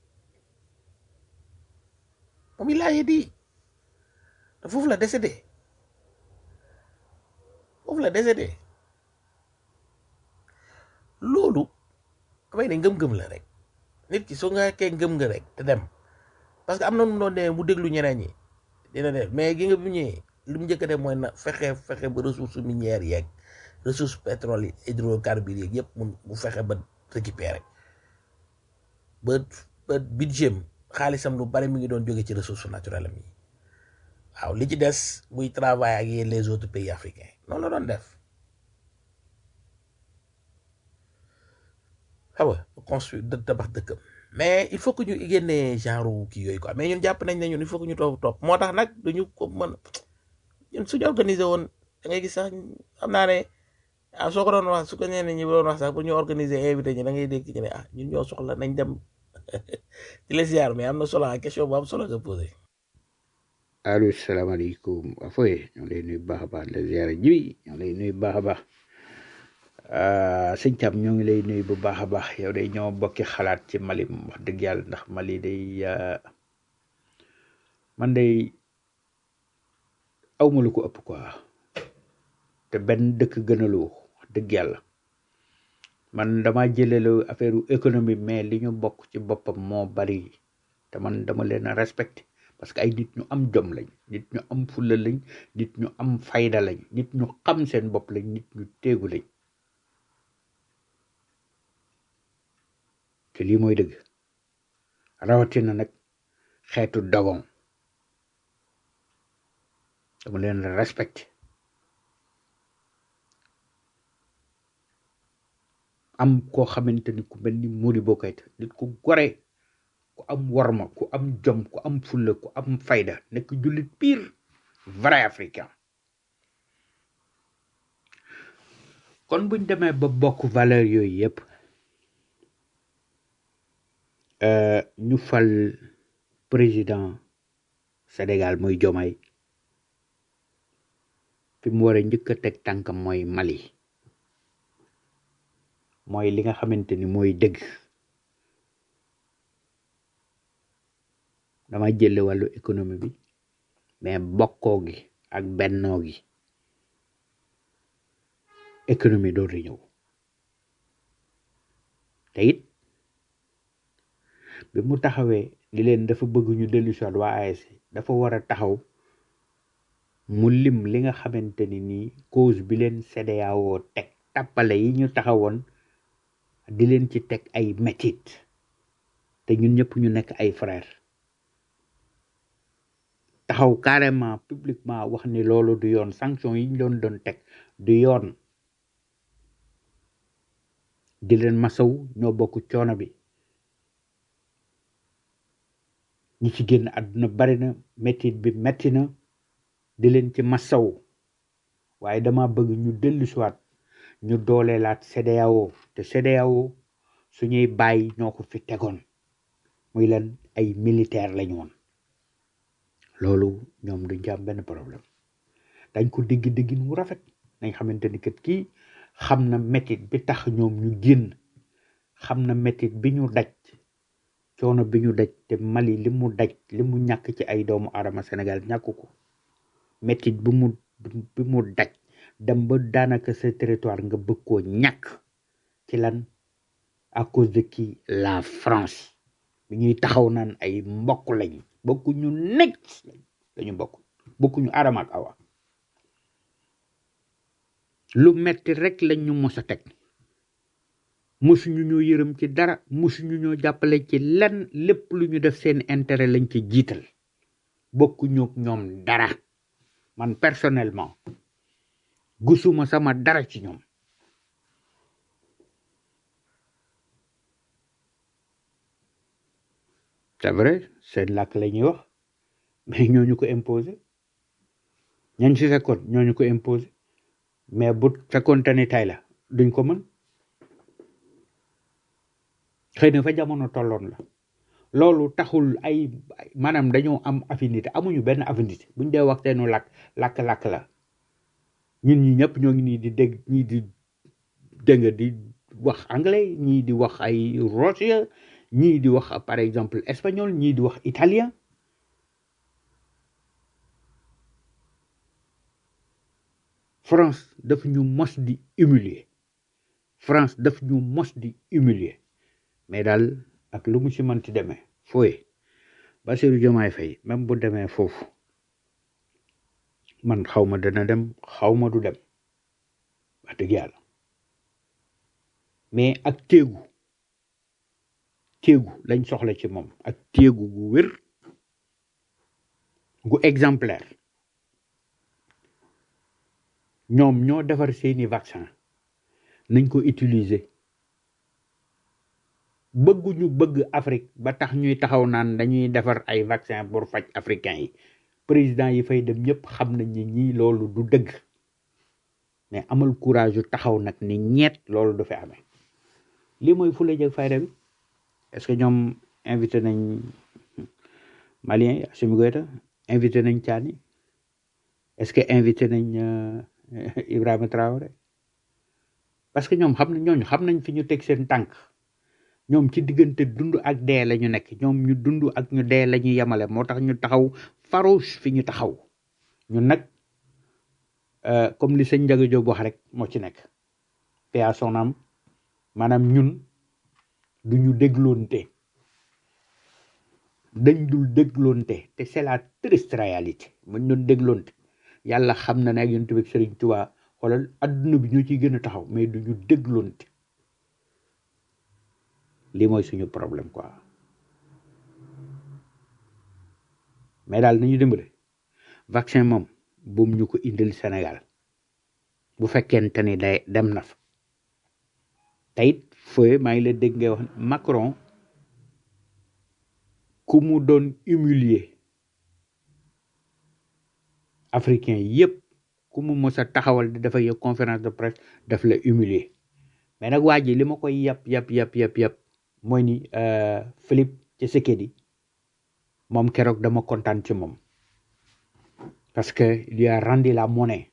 S2: moom il a dit te foofu la décédé foofu la décédé loolu damay ne ngëm-ngëm la rek nit ki soo nga kee ngëm nga rek te dem parce que am na nu mu doon demee mu déglu ñeneen ñi dina def mais gi nga bu ñëwee li mu njëkk a def mooy na fexe fexe ba ressource minière yeeg ressource pétrole yi hydrocarbures yeeg yëpp mu mu fexe ba récupérer ba ba budget xaalisam lu bari mi ngi doon jóge ci ressource naturelle am yi waaw li ci des muy travail ak yéen les autres pays africains noonu la doon def xam nga construire dë tabax dëkkam mais il faut que ñu génnee genre kii yooyu quoi mais ñun jàpp nañ ne ñun il faut que ñu toog topp moo tax nag duñu ko mën ñun suñu organiser woon da ngay gis sax xam naa ne ah soo ko doon wax su ko ñeneen ñi doon wax sax bu ñu organiser invité ñi da ngay dégg ñu ne ah ñun ñoo soxla nañ dem ci les ziar mais am na solo question bu am solo nga posé.
S7: allo salaamaaleykum afoye ñoo lay nuyu baax a baax la ziara jibi ñoo lay nuyu baax a baax sëñ Thiam ñoo ngi lay nuyu bu baax a baax yow day ñoo bokki xalaat ci Mali wax dëgg yàlla ndax Mali day man day awma lu ko ëpp quoi te benn dëkk gënalu wax dëgg yàlla man dama jëlelu affaire économie mais li ñu bokk ci boppam moo bari te man dama leen a respecté parce que ay nit ñu am jom lañ nit ñu am fulla lañ nit ñu am fayda lañ nit ñu xam seen bopp lañ nit ñu téegu lañ te lii mooy dëgg rawatina nag xeetu dogon dama leen respecté am koo xamante ni ku mel ni Modibo Keïta nit ku gore ku am worma ku am jom ku am fulla ku am fayda nekk jullit pire vrai africain kon buñ demee ba bokk valeur yooyu yépp ñu fal président Sénégal muy Diomaye fi mu war a njëkk a teg tànkam mooy Mali mooy li nga xamante ni mooy dëgg dama jële wàllu économie bi mais bokkoo gi ak bennoo gi économie doo di ñëw te it bi mu taxawee li leen dafa bëgg ñu dellu si waat waa AES dafa war a taxaw mu lim li nga xamante ni nii cause bi leen CEDEAO teg tàppale yi ñu taxawoon di leen ci teg ay métit te ñun ñëpp ñu nekk ay frère taxaw carrément publiquement wax ni loolu du yoon sanction yi ñu doon doon teg du yoon di leen masaw ñoo bokk coono bi ñi ci génn àdduna bari na métit bi metti na di leen ci masaw waaye dama bëgg ñu dellu siwaat ñu dooleelaat CEDEAO te CEDEAO suñuy bàyyi ñoo ko fi tegoon muy lan ay militaire lañu woon loolu ñoom duñ ci am benn problème dañ ko digg diggin mu rafet nañ xamante ni kat kii xam na métit bi tax ñoom ñu génn xam na métit bi ñu daj coono bi ñu daj te Mali li mu daj li mu ñàkk ci ay doomu aadama Sénégal ñàkk ko métit bi mu bi mu daj dem ba daanaka sa territoire nga bëgg koo ñàkk ci lan à cause de qui la France bi ñuy taxaw naan ay mbokk lañ bokku ñu nekk lañu bokk bokku ñu Adama ak Awa lu metti rek lañ ñu mos a teg mosuñu ñoo yërëm ci dara mosuñu ñoo jàppale ci lenn lépp lu ñu def seen intérêt lañ ci jiital bokkuñu ak ñoom dara man personnellement gisuma sama dara ci ñoom c'est vrai seen làkk la ñuy wax mais ñooñu ko imposé ñañ si fekkoon ñooñu ko imposé mais bu fekkoonte ni tay la duñ ko mën xëy na fa jamono tolloon la loolu taxul ay ay- maanaam dañoo am affinité amuñu benn affinité buñ dee waxteenu làkk làkk-làkk la ñun ñi ñëpp ñoo ngi nii di dégg ñii di dégg nga di wax anglais ñii di wax ay russien ñii di wax par exemple espagnol ñii di wax italien France daf ñu mos di humilier France daf ñu mos di humilier mais daal ak lu mu ci mënti demee fooye Bassirou Diomaye Faye même bu demee foofu man xaw ma dana dem xaw ma du dem wax dëgg yàlla mais ak téegu téegu lañ soxla ci moom ak téegu gu wér gu exemplaire ñoom ñoo defar seeni vaccin nañ ko utiliser bëgguñu bëgg Afrique ba tax ñuy taxaw naan dañuy defar ay vaccin pour faj africain yi président yi fay dem ñëpp xam nañ ni ñii loolu du dëgg mais amal courage yu taxaw nag ni ñeet loolu du fi amee lii mooy fula jëg fayda bi est-ce que ñoom invité nañ malien yi Assimi Goïta invité nañ Tiani est-ce que invité nañ euh, Ibrahima Traoré parce que ñoom xam nañ ñooñu xam nañ fi ñu teg seen tànk ñoom ci diggante dund ak dee la ñu nekk ñoom ñu dund ak ñu dee la ñu yemale moo tax ñu taxaw farouche fi ñu taxaw ñun nag euh, comme li sëñ Ndiaga Diop wax rek moo ci nekk paix à son âme maanaam ñun du ñu dégloonte dañ dul dégloonte te c'est la triste réalité buñ doon dégloonte yàlla xam na ne ak yonent bi ak Sëriñ Tuubaa xoolal adduna bi ñoo ciy gën a taxaw mais du ñu dégloonte lii mooy suñu problème quoi mais daal nañu dimbale vaccin moom buum ñu ko indil Sénégal bu fekkente ni day dem na fa teyit fooy maa ngi la dégg ngay wax Macron ku mu doon humilier africain yépp ku mu mës a taxawal di dafa yow conférence de presse daf la humilier mais nag waa ji li ma koy yàpp yàpp yàpp yàpp yàpp mooy ni euh, Philippe Tshisekedi moom keroog dama kontaan ci moom parce que il lui a rendu la monnaie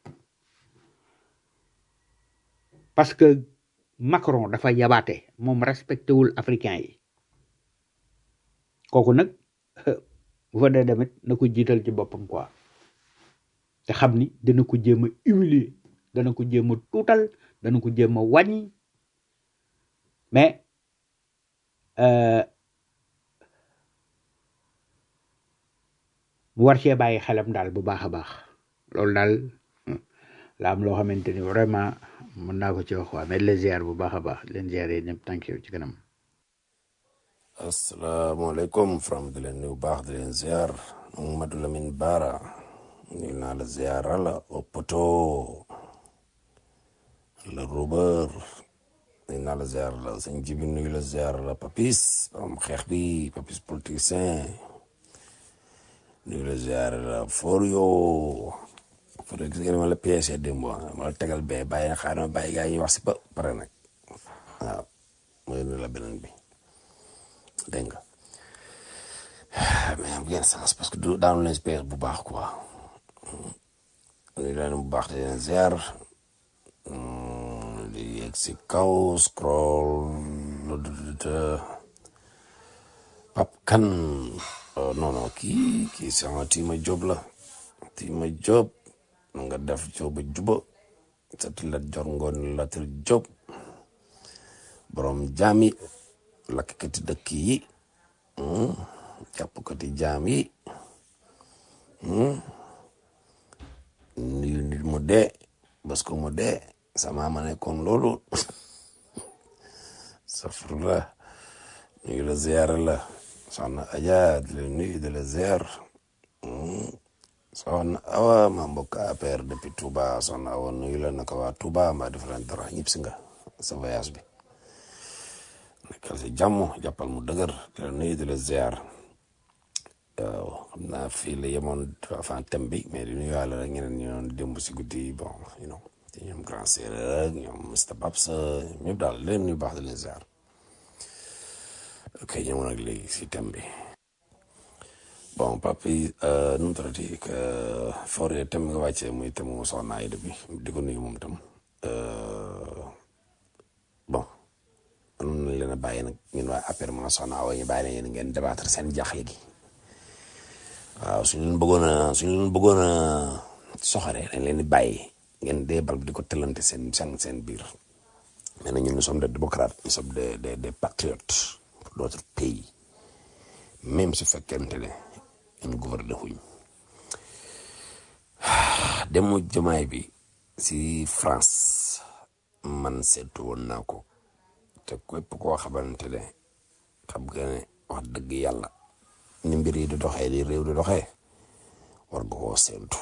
S7: parce que Macron dafa yabaate moom respecté wul africain yi kooku nag bu fa dee demit na ko jiital ci boppam quoi te xam ni dana ko jéem a humilier dana ko jéem a tuutal dana ko jéem a wàññi mais euh, mu war cee bàyyi xelam daal bu baax a baax loolu daal hmm, la am loo xamante ni vraiment mën naa ko ci wax waa mais leen ziar bu baax a baax leen ziar yi ñëpp tànk yow ci kanam
S9: asalaamaaleykum from di leen nuyu baax di leen ziar Mamadou Lamine Bara nuyu naa la ziar la Opoto la Robert nuyu naa la ziar la sëñ Jibi nuyu la ziar la Papis am xeex bi Papis politicien nuyu la ziar la Forio Forio gis ngeen ma la pièce démb ma la tegal bee bàyyi na xaaral ma bàyyi gaa yi ñu wax si ba pare nag waaw mooy nuyu la beneen bi dégg nga mais am ngeen sens parce que du daanu leen space bu baax quoi nuyu leen bu baax di leen ziar di yegg si kaw scroll pap kan non non kii kii sama tiima job la tiima job nga def joba juba sati la jor ngoon latir job borom jaami lakkati dëkk yi jàppkati jaam yi nuyu nit mu dee parce que mu dee sama ma nekkoon loolu safrula nuyu la ziar la soxna Adja di la nuyu di la ziar soxna awa ma mbokk APR depuis Touba soxna awa nuyu la naka waa Touba mbaa def leen dara ñëpp si nga sa voyage bi nekkal si jàmm jàppal mu dëgër di la nuyu di la ziar waaw xam naa fii la yemoon avant thème bi mais di nuyuwaale rek ñeneen ñu doon démb si guddi bon you know te ñoom grand séeréer ak ñoom Mr Babs ñëpp daal di leen nuyu baax di leen ziar ok ñëwoon ak léegi si thème bi bon papi nu mu tuddati que forêt thème nga wàccee muy thème mu soxna Aïda bi di ko nuyu moom tam bon mënoon nañ leen a bàyyi nag ñun waa affaire ma soxna Awa ñu bàyyi leen ngeen débattre seen jaaxle gi waaw suñu leen bëggoon a suñu leen bëggoon a soxare dañ leen di bàyyi ngeen dee bal di ko tëlante seen seen seen biir mais nag ñun nous sommes des démocrates nous sommes des des des patriotes pour d'autres pays même su fekkente ne ñun gouverner wuñ demu jamaay bi si France man seetu woon naa ko te képp koo xamante ne xam nga ne wax dëgg yàlla ni mbir yi di doxee di réew di doxee war nga koo séentu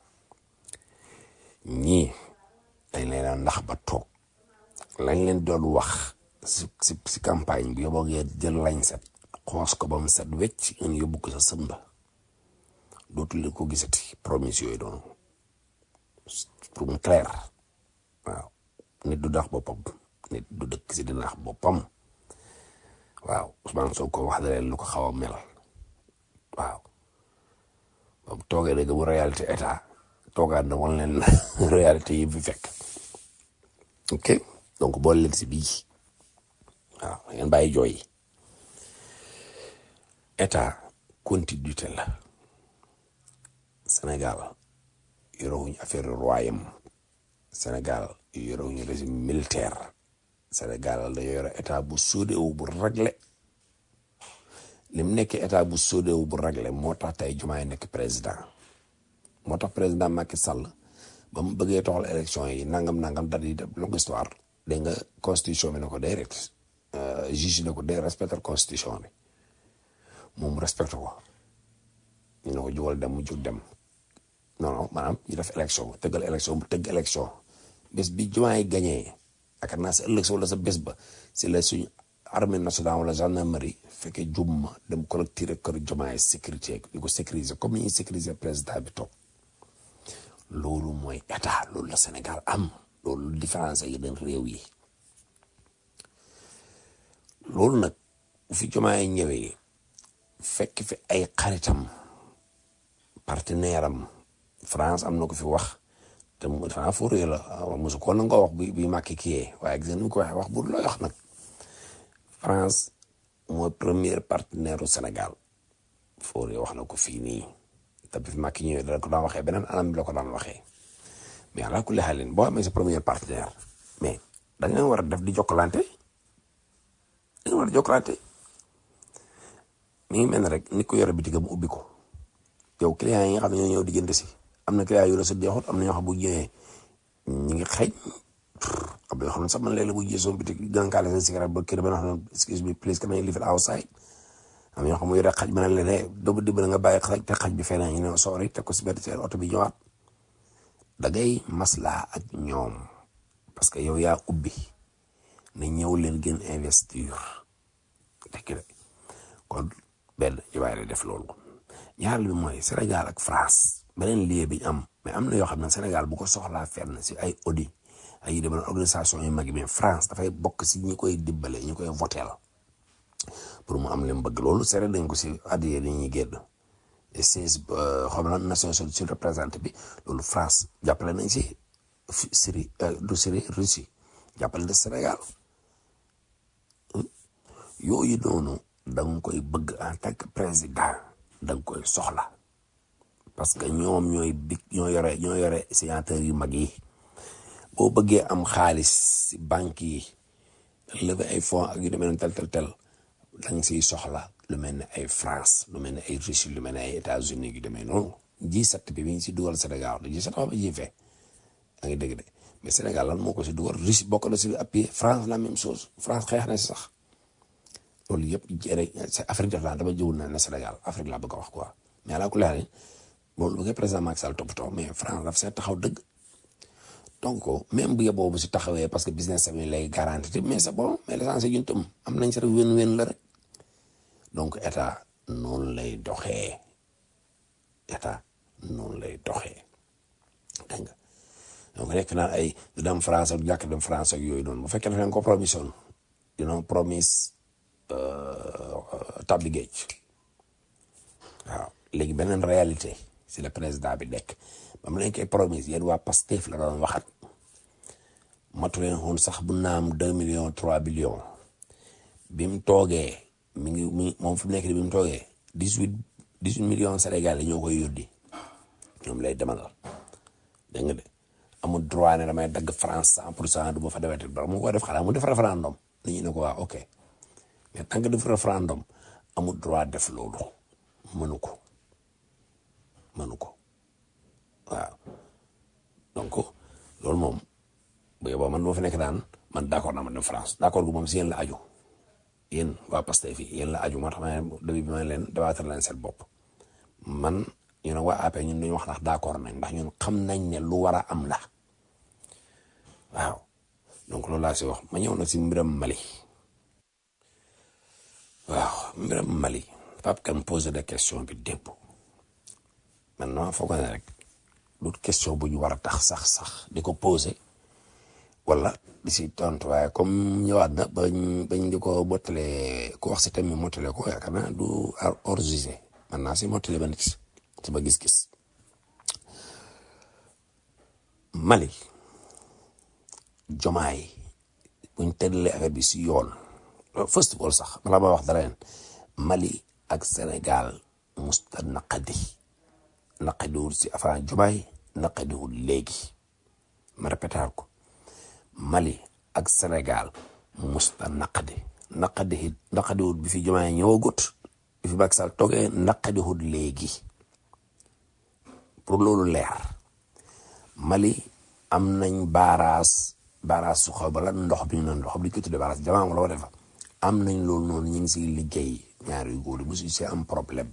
S9: ñii dañ leen a ndax ba toog lañ leen doon wax si si si campagne bi yóbboo ngeen jël lañ set xoos ko ba mu set wecc ngeen yóbbu ko sa sëmba dootul leen ko gisati promise yooyu doon pour mu clair waaw nit du dax boppam nit du dëkk si di nax boppam waaw Ousmane Sonko wax na leen lu ko xaw a mel waaw ba mu toogee dëgg bu réalité état toogaat na wan leen réalité yi fi fekk ok donc boole leen si bii waaw ngeen bàyyi jooy état continuité la Sénégal yorewuñu affaire royaume Sénégal yorewuñu régime militaire Sénégal da yore état bu sóodewu bu réglé lim nekk état bu sóodewu bu réglé moo tax tey Diomaye nekk président moo tax président Macky Sall ba mu bëggee toxal élection yi nangam nangam dat yi def longue histoire dégg nga constitution bi ne ko déedéet juge ne ko dee respecter constitution bi moom respecté ko ñu ne ko jugal dem mu jug dem non non maanaam ñu def élection tëggal élection bu tëgg élection bés bi Diomaye gagné ak naa sa ëllëg sa wala sa bés ba si la suñu armée nationale wala gendarmerie fekkee jumma dem collecter kër Diomaye sécurité di ko sécuriser comme ni ñuy sécuriser président bi toog loolu mooy état loolu la Sénégal am loolu différence yi yeneen réew yi loolu nag bu fi Diomaye ñëwee fekk fi ay xaritam partenaire am France am na ko fi wax te mu France foo réer la mosu ko na nga wax bi bi màkki kiyee waaye gis nga ni ko waxee wax bu looy wax nag France mooy premier partenaire u Sénégal foo réer wax na ko fii nii te bi fi màkki ñëwee dana ko daan waxee beneen anam bi la ko daan waxee mais ala kulli xaalin boo amee sa premier partenaire mais da nga war a def di jokkalante da nga war a jokkalante mi ngi mel ne rek nit ko yore bitig mu ubbi ko yow client yi nga xam ne ñoo ñëw di jënd si am na client yu la sa deexut am na ñoo xam bu ñëwee ñu ngi xeeñ am na yoo xam ne sax man léeg-léeg bu jëlee sama bitig gàncax la seen cigarette ba kër ba nga xam ne excuse me please can I leave it outside am na ñoo xam ne yore xaj ma ne leen ne doomu dimbali nga bàyyi xaj te xaj bi fee ñu ne sorry teg ko si benn seen oto bi ñëwaat da ngay maslaa ak ñoom parce que yow yaa ubbi ne ñëw leen gën investir dëgg la kon benn jiwaay la def loolu ñaareel bi mooy Sénégal ak France beneen lien bi ñu am mais am na yoo xam ne Sénégal bu ko soxlaa fenn si ay audit ay yu demee organisation yu mag yi mais France dafay bokk si ñi koy dimbale ñi koy votel pour mu am leen bëgg loolu seere dañ ko si addiye ni ñuy génn et seize xam na Nations Unies sur représenté bi loolu France jàppale nañ si Syrie du Syrie Russie jàppale na Sénégal yooyu noonu da nga koy bëgg en tant que président da nga koy soxla parce que ñoom ñooy big ñoo yore ñoo yore signataires yu mag yi boo bëggee am xaalis si banque yi lever ay fonds ak yu demee noonu tel tel tel da nga siy soxla lu mel ne ay France lu mel ne ay Russie lu mel ne ay États-Unis yu demee noonu G7 bi bi ñu si dugal Sénégal G7 xam nga ji fee da ngay dégg de mais Sénégal lan moo ko si dugal Russie bokk na si appui France la même chose France xeex na si sax loolu yëpp jërë c'est Afrique def laa dama jëwul na ne Sénégal Afrique laa bëgg a wax quoi mais alaa kulli haal loolu bu koy président Macky Sall toppatoo mais France daf see taxaw dëgg donc même bu yeboo bu si taxawee parce que business am yi lay garanti mais c'est bon mais l'essentiel ñun tam am nañ si rek wén-wén la rek donc état noonu lay doxee état noonu lay doxee dégg nga donc nekk naa ay du dem France ak jàkk dem France ak yooyu noonu bu fekkee daf leen ko promission you know promise tabbi géej waaw léegi beneen réalité si le président bi nekk ba mu leen koy promise yéen waa Pastef la doon waxat matu leen woon sax bu naam deux millions trois millions bi mu toogee mi ngi mi moom fi mu nekk bi mu toogee dix huit dix huit millions Sénégalais ñoo koy yóddi ñoom lay demal dégg nga de amul droit ne damay dagg France cent pour cent du ma fa demati ba mu ko def xanaa mu def référendum nit ñi ne ko waa ok mais tant que def référendum amul droit def loolu mënu ko mënu ko waaw donc loolu moom bu yeboo man moo fi nekk daan man d'accord naa ma dem France d'accord gu moom si yéen la aju yéen waa Pastef fii yéen la aju moo tax ma ne début bi ma leen dabaatal leen seen bopp man ñu ne waa AP ñun duñu wax ndax d'accord nañ ndax ñun xam nañ ne lu war a am la waaw donc loolu laa si wax ma ñëw nag si mbiram Mali waaw mbiram Mali Pape Kane posé de question bi démb maintenant foog ne rek du question bu ñu war a tax sax sax di ko posé wala di si tontu waaye comme ñëwaat na bañ bañ di ko mottalee ku wax si thème bi mottalee ko yaakaar naa du hors jugé man naa si mottalee ba nit sama gis-gis Mali jomaay buñ tëddalee affaire bi si yoon first of all sax balaa ma wax dara leen Mali ak Sénégal musta naqadi naqadiwul si affaire jomaay naqadiwul léegi ma répétaal ko Mali ak Sénégal musta naqadi naqadi naqadiwul bi fi jomaay ñëwagut bi fi Macky Sall toogee naqadiwul léegi pour loolu leer Mali am nañ baaraas baaraas su xaw bala ndox bi ñu naan ndox bi ñu ko tuddee baaraas jamaa wala wala fa am nañ loolu noonu ñu ngi siy liggéey ñaari góor yi mosu si am problème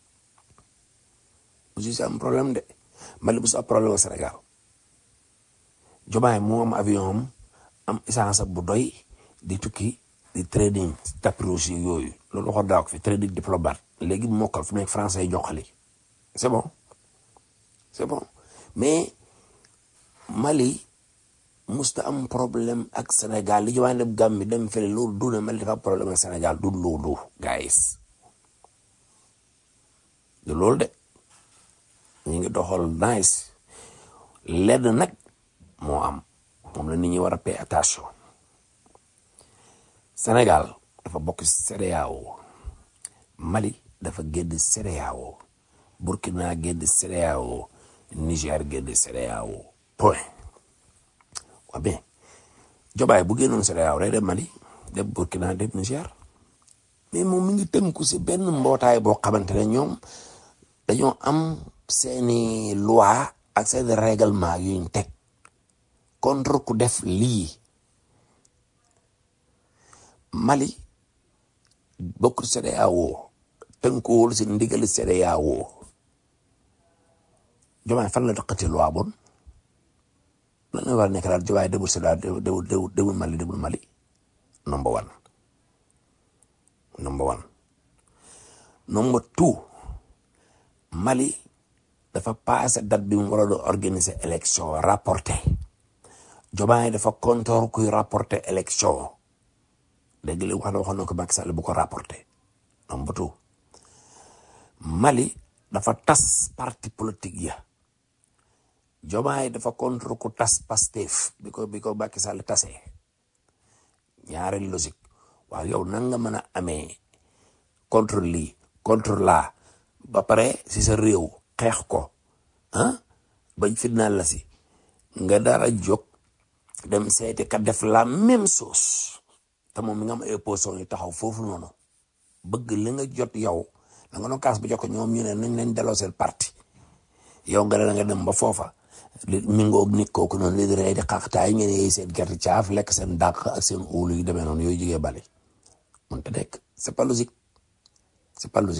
S9: mosu si am problème de Mali bu si am problème ak Sénégal jomaay moo am avion am am essence bu doy di tukki di trading tapis rouge yooyu loolu waxoon daa ko fi trading diplomate léegi mu mokkal fu nekk français yi joxali c'est bon c'est bon mais Mali musta am problème ak Sénégal li jomaay dem Gambie dem fële loolu du ne Mali dafa am problème ak Sénégal du loolu guys du loolu de ñu ngi doxal nice lenn nag moo am moom la nit ñi war a pay attention Sénégal dafa bokk CEDEAO Mali dafa génn CEDEAO Burkina génn CEDEAO Niger génn CEDEAO point waa bien jobaay bu génnoon CEDEAO day dem Mali dem Burkina dem Niger mais moom mi ngi tënku si benn mbootaay boo xamante ne ñoom dañoo am seeni loi ak seeni règlement yuñ teg contre ku def lii Mali bokk CEDEAO tënkuwul si ndigali CEDEAO jomaay fan la dëkkati loi bon lan la war a nekk daal jomaay demul CEDEAO demul demul demul Mali demul Mali number one number one number two Mali dafa passé date bi mu war a doon organiser élection rapporté jomaay dafa kontoor kuy rapporté élection léegi li wax na waxoon na ko Macky Sall bu ko rapporté number two Mali dafa tas parti politique ya jomaay dafa contre ku tas Pastef bi ko bi ko Macky Sall tasee ñaari logique waaw yow nan nga mën a amee contre lii contre laa ba pare si sa réew xeex ko ah bañ fitnaal la si nga dara jóg dem seeti ka def la même chose te moom mi nga am ay opposition yu taxaw foofu noonu bëgg li nga jot yow da nga doon kaas ba jox ko ñoom ñu ne nañ leen delloo seen parti yow nga ne nga dem ba foofa li mingoog nit kooku noonu li di rey di xaaxtaay ngeen yey seen gerte caaf lekk seen dàq ak seen óolu yu demee noonu yooyu jógee bali mun te nekk c'est pas logique c'est pas logique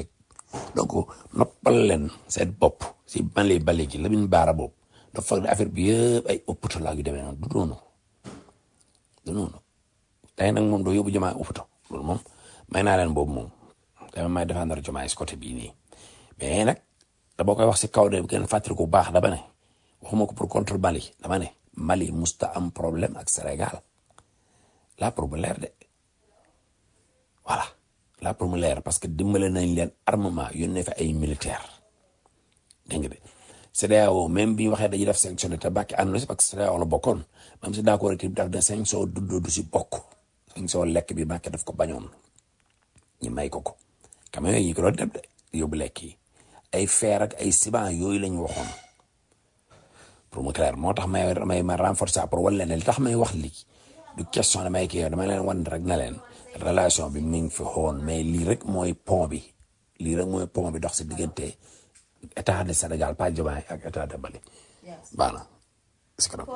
S9: donc noppal leen seen bopp si bale bale ji Lamine Bara boobu dafa foog ne affaire bi yëpp ay ëppatu laa yu demee noonu du noonu du noonu tey nag moom doo yóbbu Diomaye ëppatu loolu moom may naa leen boobu moom dama may défendre Diomaye si côté bii nii mais nag dama koy wax si kaw de gën fàttali ko bu baax dama ne waxuma ko pour contre Mali dama ne Mali musta am problème ak Sénégal là pour mu leer de voilà là pour mu leer parce que dimbale nañ leen armement yónnee fa ay militaire dégg nga de CEDEAO même bi ñu waxee dañuy def sanction de tabac ànd na si parce que CEDEAO la bokkoon même si d'accord itam daf ne sanction duddoo du si bokk sanction lekk bi Macky daf ko bañoon ñu may ko ko camion yi ñu ko doon dem de yóbbu lekk yi ay fer ak ay ciment yooyu lañ waxoon pour mu clair moo tax may may ma renforcer pour wan leen ne li tax may wax lii du question damay kii dama leen wan rek na leen relation bi mi ngi fi xoon mais lii rek mooy pont bi lii rek mooy pont bi dox si diggante état de Sénégal pas Diomaye ak état de Mali baax na si kanam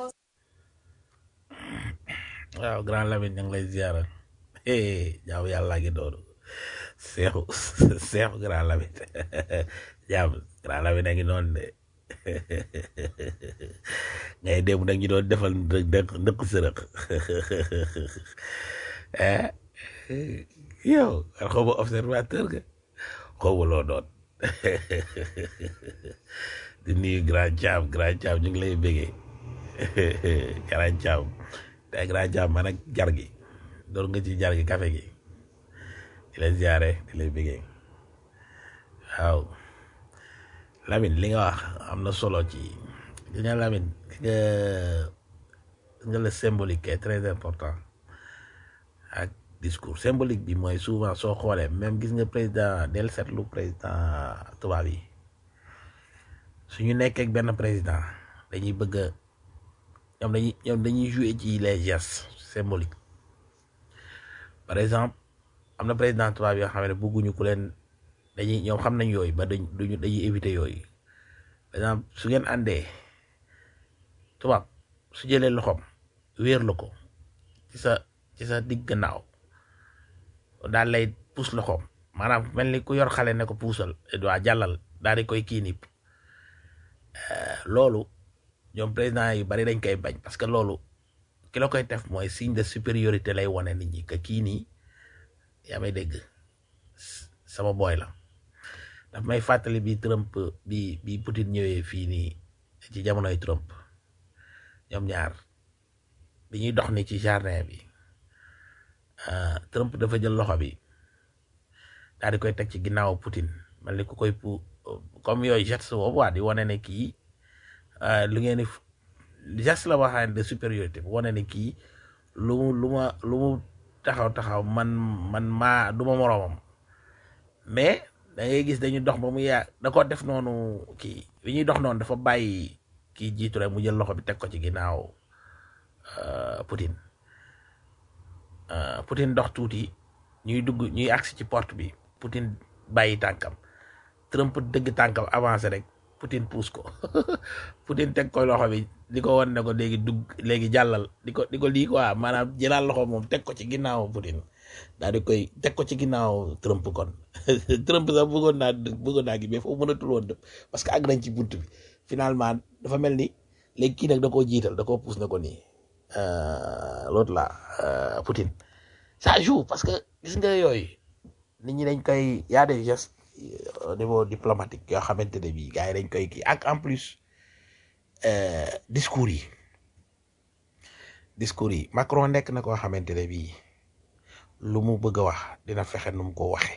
S2: waaw grand Lamine ñu ngi lay ziara jaamu yàlla ngi doonu seexu seexu grand Lamine jaam grand Lamine a ngi noonu de ngay dem nag ñu doon defal ndëkk ndëkk sërëq eh yow xaw ma observateur nga xaw ma loo doon di nuyu grand Thiam grand Thiam ñu ngi lay bégee grand Thiam tey grand Thiam man ak jar gi doon nga ci jar gi café gi di la ziare di lay bégee waaw Lamine li nga wax am na solo ci gis nga Lamine gis nga gis nga le symbolique est très important ak discours symbolique bi mooy souvent soo xoolee même gis nga président del seetlu président tubaab yi su ñu nekkee ak benn président dañuy bëgg a ñoom dañuy ñoom dañuy jouer ci les gestes symboliques par exemple am na président tubaab yoo xam ne bëgguñu ku leen dañuy ñoom xam nañ yooyu ba dañ duñu dañuy éviter yooyu par exemple su ngeen àndee tubaab su jëlee loxoom wéer la ko ci sa ci sa digg gannaaw daal lay puus loxoom maanaam mel ni ku yor xale ne ko puusal waa jàllal daal di koy kii nii loolu ñoom président yu bari dañ koy bañ parce que loolu ki la koy def mooy signe de supériorité lay wane nit ñi que kii nii yaa may dégg sama boy la daf may fàttali bi Trump bi bi Poutine ñëwee fii nii ci jamonoy Trump ñoom ñaar bi ñuy dox ni ci jardin bi Trump dafa jël loxo bi daal di koy teg ci ginnaaw Poutine mel ni ku koy pu comme yooyu geste boobu waa di wane ne kii lu ngeen di geste la waxaan de supériorité bu wane ne kii lu mu lu ma lu mu taxaw taxaw man man maa du ma moroomam mais da ngay gis dañuy dox ba mu yaa da ko def noonu kii bi ñuy dox noonu dafa bàyyi kii jiitu rek mu jël loxo bi teg ko ci ginnaaw Poutine Poutine dox tuuti ñuy dugg ñuy agsi ci porte bi Poutine bàyyi tànkam Trump dëgg tànkam avancé rek Poutine puus ko Poutine teg ko loxo bi di ko wan ne ko léegi dugg léegi jàllal di ko di ko lii quoi maanaam jëlaat loxo moom teg ko ci ginnaaw Poutine daal di koy teg ko ci ginnaaw Trump kon Trump sax bëggoon naa bëggoon naa gi mais foofu mënatul woon dëpp parce que àgg nañ ci bunt bi finalement dafa mel ni léegi kii nag da koo jiital da koo puus na ko nii l'autre là Poutine ça joue parce que gis nga yooyu nit ñi dañ koy y a des gestes au niveau diplomatique yoo xamante ne bii gars yi dañ koy kii ak en plus discours yi discours yi Macron nekk na koo xamante ne bii lu mu bëgg a wax dina fexe nu mu ko waxe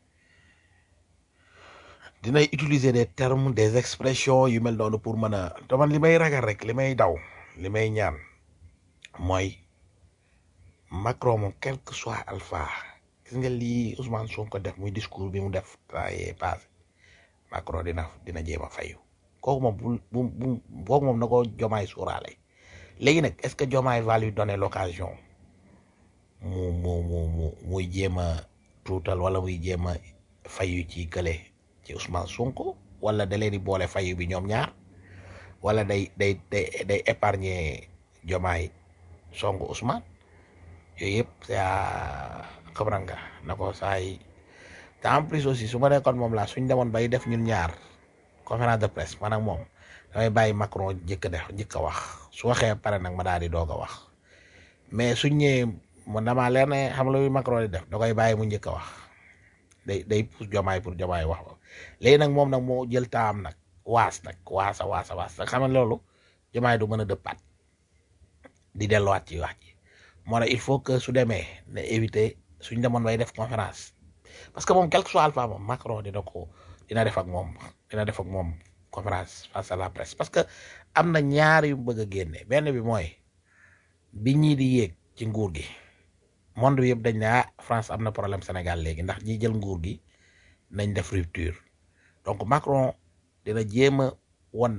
S2: dinay utiliser des termes des expressions yu mel noonu pour mën a te man li may ragal rek li may daw li may ñaan mooy Macron moom quel que soit alpha gis nga lii Ousmane Sonko def muy discours bi mu def temps yee passé Macron dina dina jéem a fayu kooku moom bu bu bu kooku moom na ko jomaay suuraale léegi nag est-ce que jomaay va lui donner l'occasion mu mu mu mu muy jéem a tuutal wala muy jéem a fayu ci kële ci Ousmane Sonko wala da leen di boole fayu bi ñoom ñaar wala day day day day épargner jomaay songu Ousmane yooyu yëpp c'est à xam nga na ko saay te en plus aussi su ma nekkoon moom laa suñ demoon bay def ñun ñaar conférence de presse man ak moom damay bàyyi Macron jëkk def jëkk a wax su waxee pare nag ma daal di doog a wax mais suñ ñëwee man damaa leer ne xam la Macron di def da koy bàyyi mu njëkk a wax day day pousse jomaay pour jomaay wax léegi nag moom nag moo jël taam nag waas nag waasa waasa waas nag xam nga loolu jomaay du mën a dëppaat di delluwaat ci wax ji moo ne il faut que su demee ne éviter suñ demoon bay def conférence parce que moom quel que soit alpha moom Macron dina ko dina def ak moom dina def ak moom conférence face à la presse parce que am na ñaar yu bëgg a génne benn bi mooy bi ñii di yéeg ci nguur gi monde bi yëpp dañ ne ah France am na problème Sénégal léegi ndax ñi jël nguur gi nañ def rupture donc Macron dina jéem a won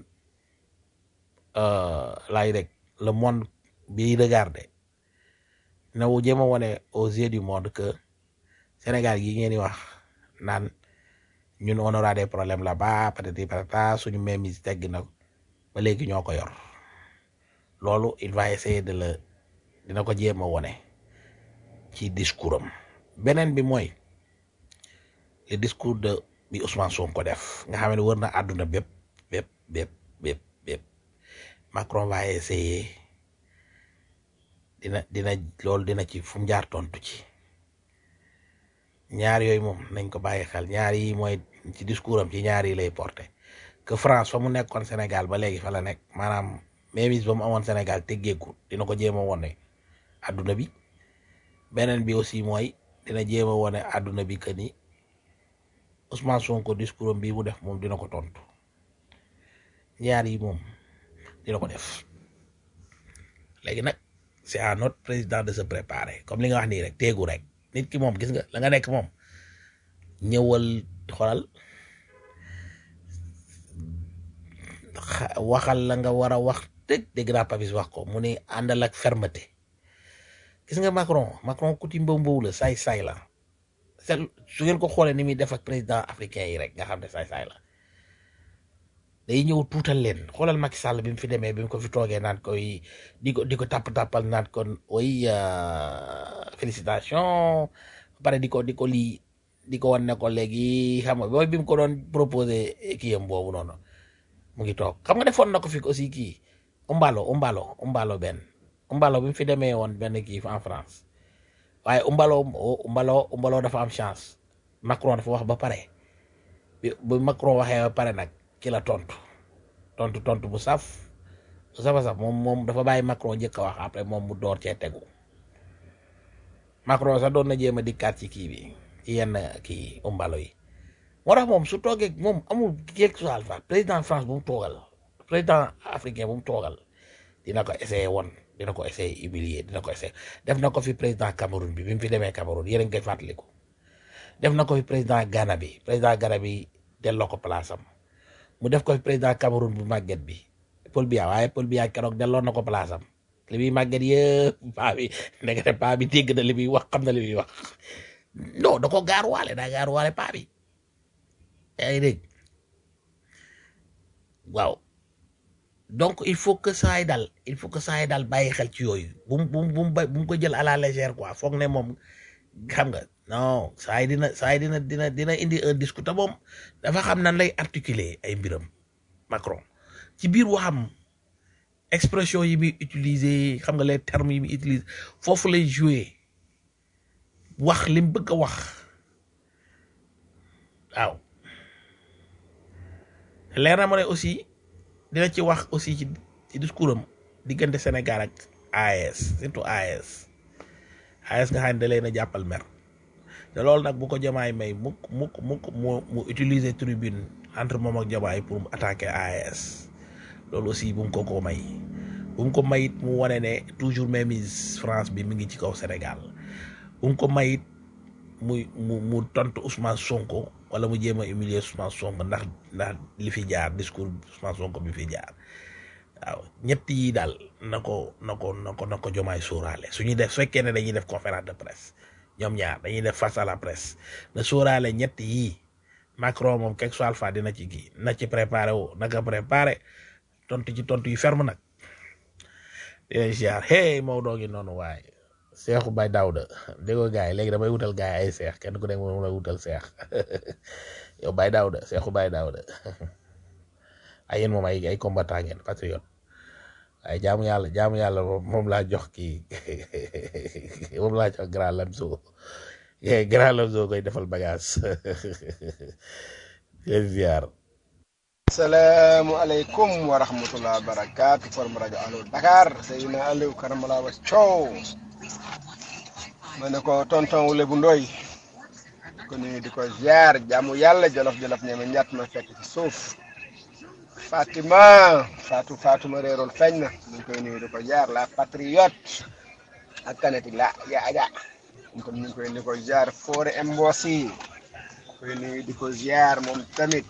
S2: laay rek le monde bi regarder dina wu jéem a wone aux yeux du monde que Sénégal gi ngeen di wax naan ñun on aura des problèmes là-bas patati patata suñu mémis tegg na ba léegi ñoo ko yor loolu il va essayer de le dina ko jéem a wone ci discours am beneen bi mooy le discours de bi Ousmane Sonko def nga xam ne wër na àdduna bépp bépp bépp bépp bépp Macron va essayer dina dina loolu dina ci fu mu jaar tontu ci ñaar yooyu moom nañ ko bàyyi xel ñaar yi mooy ci discours am ci ñaar yi lay porté que France fa mu nekkoon Sénégal ba léegi fa la nekk maanaam mémis ba mu amoon Sénégal teggeeku dina ko jéem a wone àdduna bi beneen bi aussi mooy dina jéem a wone àdduna bi que ni Ousmane Sonko discours am bii mu def moom dina ko tontu ñaar yi moom dina ko def léegi nag c'est à notre président de se préparer comme li nga wax nii rek teegu rek nit ki moom gis nga la nga nekk moom ñëwal xoolal waxal la nga war a wax dëgg dégg naa Papis wax ko mu ne àndal ak fermeté gis nga Macron Macron kuti mbaw mbaw la saay saay la c'est su ngeen ko xoolee ni muy def ak président africain yi rek nga xam ne saay saay la day ñëw tuutal leen xoolal Macky Sall bi mu fi demee bi mu ko fi toogee naan koy di ko di ko tàpp tàppal naan kon oy félicitation pare di ko di ko lii di ko wan ne ko léegi xam nga booy bi mu ko doon proposé kii am boobu noonu mu ngi toog xam nga defoon na ko fi aussi kii umbalo umbalo umbalo benn umbalo bi mu fi demee woon benn kii en France waaye umbalo umbalo umbalo dafa am chance Macron dafa wax ba pare bi bu Macron waxee ba pare nag ki la tontu tontu tontu bu saf bu safa saf moom moom dafa bàyyi Macron njëkk a wax après moom mu door cee tegu Macron sax doon na jéem a dikkaat ci kii bi ci yenn kii umbalo yi moo tax moom su toogee moom amul quelque soit alpha président France bu mu toogal président africain bu mu toogal dina ko essayer won dina ko essayer humilier dina ko essayer def na ko fi président Cameroun bi bi mu fi demee Cameroun yéen a ngi koy fàttaliku def na ko fi président Ghana bi président Ghana bi delloo ko place am mu def ko fi président Cameroun bu màgget bi Paul Biya waaye Paul Biya keroog delloo na ko place am li muy màgget yëpp paa bi ndekete paa bi dégg na li muy wax xam na li muy wax non da ko gaaruwaale daa gaaruwaale paa bi yaa ngi dégg waaw donc il faut que saa yi daal il faut que saa yi daal bàyyi xel ci yooyu bu mu bu mu bu mu ba- bu mu ko jël à la légère quoi foog ne moom xam nga non saa yi dina saa yi dina dina dina indi un discours te moom dafa xam nan lay articuler ay mbiram Macron ci biir waxam expression yi muy utiliser xam nga les termes yi muy utiliser foofu lay jouer wax li mu bëgg a wax waaw leer na ma ne aussi dina ci wax aussi ci ci discours am diggante Sénégal ak AES surtout AES AES nga xam ne da leen a jàppal mer te loolu nag bu ko jamaay may mukk mukk mukk mu mu utiliser tribune entre moom ak jamaay pour mu attaquer AES loolu aussi bu mu ko ko may bu mu ko mayit mu wane ne toujours mainmise France bi mi ngi ci kaw Sénégal bu mu ko mayit muy mu mu tontu Ousmane Sonko wala mu jéem a humilier Ousmane Sonko ndax ndax li fi jaar discours Ousmane Sonko bi fi jaar waaw ñett yi daal na ko na ko na ko na ko jomaay sóoraale su ñuy def su fekkee ne dañuy def conférence de presse ñoom ñaar dañuy def face à la presse na sóoraale ñett yii Macron moom quelque soit alpha dina ci kii na ci préparé wu naka préparé tontu ci tontu yu ferme nag dina ziar hey Maodo ngi noonu waaye seexu bay daawda déggoo gars yi léegi damay wutal gars yi ay seex kenn ku nekk moom la wutal seex yow bay daawda seexu bay daawda ay yéen moom ay ay combattant ngeen patriote ay jaamu yàlla jaamu yàlla moom moom laa jox kii moom laa jox grand lamso yee grand lamso koy defal bagage leen ziar
S10: salaamualeykum wa rahmatulah barakaatu forum rajo Allo Dakar Seydina Aliou Karamala wa Coow ma ne ko tonton Wule bu Ndoy ko nuyu di ko ziar jaamu yàlla jolof jolof ñeme ñett ma fekk ci suuf Fatima Fatou Fatou ma réeroon feeñ na ñu ngi koy nuyu di ko ziar la patriote ak kanati la ya aja ñu tam ñu ngi koy nuyu di ko ziar Fore Mbosi koy nuyu di ko ziar moom tamit.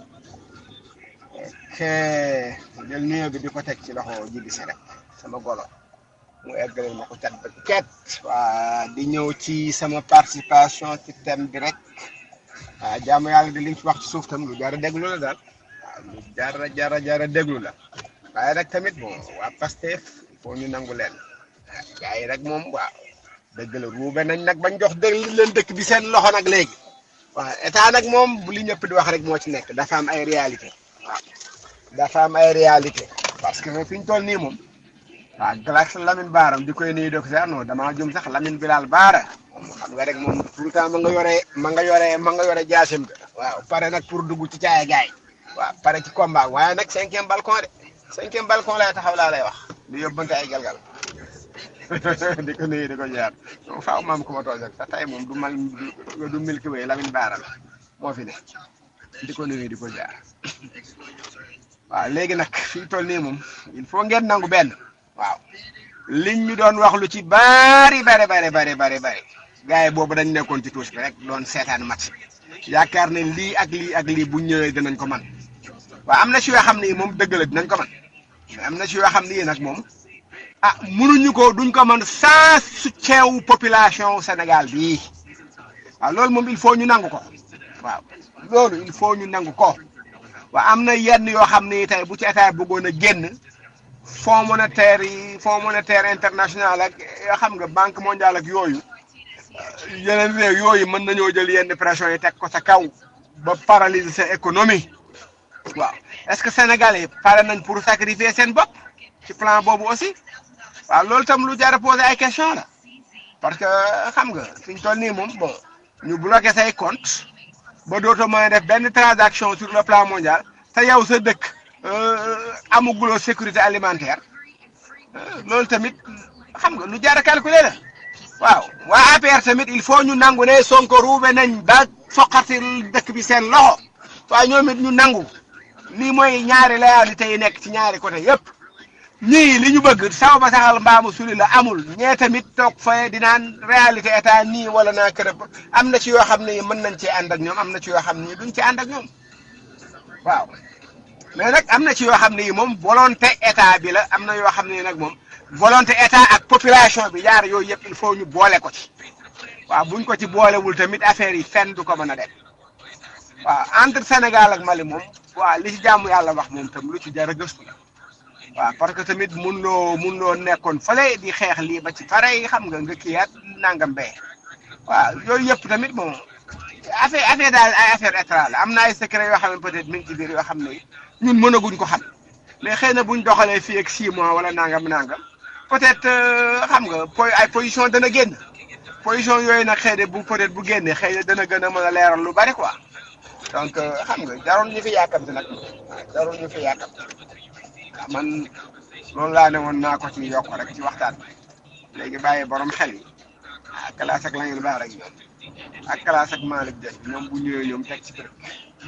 S10: ok jël nuyoo bi di ko teg ci loxo jibi si rek sama golo mu eggaleel ma ko cat ba ket waa di ñëw ci sama participation ci thème bi rek waa jaamu yàlla di liñ ci wax ci suuf tam lu jar a déglu la daal waaw lu jar a jar a jar a déglu la waaye rek tamit bon waa Pastef il faut ñu nangu leen gars yi rek moom waaw dëgg la ruube nañ nag bañ jox dëgg leen dëkk bi seen loxo nag léegi waaw état nag moom bu li ñëpp di wax rek moo ci nekk dafa am ay réalité waaw dafa am ay réalité parce que fi ñu toll nii moom waaw Galax Lamine Baaram di koy nuyu docteur non damaa jum sax Lamine Bilal Baara moom xam nga rek moom tout le temps ma nga yore ma nga yore ma nga yore jaasim ga waaw pare nag pour dugg ci caaya gaay waaw pare ci combat waaye nag cinquième balcon de cinquième balcon lay taxaw laa lay wax di yóbbante ay galgal di ko nuyu di ko jaar donc faaw maam ku ma toog rek sax tey moom du mal du du Milky Way Lamine Baara la moo fi ne di ko nuyu di ko jaar. waaw léegi nag fii toll nii moom il faut ngeen nangu benn waaw liñ ñu doon wax lu ci bari bari bari bari bari bari gars yi boobu dañ nekkoon ci tuus bi rek doon seetaan match yaakaar ne lii ak lii ak lii bu ñëwee dinañ ko man waaw am na si yoo xam ne moom dëgg la dinañ ko man mais am na si yoo xam ne nag moom ah munuñu ko duñ ko man sans soutien wu population Sénégal bii waaw loolu moom il faut ñu nangu ko waaw loolu il faut ñu nangu ko. waaw am na yenn yoo xam ne tey bu ci état bëggoon a génn fonds monétaire yi fonds monétaire international ak yoo xam nga banque mondiale ak yooyu yeneen réew yooyu mën nañoo jël yenn pression yi teg ko sa kaw ba paralyser sa économie waaw est-ce que sénégalais pare nañ pour sacrifier seen bopp ci plan boobu aussi waaw loolu tam lu jar a poser ay question la parce que xam nga fi ñu toll nii moom bon ñu bloqué say compte ba dootoo mën a def benn transaction sur le plan mondial te yow sa dëkk amuguloo sécurité alimentaire loolu tamit xam nga lu jar a calculer la waaw waa APR tamit il faut ñu nangu ne Sonko ruube nañ ba foqati dëkk bi seen loxo waaye ñoom it ñu nangu lii mooy ñaari réalité yi nekk ci ñaari côté yépp ñii li ñu bëgg saw ba saxal mbaamu suli la amul ñee tamit toog fa di naan réalité état nii wala naa kërëb am na ci yoo xam ne mën nañ cee ànd ak ñoom am na ci yoo xam ne duñ ci ànd ak ñoom waaw mais nag am na ci yoo xam ne yi moom volonté état bi la am na yoo xam ne nag moom volonté état ak population bi yaar yooyu yëpp il faut ñu boole ko ci waaw buñ ko ci boolewul tamit affaire yi fenn du ko mën a dem waaw entre Sénégal ak Mali moom waaw li ci jàmm yàlla wax moom tam lu ci jar a gëstu la waaw parce que tamit mun loo mun loo nekkoon fële di xeex lii ba ci pare yi xam nga nga kiiyaat nangam bee waaw yooyu yëpp tamit moom affaire affaire daal ay affaire état la am na ay secret yoo xam ne peut-être mi ngi ci biir yoo xam ne ñun mënaguñ ko xam mais xëy na buñ doxalee fii ak 6 mois wala nangam nangam peut-être xam nga po ay position dana génn position yooyu nag xëy na bu peut-être bu génnee xëy na dana gën a mën a leeral lu bari quoi donc xam nga jarul ñu fi yàkkamti nag jarul ñu fi yàkkamti man loolu laa ne woon naa ko ci yokk rek ci waxtaan bi léegi bàyyi borom xel yi ah classe ak lañu baax rek ñoom ak classe ak Malick Dieng ñoom bu ñëwee ñoom teg ci kër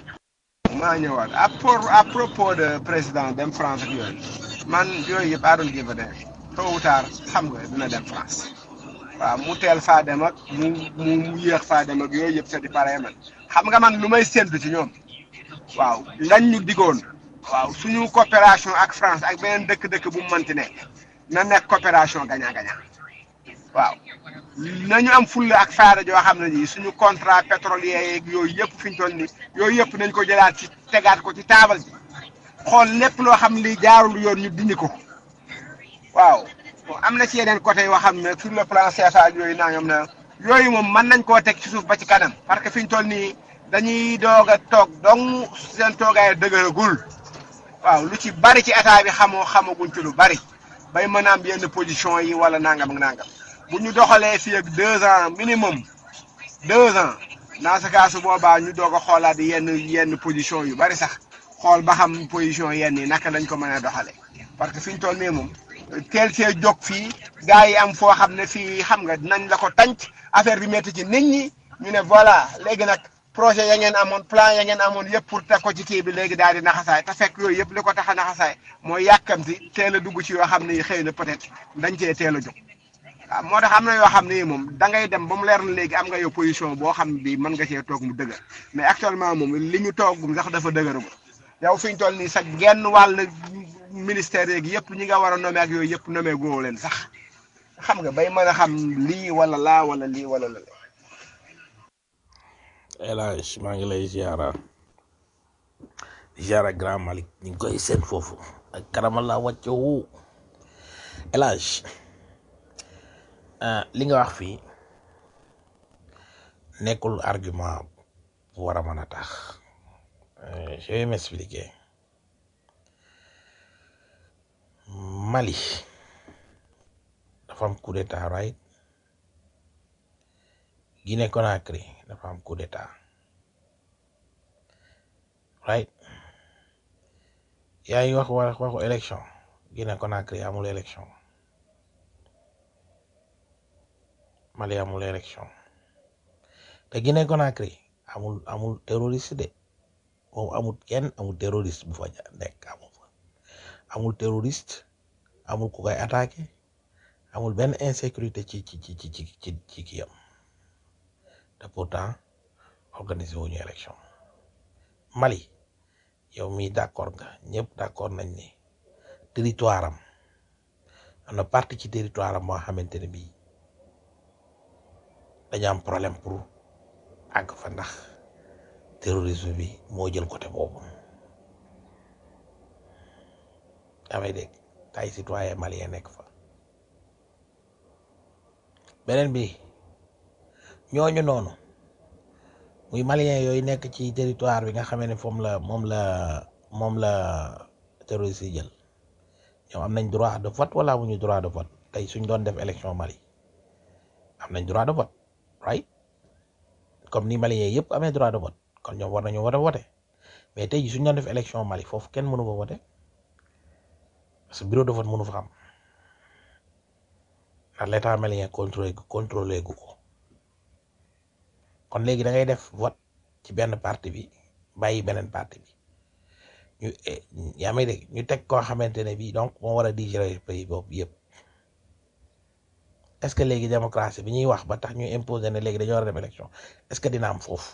S10: maa ñëwaat à pour à propos de président dem France ak yooyu man yooyu yëpp aadoon give a damn tôt ou tard xam nga dina dem France waaw mu teel faa dem ak mu mu mu yéex faa dem ak yooyu yëpp c'est du pareil man xam nga man lu may séntu ci ñoom waaw lañ ñu digoon waaw suñu coopération ak France ak beneen dëkk-dëkk bu mu mënti nekk na nekk coopération gagnant gagnant waaw nañu am fulla ak faada joo xam ne nii suñu contrat pétrolier yeeg yooyu yëpp fi ñu toll nii yooyu yëpp nañ ko jëlaat ci tegaat ko ci taabal ji xool lépp loo xam li jaarul yoon ñu dindi ko waaw am na ci yeneen côté yoo xam ne sur le plan CFA ak yooyu nangam na yooyu moom mën nañ koo teg ci suuf ba ci kanam parce que fi ñu toll nii dañuy doog a toog dong seen toogaay dëgëragul waaw lu ci bari ci état bi xamoo xamaguñ ci lu bari bay mën a am yenn position yi wala nangam ak nangam bu ñu doxalee fii ak deux ans minimum deux ans dans ce cas su boobaa ñu doog a xoolaat yenn yenn position yu bari sax xool ba xam position yenn yi naka lañ ko mën a doxalee parce que fi ñu toll nii moom teel see jóg fii gars yi am foo xam ne fii xam nga dinañ la ko tànc affaire bi métti ci nit ñi ñu ne voilà léegi nag projet ya ngeen amoon plan ya ngeen amoon yëpp pour teg ko ci kii bi léegi daal di naxasaay te fekk yooyu yëpp li ko tax a naxasaay mooy yàkkamti teel a dugg ci yoo xam ne xëy na peut-être dañ cee teel a jóg. waaw moo tax am na yoo xam ne moom da ngay dem ba mu leer na léegi am nga yow position boo xam bi mën nga cee toog mu dëgër mais actuellement moom li ñu toogum sax dafa dëgëragul yow fi ñu toll nii sax genn wàll ministère yeeg yëpp ñi nga war a nommé ak yooyu yëpp nommé góob leen sax xam nga bay mën a xam lii wala laa wala lii wala la.
S2: El Hadj maa ngi lay ziara ziara Grand Malick ñu ngi koy seen foofu ak karama la wàcce wu El Hadj li nga wax fii nekkul argument bu war a mën a tax je vais m'expliquer Mali dafa am coup d'état right Guinée Conakry dafa am coup d'état right yaa ngi wax wax waxu élection Guinée Conakry amul élection Mali amul élection te Guinée Conakry amul amul terroriste de moom amul kenn amul terroriste bu fa nekk amul fa amul terroriste amul ku koy attaqué amul benn insécurité ci ci ci ci ci ci kiyam te pourtant organisé wuñu élection Mali yow mii d'accord nga ñëpp d'accord nañ ni territoire am am na partie ci territoire am moo xamante ne bii dañu am problème pour àgg fa ndax terrorisme bi moo jël côté boobu damay dégg ay citoyen malien nekk fa beneen bi ñooñu noonu muy malien yooyu nekk ci territoire bi nga xamee ne moom la moom la moom la terroriste yi jël ñoom am nañ droit de vote wala amuñu droit de vote tey suñ doon def élection Mali am nañ droit de vote right comme ni malien yëpp amee droit de vote kon ñoom war nañu war a voter mais tey jii suñ doon def élection Mali foofu kenn mënu fa voter parce que bureau de vote mënu fa am ndax l'état malien contrôlé contrôlé gu ko kon léegi da ngay def vote ci benn parti bi bàyyi beneen parti bi ñu yaa may dégg ñu teg koo xamante ne bii donc moo war a digérer pays boobu yëpp est-ce que léegi démocratie bi ñuy wax ba tax ñu imposer ne léegi dañoo war a dem élection est-ce que dina am foofu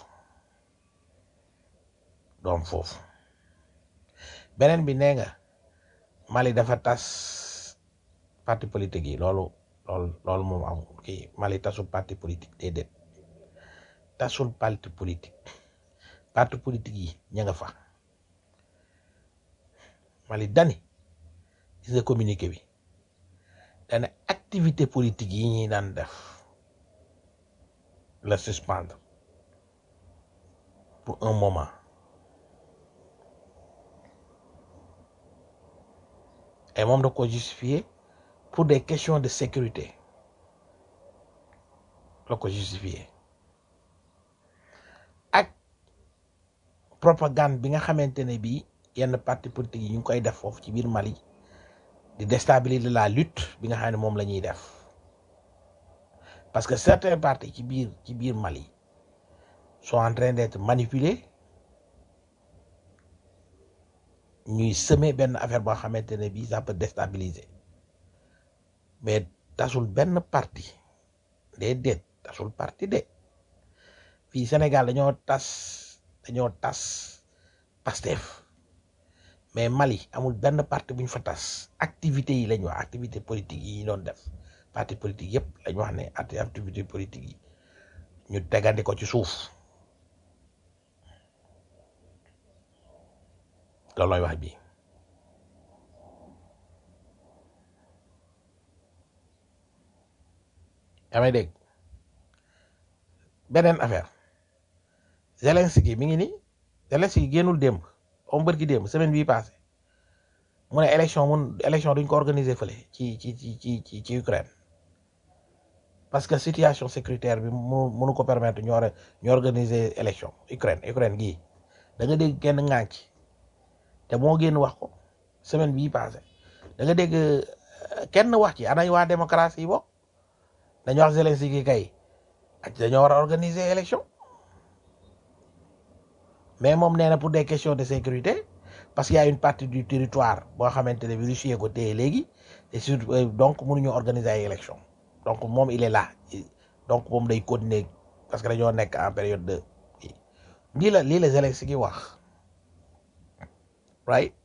S2: doom foofu beneen bi nee nga Mali dafa tas parti politique yi loolu loolu loolu moom amul kii Mali tasul parti politique déedéet tasul parti politique parti politique yi ña nga fa Mali dani gis nga communiqué bi dana activité politique yi ñuy daan def la suspendre pour un moment et moom da ko justifier pour des questions de sécurité la ko justifier ak propagande bi nga xamante ne bii yenn parti politique yi ñu ngi koy def foofu ci biir Mali di déstabiliser la lutte bi nga xam ne moom la ñuy def parce que certains partis ci biir ci biir Mali sont en train d'être manipulés ñuy semer benn affaire boo xamante ne bii ça peut déstabiliser mais tasul benn parti déedéet tasul parti de fii Sénégal dañoo tas dañoo tas Pastef mais Mali amul benn parti bu ñu fa tas activité yi lañ wax activité politique yi ñu doon def parti politique yëpp lañ wax ne activité politique yi ñu tegandi ko ci suuf loolooy wax bi yaa may dégg beneen affaire Zelensky mi ngi ni Zelensky génnul démb om bërki démb semaine bii passé mu ne élection mun élection duñ ko organiser fële ci ci ci ci ci ci Ukraine parce que situation sécuritaire bi mu mënu ko permettre ñu or ñu organiser élection Ukraine Ukraine gii da nga dégg kenn ŋànk te moo génn wax ko semaine bii passé da nga dégg euh, kenn wax ci anañ waa démocratie yi bokk dañu wax Zelensky kay ak dañoo war a organiser élection mais moom nee na pour des questions de sécurité parce qu'il y a une partie du territoire boo xamante ne bi Russie ko téye léegi et surtout euh, donc mënuñu organiser ay élection donc moom il est là donc moom day continuer parce que dañoo nekk en période de lii la lii la Zelensky wax right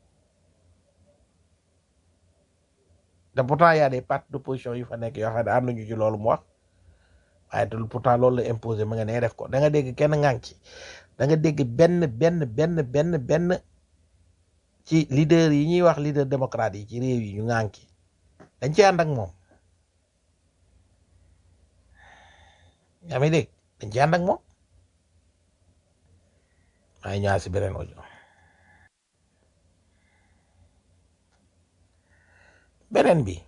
S2: te pourtant y a des partis d'opposition yu fa nekk yoo xam ne am nañu ci loolu mu wax waaye te pourtant loolu la imposé ma nga nee def ko da nga dégg kenn ngang ci da nga dégg benn benn benn benn benn ci leader yi ñuy wax leader démocrate yi ci réew yi ñu ngang ci dañ ci ànd ak moom yaa may dégg dañ ci ànd ak moom maa ngi ñëwaat si beneen audio beneen bi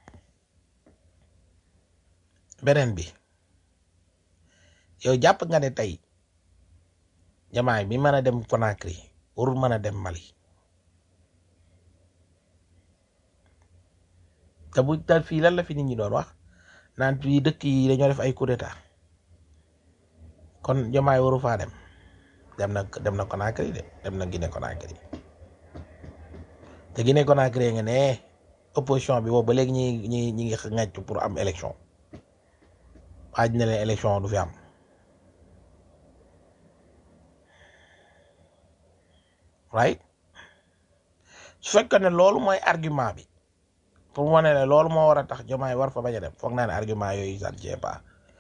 S2: beneen bi yow jàpp nga ne tey jamaay bi mën a dem Conakry warul mën a dem Mali te bu te fii lan la fi nit ñi doon wax naan fii dëkk yi dañoo def ay coup d'état kon jamaay waru faa dem dem na dem na Conakry de dem na Guinée Conakry te Guinée Conakry nga ne opposition bi boobu ba léegi ñi ñi ñi ngi ngàcc pour am élection waaj na leen élection du fi am right su fekkee ne loolu mooy argument bi pour mu ne ne loolu moo war a tax jomaay war fa bañ a dem foog naa ne argument yooyu ça ne tient pas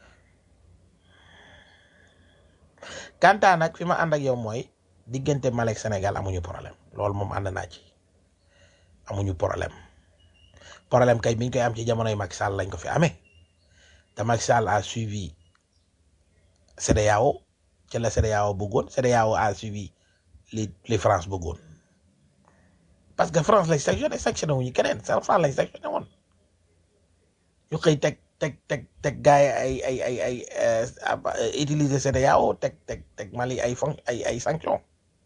S2: kanta nag fi ma ànd ak yow mooy diggante Mali ak Sénégal amuñu problème loolu moom ànd naa ci amuñu problème problème kay biñ koy am ci jamonoy Macky Sall lañ ko fi amee te Macky Sall a suivi CEDEAO ci la CEDEAO bëggoon CEDEAO a suivi li li France bëggoon parce que France lañ sanctionné sanctionné wuñu keneen sa France lañ sanctionné woon ñu xëy teg teg teg teg gars yi ay ay ay ay utiliser CEDEAO teg teg teg Mali ay fon ay ay sanction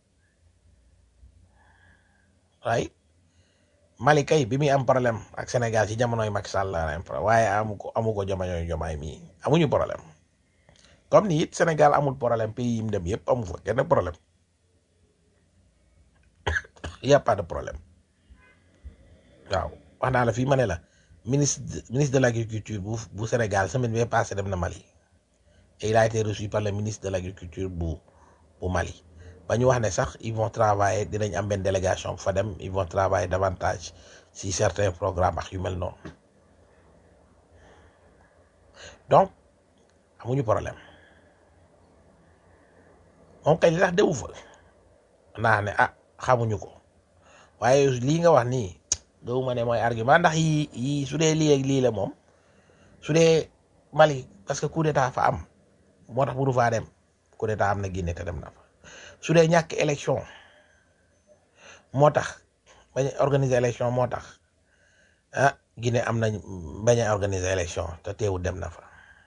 S2: right Mali kay bi muy am problème ak Sénégal ci jamonoy Macky Sall la am problème waaye amu ko amu ko jamonoy jomaay mii amuñu problème comme ni it Sénégal amul problème pays yi mu dem yëpp amu fa kenn problème y a pas de problème waaw wax naa la fii ma ne la ministre ministre de l'agriculture bu bu Sénégal semaine bi passée dem na Mali et il a été reçu par le ministre de l'agriculture bu bu Mali ba ñu wax ne sax ils vont travailler dinañ am benn délégation bu fa dem ils vont travailler davantage si certains programmes ak yu mel noonu donc amuñu problème moom kay li tax dewu fa naa ne ah xamuñu ko waaye lii nga wax nii gëwuma ne mooy argument ndax yi yi su dee lii ak lii la moom su dee Mali parce que coup d'état fa am moo tax mënu faa dem coup d'état am na Guinée te dem na fa su dee ñàkk élection moo tax bañ a organiser élection moo tax ah Guinée am nañ bañ a organiser élection te teewul dem na fa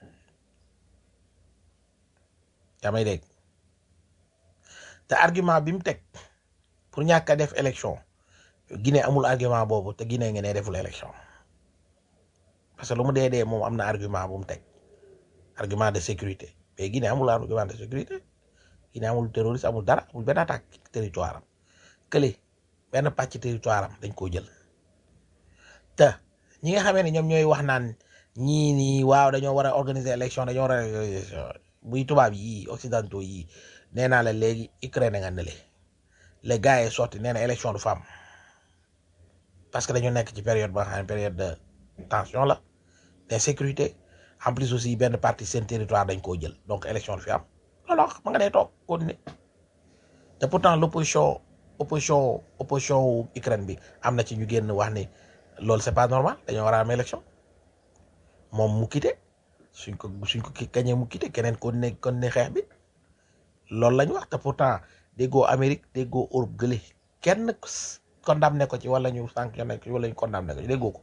S2: yaa may dégg te argument bi mu teg pour ñàkk a def élection Guinée amul argument boobu te Guinée nga ne deful élection parce que lu mu dee dee moom am na argument bu mu teg argument de sécurité mais Guinée amul argument de sécurité Guinée amul terroriste amul dara amul benn attaque territoire am kële benn pàcc territoire am dañ koo jël te ñi nga xamee ne ñoom ñooy wax naan ñii nii waaw dañoo war a organiser élection dañoo war a organiser buy tubaab yii occidentaux yii nee naa la léegi Ukraine nga ne le les gars yi sorti nee na élection du fa am parce que dañu nekk ci période ba nga xam ne période de tension la d'insécurité en plus aussi benn partie seen territoire dañ koo jël donc élection du fi am loolu wax ma nga dee toog continuer te pourtant l'opposition opposition opposition wu Ukraine bi am na ci ñu génn wax ni loolu c'est pas normal dañoo war a am élection moom mu quitté suñ ko suñ ko ki kañee mu quitté keneen kon ne kon ne xeex bi loolu lañ wax te pourtant déggoo Amérique déggoo Europe gële kenn condamné ko ci wala ñu sanctionné ko ci wala ñu condamné ko ci déggoo ko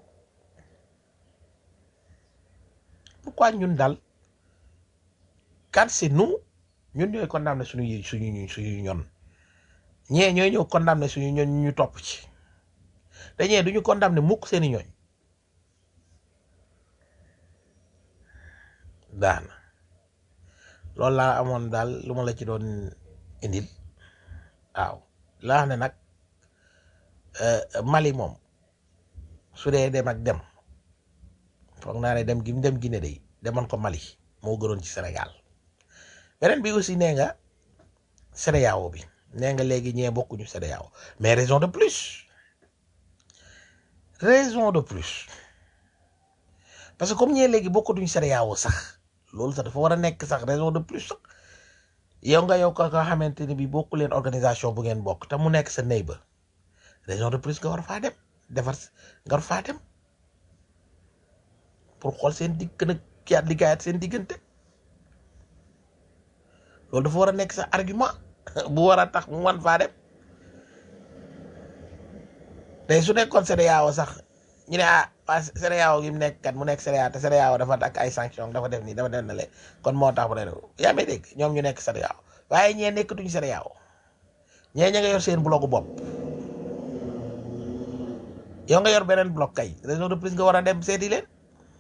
S2: pourquoi ñun daal quand c'est nous ñun ñooy condamné suñu suñu suñu ñoon ñee ñooy ñëw condamné suñu ñoon ñu topp ci te ñee duñu condamné mukk seeni ñooñ daana loolu laa amoon daal lu ma la ci doon indil waaw laa xam ne nag Mali moom su dee dem ak dem foog naa ne dem gi mu dem Guinée day demoon ko Mali moo gënoon ci Sénégal beneen bi aussi nee nga CEDEAO bi nee nga léegi ñee bokkuñu CEDEAO mais raison de plus raison de plus parce que comme ñee léegi bokkatuñu CEDEAO sax loolu sax dafa war a nekk sax raison de plus sax yow nga yow ko nga xamante ni bi bokku leen organisation bu ngeen bokk te mu nekk sa neighbor raison de plus nga war faa dem defar nga war faa dem pour xool seen digg gën a kiyaat liggéeyaat seen diggante loolu dafa war a nekk sa argument bu war a tax mu wan faa dem tey su nekkoon CEDEAO sax ñu ne ah waa CEDEAO gi mu nekk kat mu nekk CEDEAO te CEDEAO dafa ak ay sanction dafa def nii dafa def na le kon moo tax mu ne yaa may dégg ñoom ñu nekk CEDEAO waaye ñee nekkatuñu CEDEAO ñee ña nga yor seen bloc bopp yow nga yor beneen bloc kay raison de plus nga war a dem seeti leen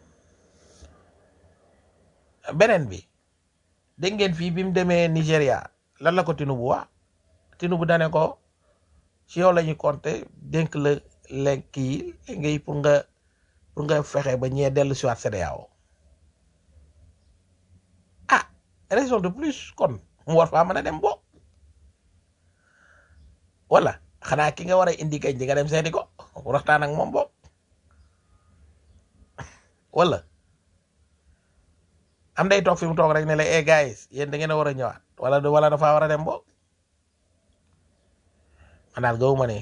S2: beneen bi dégg ngeen fii bi mu demee Nigéria lan la ko Tinubu wax Tinubu dane ko ci yow la ñuy compter dénk la lekk yi ngay pour nga pour nga fexe ba ñee dellu si waat CEDEAO ah raison de plus kon mu war faa mën a dem bo wala xanaa ki nga war a indi kañ di nga dem seeti ko waxtaan ak moom bo wala am day toog fi mu toog rek ne la eh guys yéen da ngeen a war a ñëwaat wala wala dafa war a dem bo man daal gëwuma ne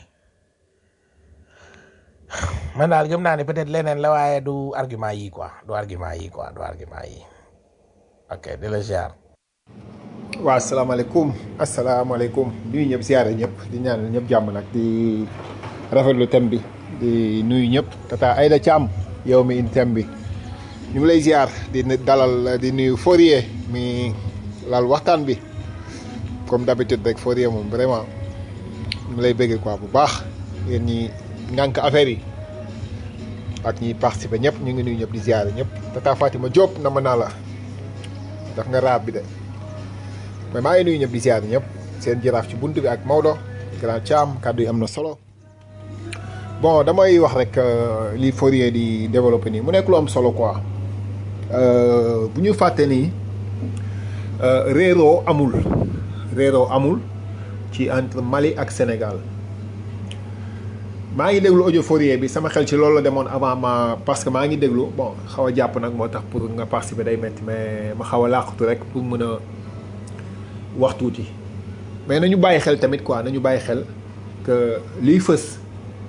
S2: man daal gëm naa ne peut-être leneen la waaye du argument yi quoi du argument yi quoi du argument yi ok di la ziar.
S11: waaw asalaamaaleykum asalaamaaleykum nuyu ñëpp ziare ñëpp di ñaanal ñëpp jàmm nag di rafetlu thème bi di nuyu ñëpp tata Aïda Thiam yow mi indi thème bi ñu ngi lay ziar di dalal di nuyu Fourier mi lal waxtaan bi comme d'habitude rek Fourier moom vraiment ñu ngi lay bëggee quoi bu baax yéen ñi ngànk affaire yi ak ñiy participer ñëpp ñu ngi nuyu ñëpp di ziare ñëpp tata Fatima Diop na ma naa la daf nga raab bi de mais maa ngi nuyu ñëpp di ziare ñëpp seen jaraaf ci bunt bi ak Maodo grand Thiam kàddu yi am na solo bon damay wax rek li Fourier di développé nii mu nekk lu am solo quoi bu ñu fàtte nii réeroo amul réeroo amul ci entre Mali ak Sénégal maa ngi déglu audio Fourier bi sama xel ci loolu la demoon avant ma parce que maa ngi déglu bon xaw a jàpp nag moo tax pour nga participer day metti mais ma xaw a làqatu rek pour mën a wax tuuti mais nañu bàyyi xel tamit quoi nañu bàyyi xel que liy fës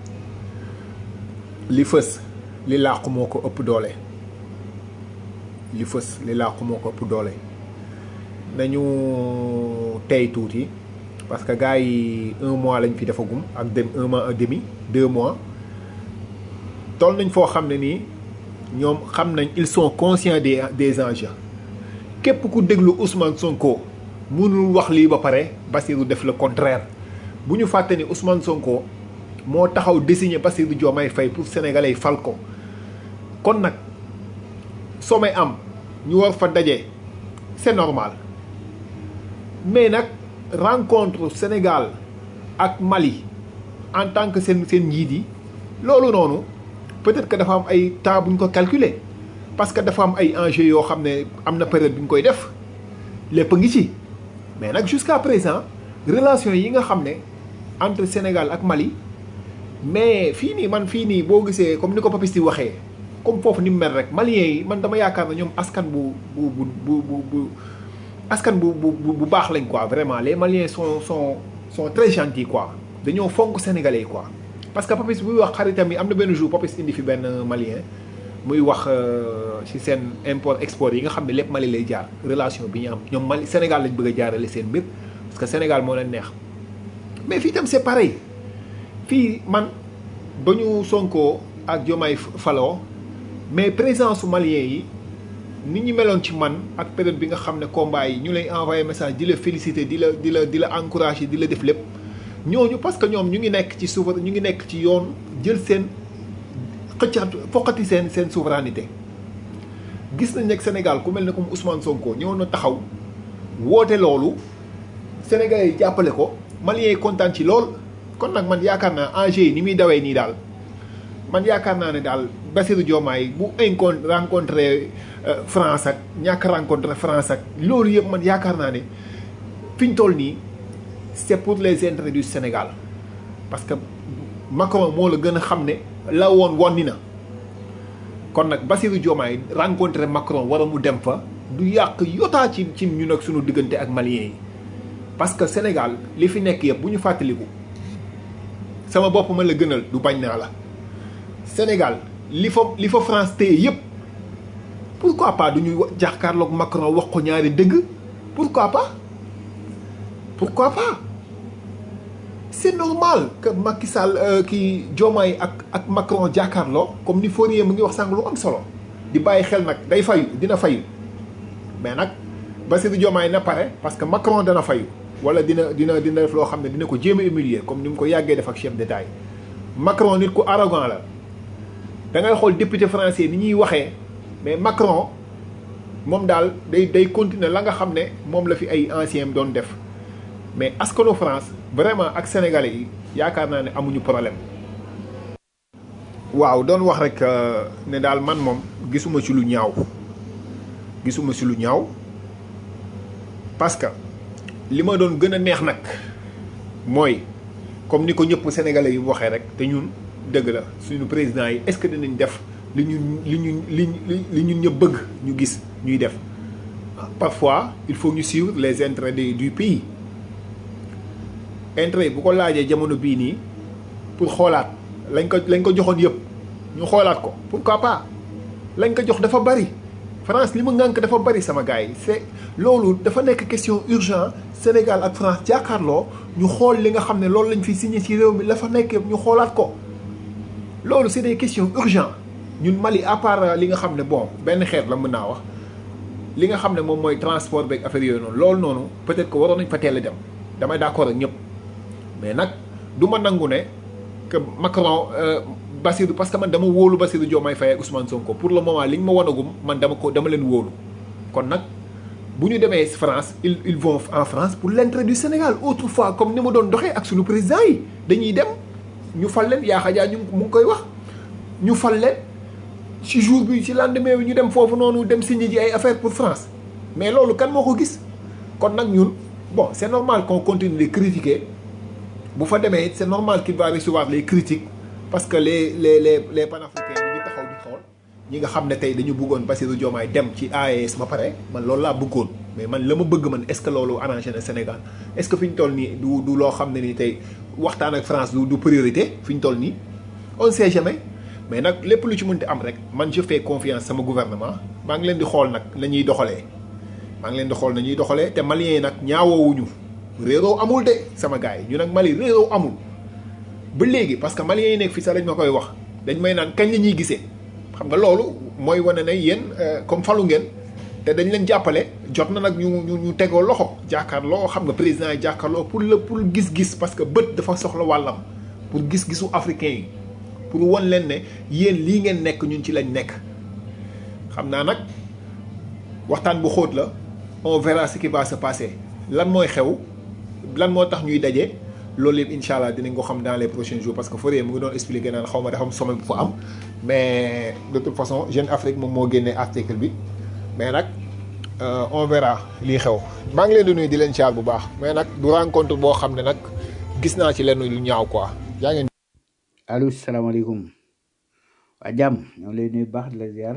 S11: li fës li làqu moo ko ëpp doole li fës li làqu moo ko ëpp doole nañu tey tuuti parce que gars yi un mois lañ fi defagum ak dem un mois et demi deux mois toll nañ foo xam ne nii ñoom xam nañ ils sont conscients des des enjeux képp ku déglu Ousmane Sonko mënul wax lii ba pare Bassirou def le contraire bu ñu fàtte ni Ousmane Sonko moo taxaw désigné Bassirou Diomaye Faye pour sénégalais fal ko kon nag soo may am ñu war fa daje c'est normal mais nag rencontre Sénégal ak Mali en tant que seen seen njiit yi loolu noonu peut-être que dafa am ay temps bu ñu ko calculer parce que dafa am ay enjeux yoo xam ne am na période bu ñu koy def lépp ngi ci mais nag jusqu'à présent relation yi nga xam ne entre Sénégal ak Mali mais fii nii man fii nii boo gisee comme ni ko Papis di waxee comme foofu ni mu mel rek Maliens yi man dama yaakaar ne ñoom askan bu bu bu bu bu bu askan bu bu bu baax lañ quoi vraiment les Maliens sont sont sont très gentils quoi dañoo fonk sénégalais quoi. parce que Papis buy wax xaritam yi am na benn jour Papis indi fi benn Malien muy wax euh, ci seen import export yi nga xam ne lépp Mali lay jaar relation bi ñu am ñoom Mali Sénégal lañ bëgg a jaarale seen mbir parce que Sénégal moo leen neex mais fii tam c'est pareil fii man ba ñu Sonko ak Diomaye faloo mais présence su malien yi nit ñi meloon ci man ak période bi nga xam ne combat yi ñu lay envoyé message di la féliciter di la di la di la encourager di la def lépp ñooñu parce que ñoom ñu ngi nekk ci souver ñu ngi nekk ci yoon jël seen xëccaat foqati seen seen souveraineté gis nañ nekk Sénégal ku mel ne comme Ousmane Sonko ñëw na taxaw woote loolu Sénégalais yi jàppale ko Maliens yi kontaan ci lool kon nag man yaakaar naa enjeu yi ni muy dawee nii daal man yaakaar naa ne daal Bassirou Diomaye bu incon rencontré euh, France ak ñàkk rencontré France ak loolu yëpp man yaakaar naa ne fi ñu toll nii c'est pour les intérêts du Sénégal parce que Macron moo la gën a xam ne la woon wonni na kon nag Bassirou Diomaye rencontré Macron war a mu dem fa du yàq yotaa ci ci ñun ak sunu diggante ak Maliens yi parce que Sénégal li fi nekk yëpp bu ñu fàttaliku sama bopp ma la gënal du bañ naa la Sénégal li fa li fa France téye yëpp pourquoi pas du ñuy jàkkaarloog Macron wax ko ñaari dëgg pourquoi pas pourquoi pas c'est normal que Macky Sall euh, kii Diomaye ak ak Macron jàkkaarloo comme ni Fourier mu ngi wax sànq lu am solo di bàyyi xel nag day fayu dina fayu mais nag Bassirou Diomaye na pare parce que Macron dana fayu wala dina dina dina def loo xam ne dina ko jéem a humilier comme ni mu ko yàggee def ak chef d'État yi Macron nit ku arrogant la da ngay xool député français ni ñuy waxee mais Macron moom daal day day continuer la nga xam ne moom la fi ay anciens doon def mais askanu France vraiment ak sénégalais yi yaakaar naa ne amuñu problème. waaw doon wax rek ne daal man moom gisuma ci lu ñaaw gisuma ci lu ñaaw parce que li ma doon gën a neex nag mooy comme ni ko ñëpp sénégalais yi waxee rek te ñun dëgg la suñu président yi est-ce que dinañ def li ñu li ñu li li ñun ñëpp bëgg ñu gis ñuy def parfois il faut ñu suivre les intérêts du du pays. intérêt bu ko laajee jamono bii nii pour xoolaat lañ ko lañ ko joxoon yëpp ñu xoolaat ko pourquoi pas lañ ko jox dafa bari France li mu ngànk dafa bari sama gars yi c'est loolu dafa nekk question urgent Sénégal ak France jàkkaarloo ñu xool li nga xam ne loolu lañ fi signé ci réew mi la fa nekk ñu xoolaat ko loolu c'est des questions urgentes ñun Mali à part li nga xam ne bon benn xeet la mën naa wax li nga xam ne moom mooy transport beeg affaire yooyu noonu loolu noonu peut-être que waroon nañ fa teel a dem damay d'accord ak ñëpp mais nag du ma nangu ne que Macron Bassirou parce que man dama wóolu Bassirou Diomaye Faye ak Ousmane Sonko pour le moment li ñu ma wanagum man dama ko dama leen wóolu kon nag bu ñu demee France ils ils vont en France pour l'intérêt du Sénégal autrefois comme ni ma doon doxee ak suñu président yi dañuy dem ñu fal leen yaa xajaa ñu mu ngi koy wax ñu fal leen ci jour bi ci lendemain bi ñu dem foofu noonu dem signer ji ay affaires pour France mais loolu kan moo ko gis kon nag ñun bon c'est normal qu'on continue de critiquer bu fa demee c'est normal qu'il va recevoir les critiques parce que les les les les panafricains ñu ngi taxaw di xool ñi nga xam ne tey dañu bëggoon Bassirou Diomaye dem ci AES ba pare man loolu laa bëggoon mais man la ma bëgg man est-ce que loolu arrangé na Sénégal est-ce que fi ñu toll nii du du loo xam ne ni tey waxtaan ak France du du priorité fi ñu toll nii on ne sait jamais mais nag lépp lu ci mënti am rek man je fais confiance sama gouvernement maa ngi leen di xool nag la ñuy doxalee maa ngi leen di xool na ñuy doxalee te maliens yi nag ñaawoowuñu réeroo amul de sama gars yi ñu nag Mali réeroo amul ba léegi parce que maliens yi nekk fii sax dañ ma koy wax dañ may naan kañ la ñuy gisee xam nga loolu mooy wane ne yéen comme falu ngeen te dañ leen jàppale jot na nag ñu ñu ñu tegoo loxo jàkkaarloo xam nga président yi jàkkaarloo pour le pour gis-gis parce que bët dafa soxla wàllam pour gis-gisu africain yi pour won leen ne yéen lii ngeen nekk ñun ci lañ nekk xam naa nag waxtaan bu xóot la on verra ce qui va se passer lan mooy xew lan moo tax ñuy daje loolu yëpp incha allah dinañ ko xam dans les prochains jours parce que Fourier mu ngi doon expliquer naan xaw ma dafa am sommet bu fa am mais de toute façon Jeune Afrique moom moo génnee article bi mais nag on verra lii xew. maa ngi leen di nuyu di leen caal bu baax mais nag du rencontre boo xam ne nag gis naa ci lenn lu ñaaw quoi yaa ngeen.
S7: allo salaamaaleykum waa jàmm ñoo ngi lay nuyu baax di la ziar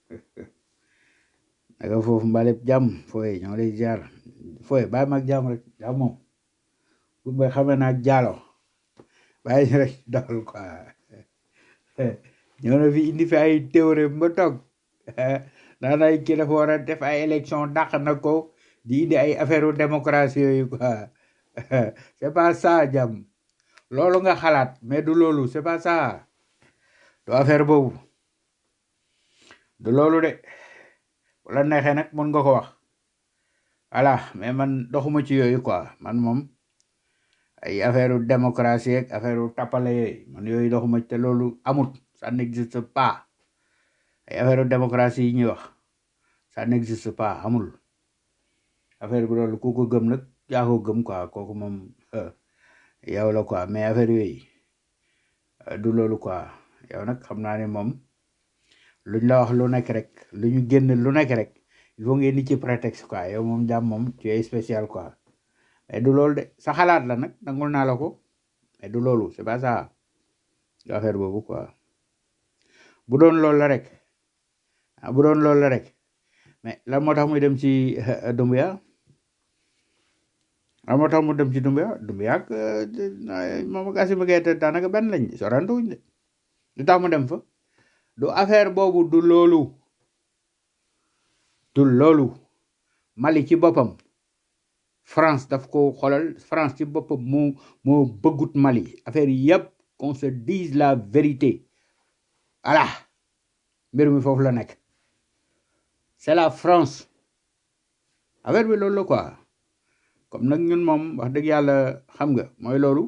S7: naka foofu mbaleb jàmm fooy ñoo ngi lay ziar fooy bàyyi ma ak jàmm rek jàmm moom bu may xamee naa jaalo bàyyi ñu rek dawal quoi ñëw na fi indi fi ay théorème ba toog naan ay kii dafa war a def ay élection dàq na ko di indi ay affaire u démocratie yooyu quoi c'est pas ça jàmm loolu nga xalaat mais du loolu c'est pas ça du affaire boobu du loolu de wala neexee nag mën nga ko wax voilà mais man doxuma ci yooyu quoi man moom ay affaire u démocratie ak affaire u tappale yooyu man yooyu doxuma ci te loolu amut ça n'existe pas ay affaire u démocratie yi ñuy wax ça n'existe pas amul affaire bi loolu ku ko gëm nag yaa ko gëm quoi kooku moom euh, yow la quoi mais affaire yooyu euh, du loolu quoi yow nag xam naa ne moom luñ la wax lu nekk rek lu ñu génn lu nekk rek il faut ngeen ni ci prétexte quoi yow moom jàmm moom tu es spécial quoi mais du loolu de sa xalaat la nag nangul naa la ko mais du loolu c'est pas ça du affaire boobu quoi bu doon loolu la rek ah bu doon loolu la rek mais lan moo tax muy dem ci Dumbuya lan moo tax mu dem ci Dumbuya Dumbuya ak euh, moom ak Assimi Goïta daanaka benn lañ sorantuwuñ de lu tax mu dem fa du affaire boobu du loolu du loolu Mali ci boppam France daf ko xoolal France ci boppam moo moo bëggut Mali affaire yi yëpp qu'on se dise la vérité voilà mbir mi foofu la nekk c'est la France affaire bi loolu la quoi comme nag ñun moom wax dëgg yàlla xam nga mooy loolu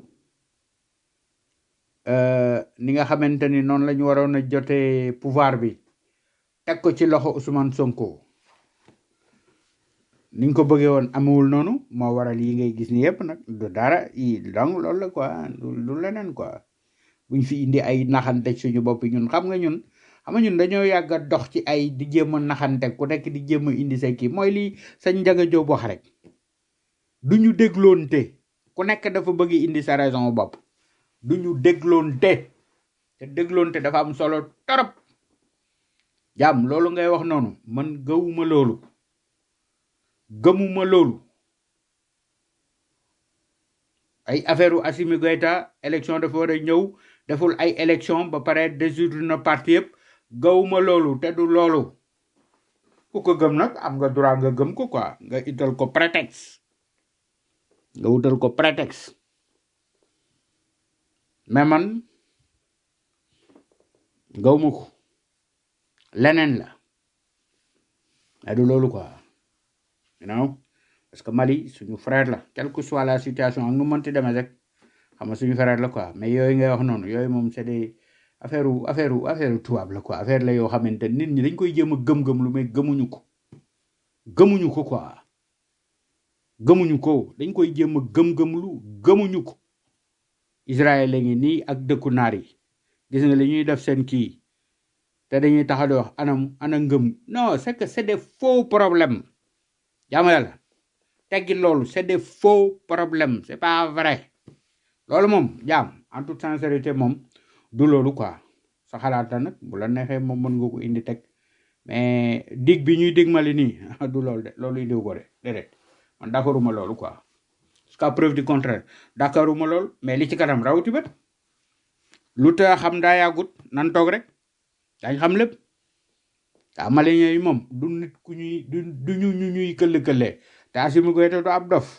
S7: euh, ni nga xamante ni noonu la ñu waroon a jotee pouvoir bi teg ko ci loxo Ousmane Sonko niñ ko bëggee woon amewul noonu moo waral yi ngay gis ni yëpp nag du dara yi donc loolu la quoi du du leneen quoi buñ fi indi ay naxante suñu bopp ñun xam nga ñun xam nga ñun dañoo yàgg a dox ci ay di jéem a naxante ku nekk di jéem a indi say kii mooy lii sañ njaga jóob wax rek du ñu dégloonte ku nekk dafa bëgg indi sa raison bopp du ñu dégloonte te dégloonte dafa am solo torop jàmm loolu ngay wax noonu man gëwuma loolu gëmuma loolu ay affaire u Assimi Goïta élection dafa war a ñëw deful ay élection ba pare dissoudre na parti yëpp gawuma loolu te du loolu ku ko gëm nag am nga droit nga gëm ko quoi nga ital ko prétexte nga wutal ko prétexte mais man gawuma ko leneen la mais du loolu quoi you know parce que Mali suñu frère la quelle que soit la situation ak nu mënti demee rek xam nga suñu frère la quoi mais yooyu ngay wax noonu yooyu moom c'est des affaire u affaire u affaire u tubaab la quoi affaire la yoo xamante nit ñi dañ koy jéem a gëm-gëm lu mais gëmuñu ko gëmuñu ko quoi gëmuñu ko dañ koy jéem a gëm-gëm lu gëmuñu ko Israël la ngi nii ak dëkku naar yi gis nga li ñuy def seen kii te dañuy taxa di wax anam ana ngëm non c'est que c'est des faux problèmes jaamu yàlla teggi loolu c'est des faux problèmes c'est pas vrai loolu moom jaam en toute sincérité moom du loolu quoi sa xalaat la nag bu la neexee moom mën nga ko indi teg mais dig bi ñuy dig mali nii du loolu de loolu indiw ko de déedéet man d'accorduma loolu quoi jusqu'à preuve du contraire d'accorduma loolu mais li ci kanam rawati bët lu ta xam daa yàggut nan toog rek dañ xam lépp waa malien yi moom du nit ku ñuy du du ñu ñu ñuy këll-këllee te Assimi Goïta du ab dof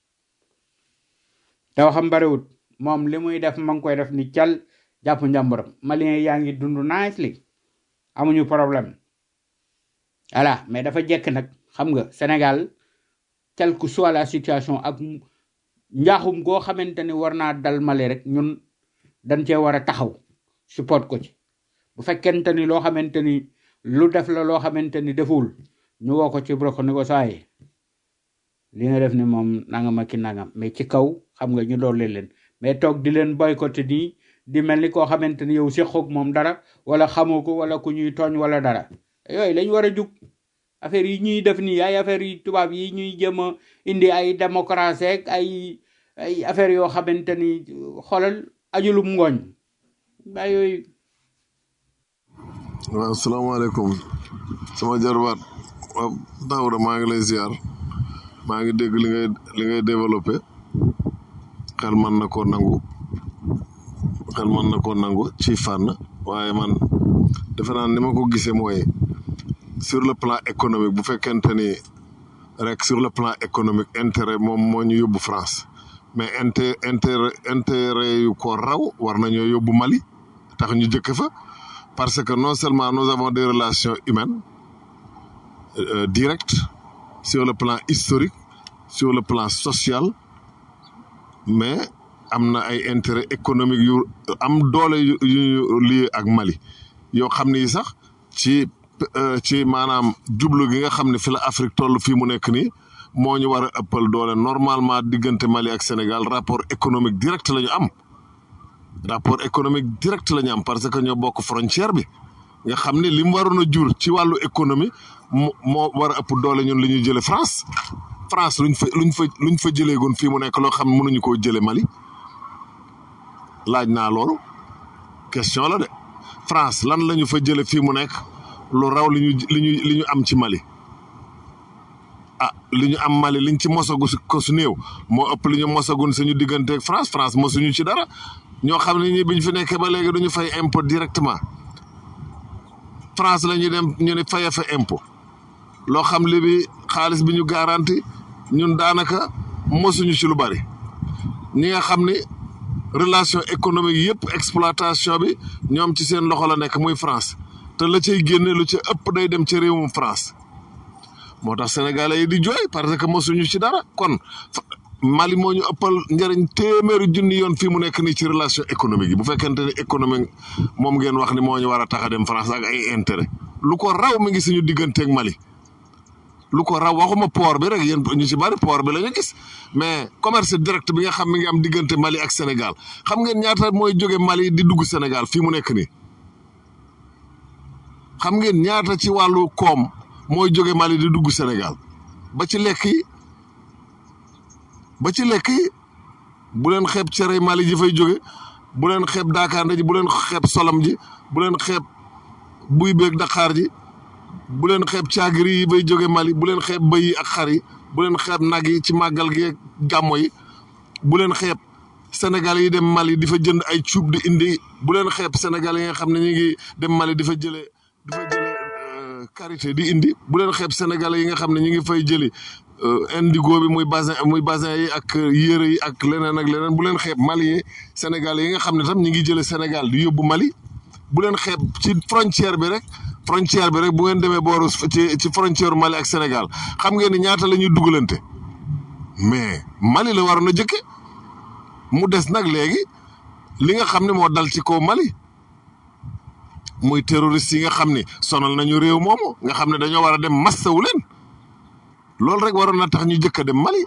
S7: daw xam bariwut moom li muy def ma ngi koy def ni cal jàpp njàmburam malien yaa ngi dund nicely amuñu problème voilà mais dafa jekk nag xam nga Sénégal quelle que soit la situation ak njaaxum goo xamante ni war naa dal Mali rek ñun dañ cee war a taxaw support ko ci bu fekkente ni loo xamante ni lu def la loo xamante ni deful ñu woo ko ci broko ni ko saaye li nga def ni moom nangam ak ki nangam mais ci kaw xam nga ñu doole leen mais toog di leen boycotté nii di mel ni koo xamante ni yow séqoog moom dara wala xamoo ko wala ku ñuy tooñ wala dara yooyu lañ war a jug affaire yi ñuy def nii ay affaire yi tubaab yi ñuy jëm a indi ay démocratie ak ay ay affaire yoo xamante ni xoolal ajulum ngooñ ba yooyu
S8: waaw salaamaaleykum sama jarbaat waaw Daouda maa ngi lay ziar maa ngi dégg li ngay li ngay développé xel mën na koo nangu xel mën na koo nangu ci fànn waaye man defe naa ni ma ko gisee mooy sur le plan économique bu fekkente ni rek sur le plan économique intérêt moom moo ñu yóbbu France mais inter intérêt intérêt yu ko raw war nañoo yóbbu Mali tax ñu jëkk fa parce que non seulement nous avons des relations humaines euh, directes sur le plan historique sur le plan social mais am na ay intérêt économique yu am doole yu yu lié ak Mali yoo xam ni sax ci euh, ci maanaam jublu gi nga xam ne fi la Afrique toll fii mu nekk nii moo ñu war a ëppal doole normalement diggante Mali ak Sénégal rapport économique direct la ñu am rapport économique direct la ñu am parce que ñoo bokk frontière bi nga xam ne li mu waroon a jur ci wàllu économie moo moo war a ëpp doole ñun li ñuy jëlee France France luñ fa luñ fa luñ fa jëleegoon fii mu nekk loo xam ne mënuñu koo jëlee Mali laaj naa loolu question la de France lan la ñu fa jële fii mu nekk lu raw li ñu li ñu li ñu am ci Mali ah li ñu am Mali liñ ci mosagu si ko su néew moo ëpp li ñu mosagun suñu digganteeg France France mosuñu ci dara ñoo xam ne ñi biñ fi nekkee ba léegi duñu fay impôt directement France la ñuy dem ñu ne faye fa impôt loo xam li bi xaalis bi ñu garanti ñun daanaka mosuñu ci lu bari ñi nga xam ni relation économique yëpp exploitation bi ñoom ci seen loxo la nekk muy France te la cay génne lu ci ëpp day dem ci réewum France moo tax sénégalais yi di jooy parce que mosuñu ci dara kon Mali moo ñu ëppal njëriñ téeméeri junni yoon fii mu nekk nii ci relation économique yi bu fekkente ni économique moom ngeen wax ni moo ñu war a tax a dem France ak ay intérêt lu ko raw mi ngi suñu digganteeg Mali lu ko raw waxuma port bi rek yéen ñu ci bari port bi la ñu gis mais commerce direct bi nga xam mi ngi am diggante Mali ak Sénégal xam ngeen ñaata mooy jóge Mali di dugg Sénégal fii mu nekk nii xam ngeen ñaata ci wàllu koom mooy jóge Mali di dugg Sénégal ba ci lekk yi ba ci lekk yi bu leen xeeb cere Mali ji fay jóge bu leen xeeb daakaande ji bu leen xeeb solam ji bu leen xeeb buy beeg Dakar ji bu leen xeeb caagiri yi bay jóge Mali bu leen xeeb bëy yi ak xar yi bu leen xeeb nag yi ci màggal gi ak gàmmo yi bu leen xeeb Sénégal yi dem Mali di fa jënd ay cuub di indi bu leen xeeb Sénégal yi nga xam ne ñu ngi dem Mali di fa jëlee di fa jëlee karité di indi bu leen xeeb Sénégal yi nga xam ne ñu ngi fay jëli indigo bi muy basin muy basin yi ak yére yi ak leneen ak leneen bu leen xeeb Mali yi Sénégal yi nga xam ne tam ñu ngi jëlee Sénégal di yóbbu Mali bu leen xeeb ci frontière bi rek frontière bi rek bu ngeen demee booru ci ci frontière Mali ak Sénégal xam ngeen ni ñaata la ñuy dugalante mais Mali la waroon a jëkke mu des nag léegi li nga xam ne moo dal ci kaw Mali muy terroriste yi nga xam ne sonal nañu réew moomu nga xam ne dañoo war a dem massawu leen loolu rek waroon na tax ñu jëkk a dem Mali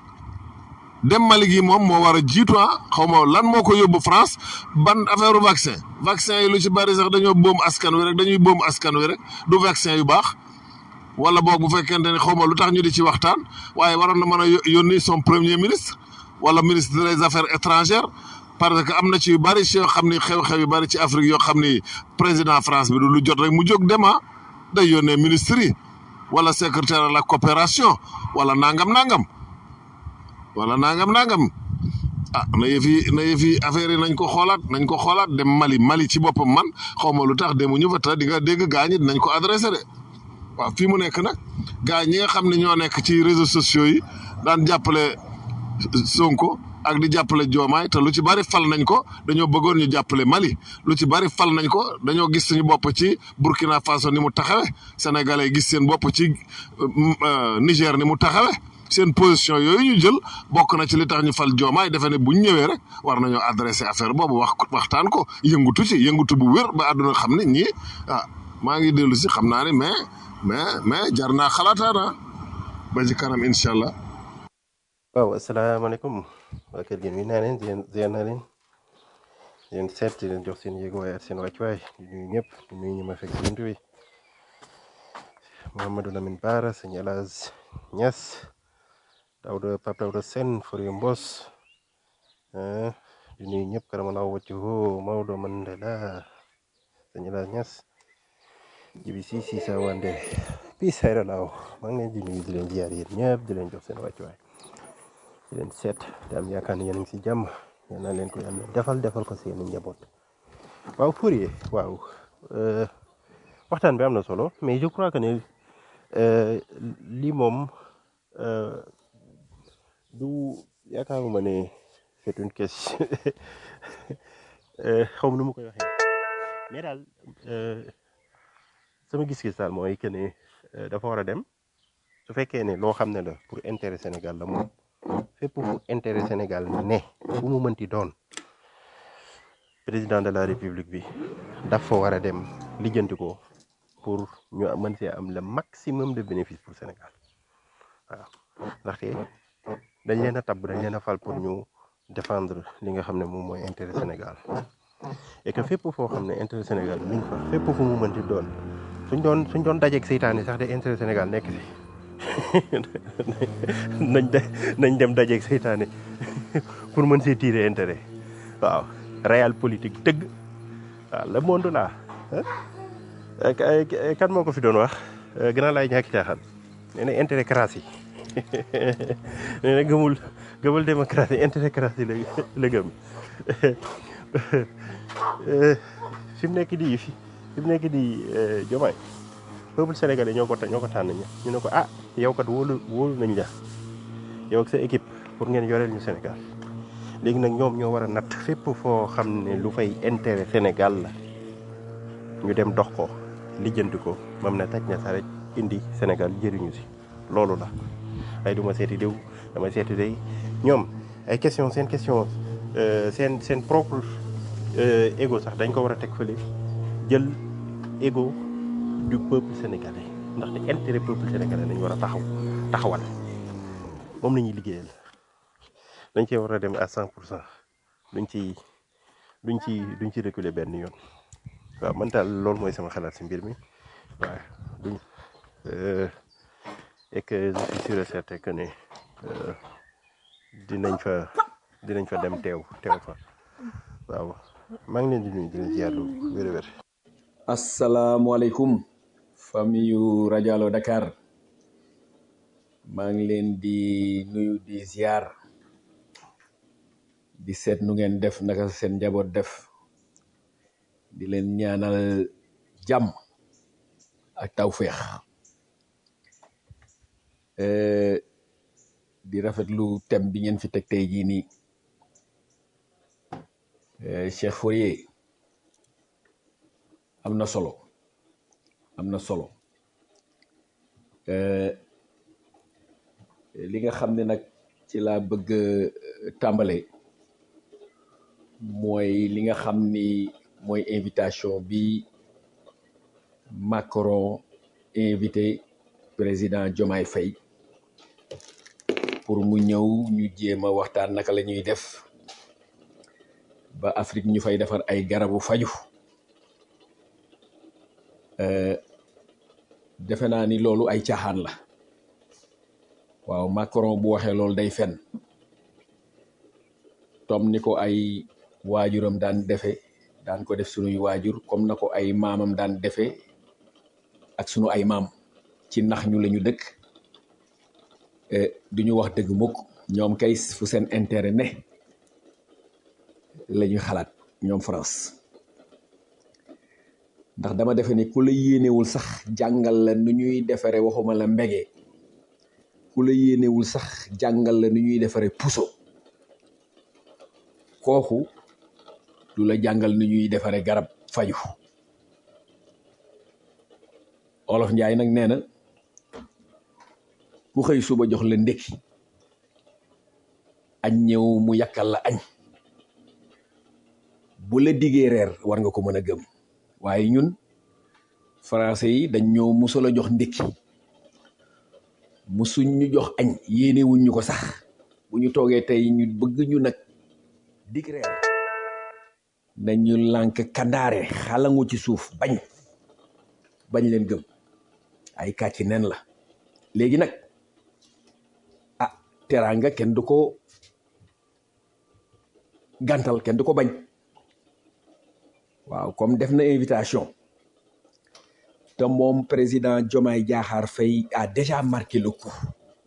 S8: dem Mali gi moom moo war a jiitu ah xaw ma lan moo ko yóbbu France ban affaire vaccin vaccin yi lu ci bari sax dañoo boom askan wi rek dañuy boom askan wi rek du vaccin yu baax wala boog bu fekkente ne xaw ma lu tax ñu di ci waxtaan waaye waroon na mën a yónni son premier ministre wala ministre des affaires étrangères parce que am na ci yu bari ci yoo xam ni xew-xew yu bari ci Afrique yoo xam ni président France bi du lu jot rek mu jóg dema day yónnee ministre yi wala secrétaire à la coopération wala nangam nangam wala nangam nangam ah na yëf yi na yëf yi affaire yi nañ ko xoolaat nañ ko xoolaat dem Mali Mali ci boppam man xaw ma lu tax demuñu fa te di nga dégg gaa ñi dinañ ko adressé de waaw fii mu nekk nag gaa ñi nga xam ne ñoo nekk ci réseaux sociaux yi daan jàppale Sonko ak di jàppale Diomaye te lu ci bari fal nañ ko dañoo bëggoon ñu jàppale Mali lu ci bari fal nañ ko dañoo gis suñu bopp ci Burkina Faso ni mu taxawe Sénégalais gis seen bopp ci Niger ni mu taxawe seen position yooyu ñu jël bokk na ci li tax ñu fal Diomaye defe ne bu ñu ñëwee rek war nañoo adressé affaire boobu wax waxtaan ko yëngutu ci yëngutu bu wér ba àdduna xam ne ñii ah maa ngi dellu si xam naa ne mais mais mais jar naa xalaataana ba ci kanam incha allah.
S12: waaw asalaamaaleykum waa kër gi nuyu naa leen di leen ziar naa leen di leen seet di leen jox seen yëguwaay ak seen wàccuwaay di nuyu ñëpp di nuyu ñi ma fekk si buntu bi Mouhamadou Lamine Bara sëñ El Hadj Niass Daouda Pape Daouda Sène Fourier Mbos di nuyu ñëpp karamallahu wajhuhu Maodo Mandela sëñ El Hadj Niass jibi si si sa wande pi sayra laaw maa ngi leen di nuyu di leen ziar yéen ñëpp di leen jox seen wàccuwaay di leen seet di am yaakaar ne yéen a ngi si jàmm yal na leen ko yàlla defal defal ko seen njaboot waaw Fourier waaw euh, waxtaan bi am na solo mais je crois que ne euh, lii moom euh, du yaakaaruma ne c'est une question euh, xaw ma nu ma koy waxee mais daal euh, sama gis-gis daal mooy que ne euh, dafa war a dem su fekkee ne loo xam ne la pour intérêt Sénégal la moom fépp fu intérêt Sénégal ne fu mu mënti doon président de la république bi dafa war a dem lijjanti ko pour ñu mën see am le maximum de bénéfice pour Sénégal waaw ndaxte dañ leen a tabb dañ leen a fal pour ñu défendre li nga xam ne moom mooy intérêt Sénégal et que fépp foo xam ne intérêt Sénégal mi ngi fa fépp fu mu mënti doon suñ doon suñ doon dajeeg seytaane sax de intérêt Sénégal nekk si nañ de nañ dem dajeeg seytaane pour mën see tirer intérêt waaw réel politique dëgg waaw le monde là ah kan moo ko fi doon wax gën a laay ñàkki caaxaan nee na intérêt crasse yi nee na gëmul gëmul démocratie intérêt crasse yi la la gëm fi mu nekk di fi fi mu nekk di jomaay peuple sénégalais ñoo ko ta- ñoo ko tànn ñu ñu ne ko ah yow kat wóolu wóolu nañ la yow ak sa équipe pour ngeen yoreel ñu Sénégal léegi nag ñoom ñoo war a natt fépp foo xam ne lu fay intérêt Sénégal la ñu dem dox ko lijjanti ko mam na taj na sa rek indi Sénégal jëriñu si loolu la ay duma seeti diw dama seeti day ñoom ay question seen question euh, seen seen propre euh, ego sax dañ ko war a teg fële jël ego du peuple sénégalais ndaxte intérêt peuple sénégalais lañ war a taxaw taxawal moom la ñuy liggéeyal dañ cee war a dem à 100 pour cent duñ ci duñ ci duñ ci reculer benn yoon waaw man daal loolu mooy sama xalaat si mbir mi waaw duñ euh, et que je suis sûr et certain que ne euh, dinañ fa dinañ fa dem teew teew fa waaw maa ngi leen di nuyu di leen ziar lu wér a wér
S13: asalaamualeykum famille yu rajo Allo Dakar maa ngi leen di nuyu di ziar di seet nu ngeen def naka seen njaboot def di leen ñaanal jàmm ak tawféex Euh, di rafetlu thème bi ngeen fi teg tey jii nii Euh, Cheikh Fourier am na solo am na solo Euh, li nga xam ne nag ci laa bëgg a tàmbale mooy li nga xam ni mooy invitation bi Macron invité président Diomaye Faye pour mu ñëw ñu jéem a waxtaan naka la ñuy def ba Afrique ñu fay defar ay garabu faju Euh, defe naa ni loolu ay caaxaan la waaw Macron bu waxee loolu day fen tom ni ko ay waajuram daan defe daan ko def sunuy waajur comme na ko ay maamam daan defe ak sunu ay maam ci nax ñu la ñu dëkk eh, du ñu wax dëgg mukk ñoom kay fu seen intérêt ne la ñuy xalaat ñoom France ndax dama defe ni ku la yéenewul sax jàngal la nu ñuy defare waxuma la mbege ku la yéenewul sax jàngal la nu ñuy defare puso kooku du la jàngal nu ñuy defare garab faju olof njaay nag nee na ku xëy suba jox la ndékki añ ñëw mu yàkkal la añ bu la diggee reer war nga ko mën a gëm waaye ñun français yi dañ ñoo musul a jox ndékki musuñ ñu jox añ yéene wuñ ñu ko sax bu ñu toogee tey ñu bëgg ñu nag dig reer nañu lànk kandaare xalangu ci suuf bañ bañ leen gëm ay kàcci nen la léegi nag ah teraanga kenn du ko gàntal kenn du ko bañ waaw comme def na invitation te moom président Diomaye Diakhar Faye a déjà marqué le coup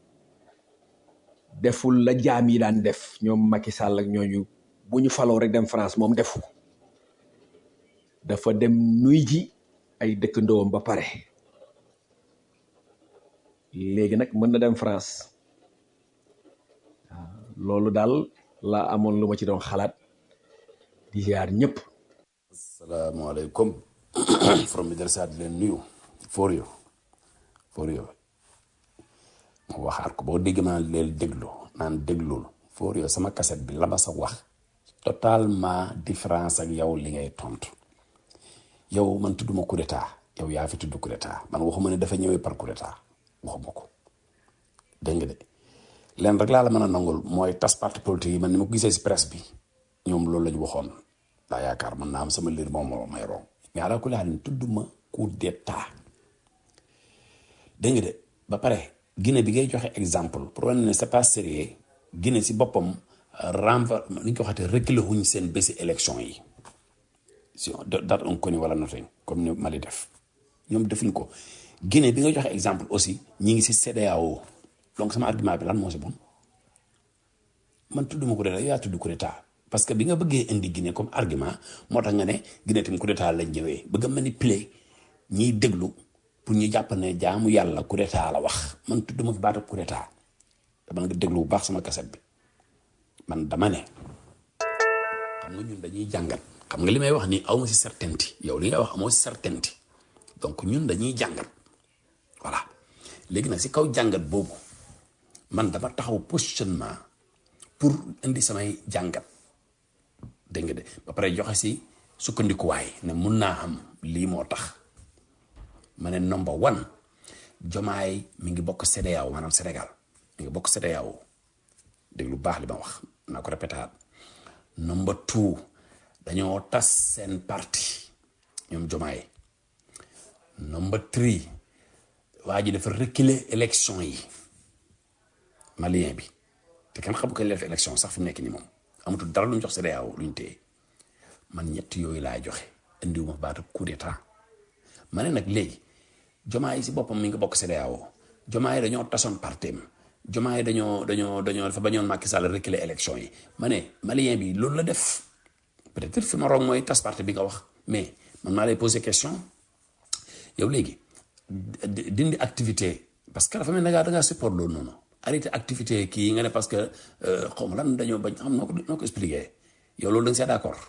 S13: deful la jaam yi daan def ñoom Macky Sall ak ñooñu bu ñu faloo rek dem France moom defu ko dafa dem nuy ji ay dëkkandoom ba pare léegi nag mën na dem France loolu daal la amoon lu ma ci doon xalaat di ziar ñëpp
S9: asalaamaaleykum from bi del saa di leen nuyu for yo for yo ma waxaat ko boo dégg naa leen déglu naan déglul for yo sama kaset bi la ma sa wax totalement différence ak yow li ngay tontu yow man tudduma coup d'état yow yaa fi tudd coup d'état man waxuma ne dafa ñëwee par coup d'état waxuma ko dégg nga de leen rek laa la mën a nangul mooy tas parti politique yi man ni ma ko gisee si presse bi ñoom loolu la ñu waxoon daa yaakaar man naa am sama liir moom moo may rong mais ala kulli haalin tudduma coup d'état dégg nga de ba pare Guinée bi ngay joxe exemple pour wane ne c'est pas sérieux Guinée si boppam renva ni ñu ko waxatee reculer wuñ seen bési élection yi si date on connaît wala nothing comme ni Mali def ñoom defuñ ko Guinée bi nga joxe exemple aussi ñi ngi si CEDEAO donc sama argument bi lan moo si bon man tudduma coup d'état yaa tudd coup d'état parce que bi nga bëggee indi Guinée comme argument moo tax nga ne Guinée tamit coup d'état lañ ñëwee bëgg a manipuler ñiy déglu pour ñu jàpp ne jaamu yàlla coup d'état la wax man tudduma fi baatu coup d'état dama nga déglu bu baax sama kaset bi man dama ne xam nga ñun dañuy jàngat xam nga li may wax nii aw ma si certainty yow li ngay wax amoo si certainty donc ñun dañuy jàngat voilà léegi nag si kaw jàngat boobu man dama taxaw positionnement pour indi samay jàngat dégg nga de ba pare joxe si sukkandikuwaay ne mun naa xam lii moo tax ma ne number one jomaay mi ngi bokk CEDEAO maanaam Sénégal mi ngi bokk CEDEAO dégg lu baax li ma wax naa ko répétaat number two dañoo tas seen parti ñoom jomaay number three waa ji dafa reculer élection yi malien bi te kenn xamu ko def élection sax fi mu nekk nii moom amatul dara lu ñu jox CEDEAO lu ñu téye man ñett yooyu laay joxe indiwuma baatu coup d'état ma ne nag léegi jomaa yi si boppam mi ngi bokk CEDEAO jomaa yi dañoo tasoon partem jomaa yi dañoo dañoo dañoo dafa bañoon Macky Sall reculer élection yi ma ne malien bi loolu la def peut-être fi ma roog mooy tas parti bi nga wax mais man maa lay poser question yow léegi dindi activité parce que dafa mel ne da ngaa support loolu noonu arrêté activité kii yi nga ne parce que xaw ma lan dañoo bañ xam noo ko noo ko expliqué yow loolu da nga see d'accord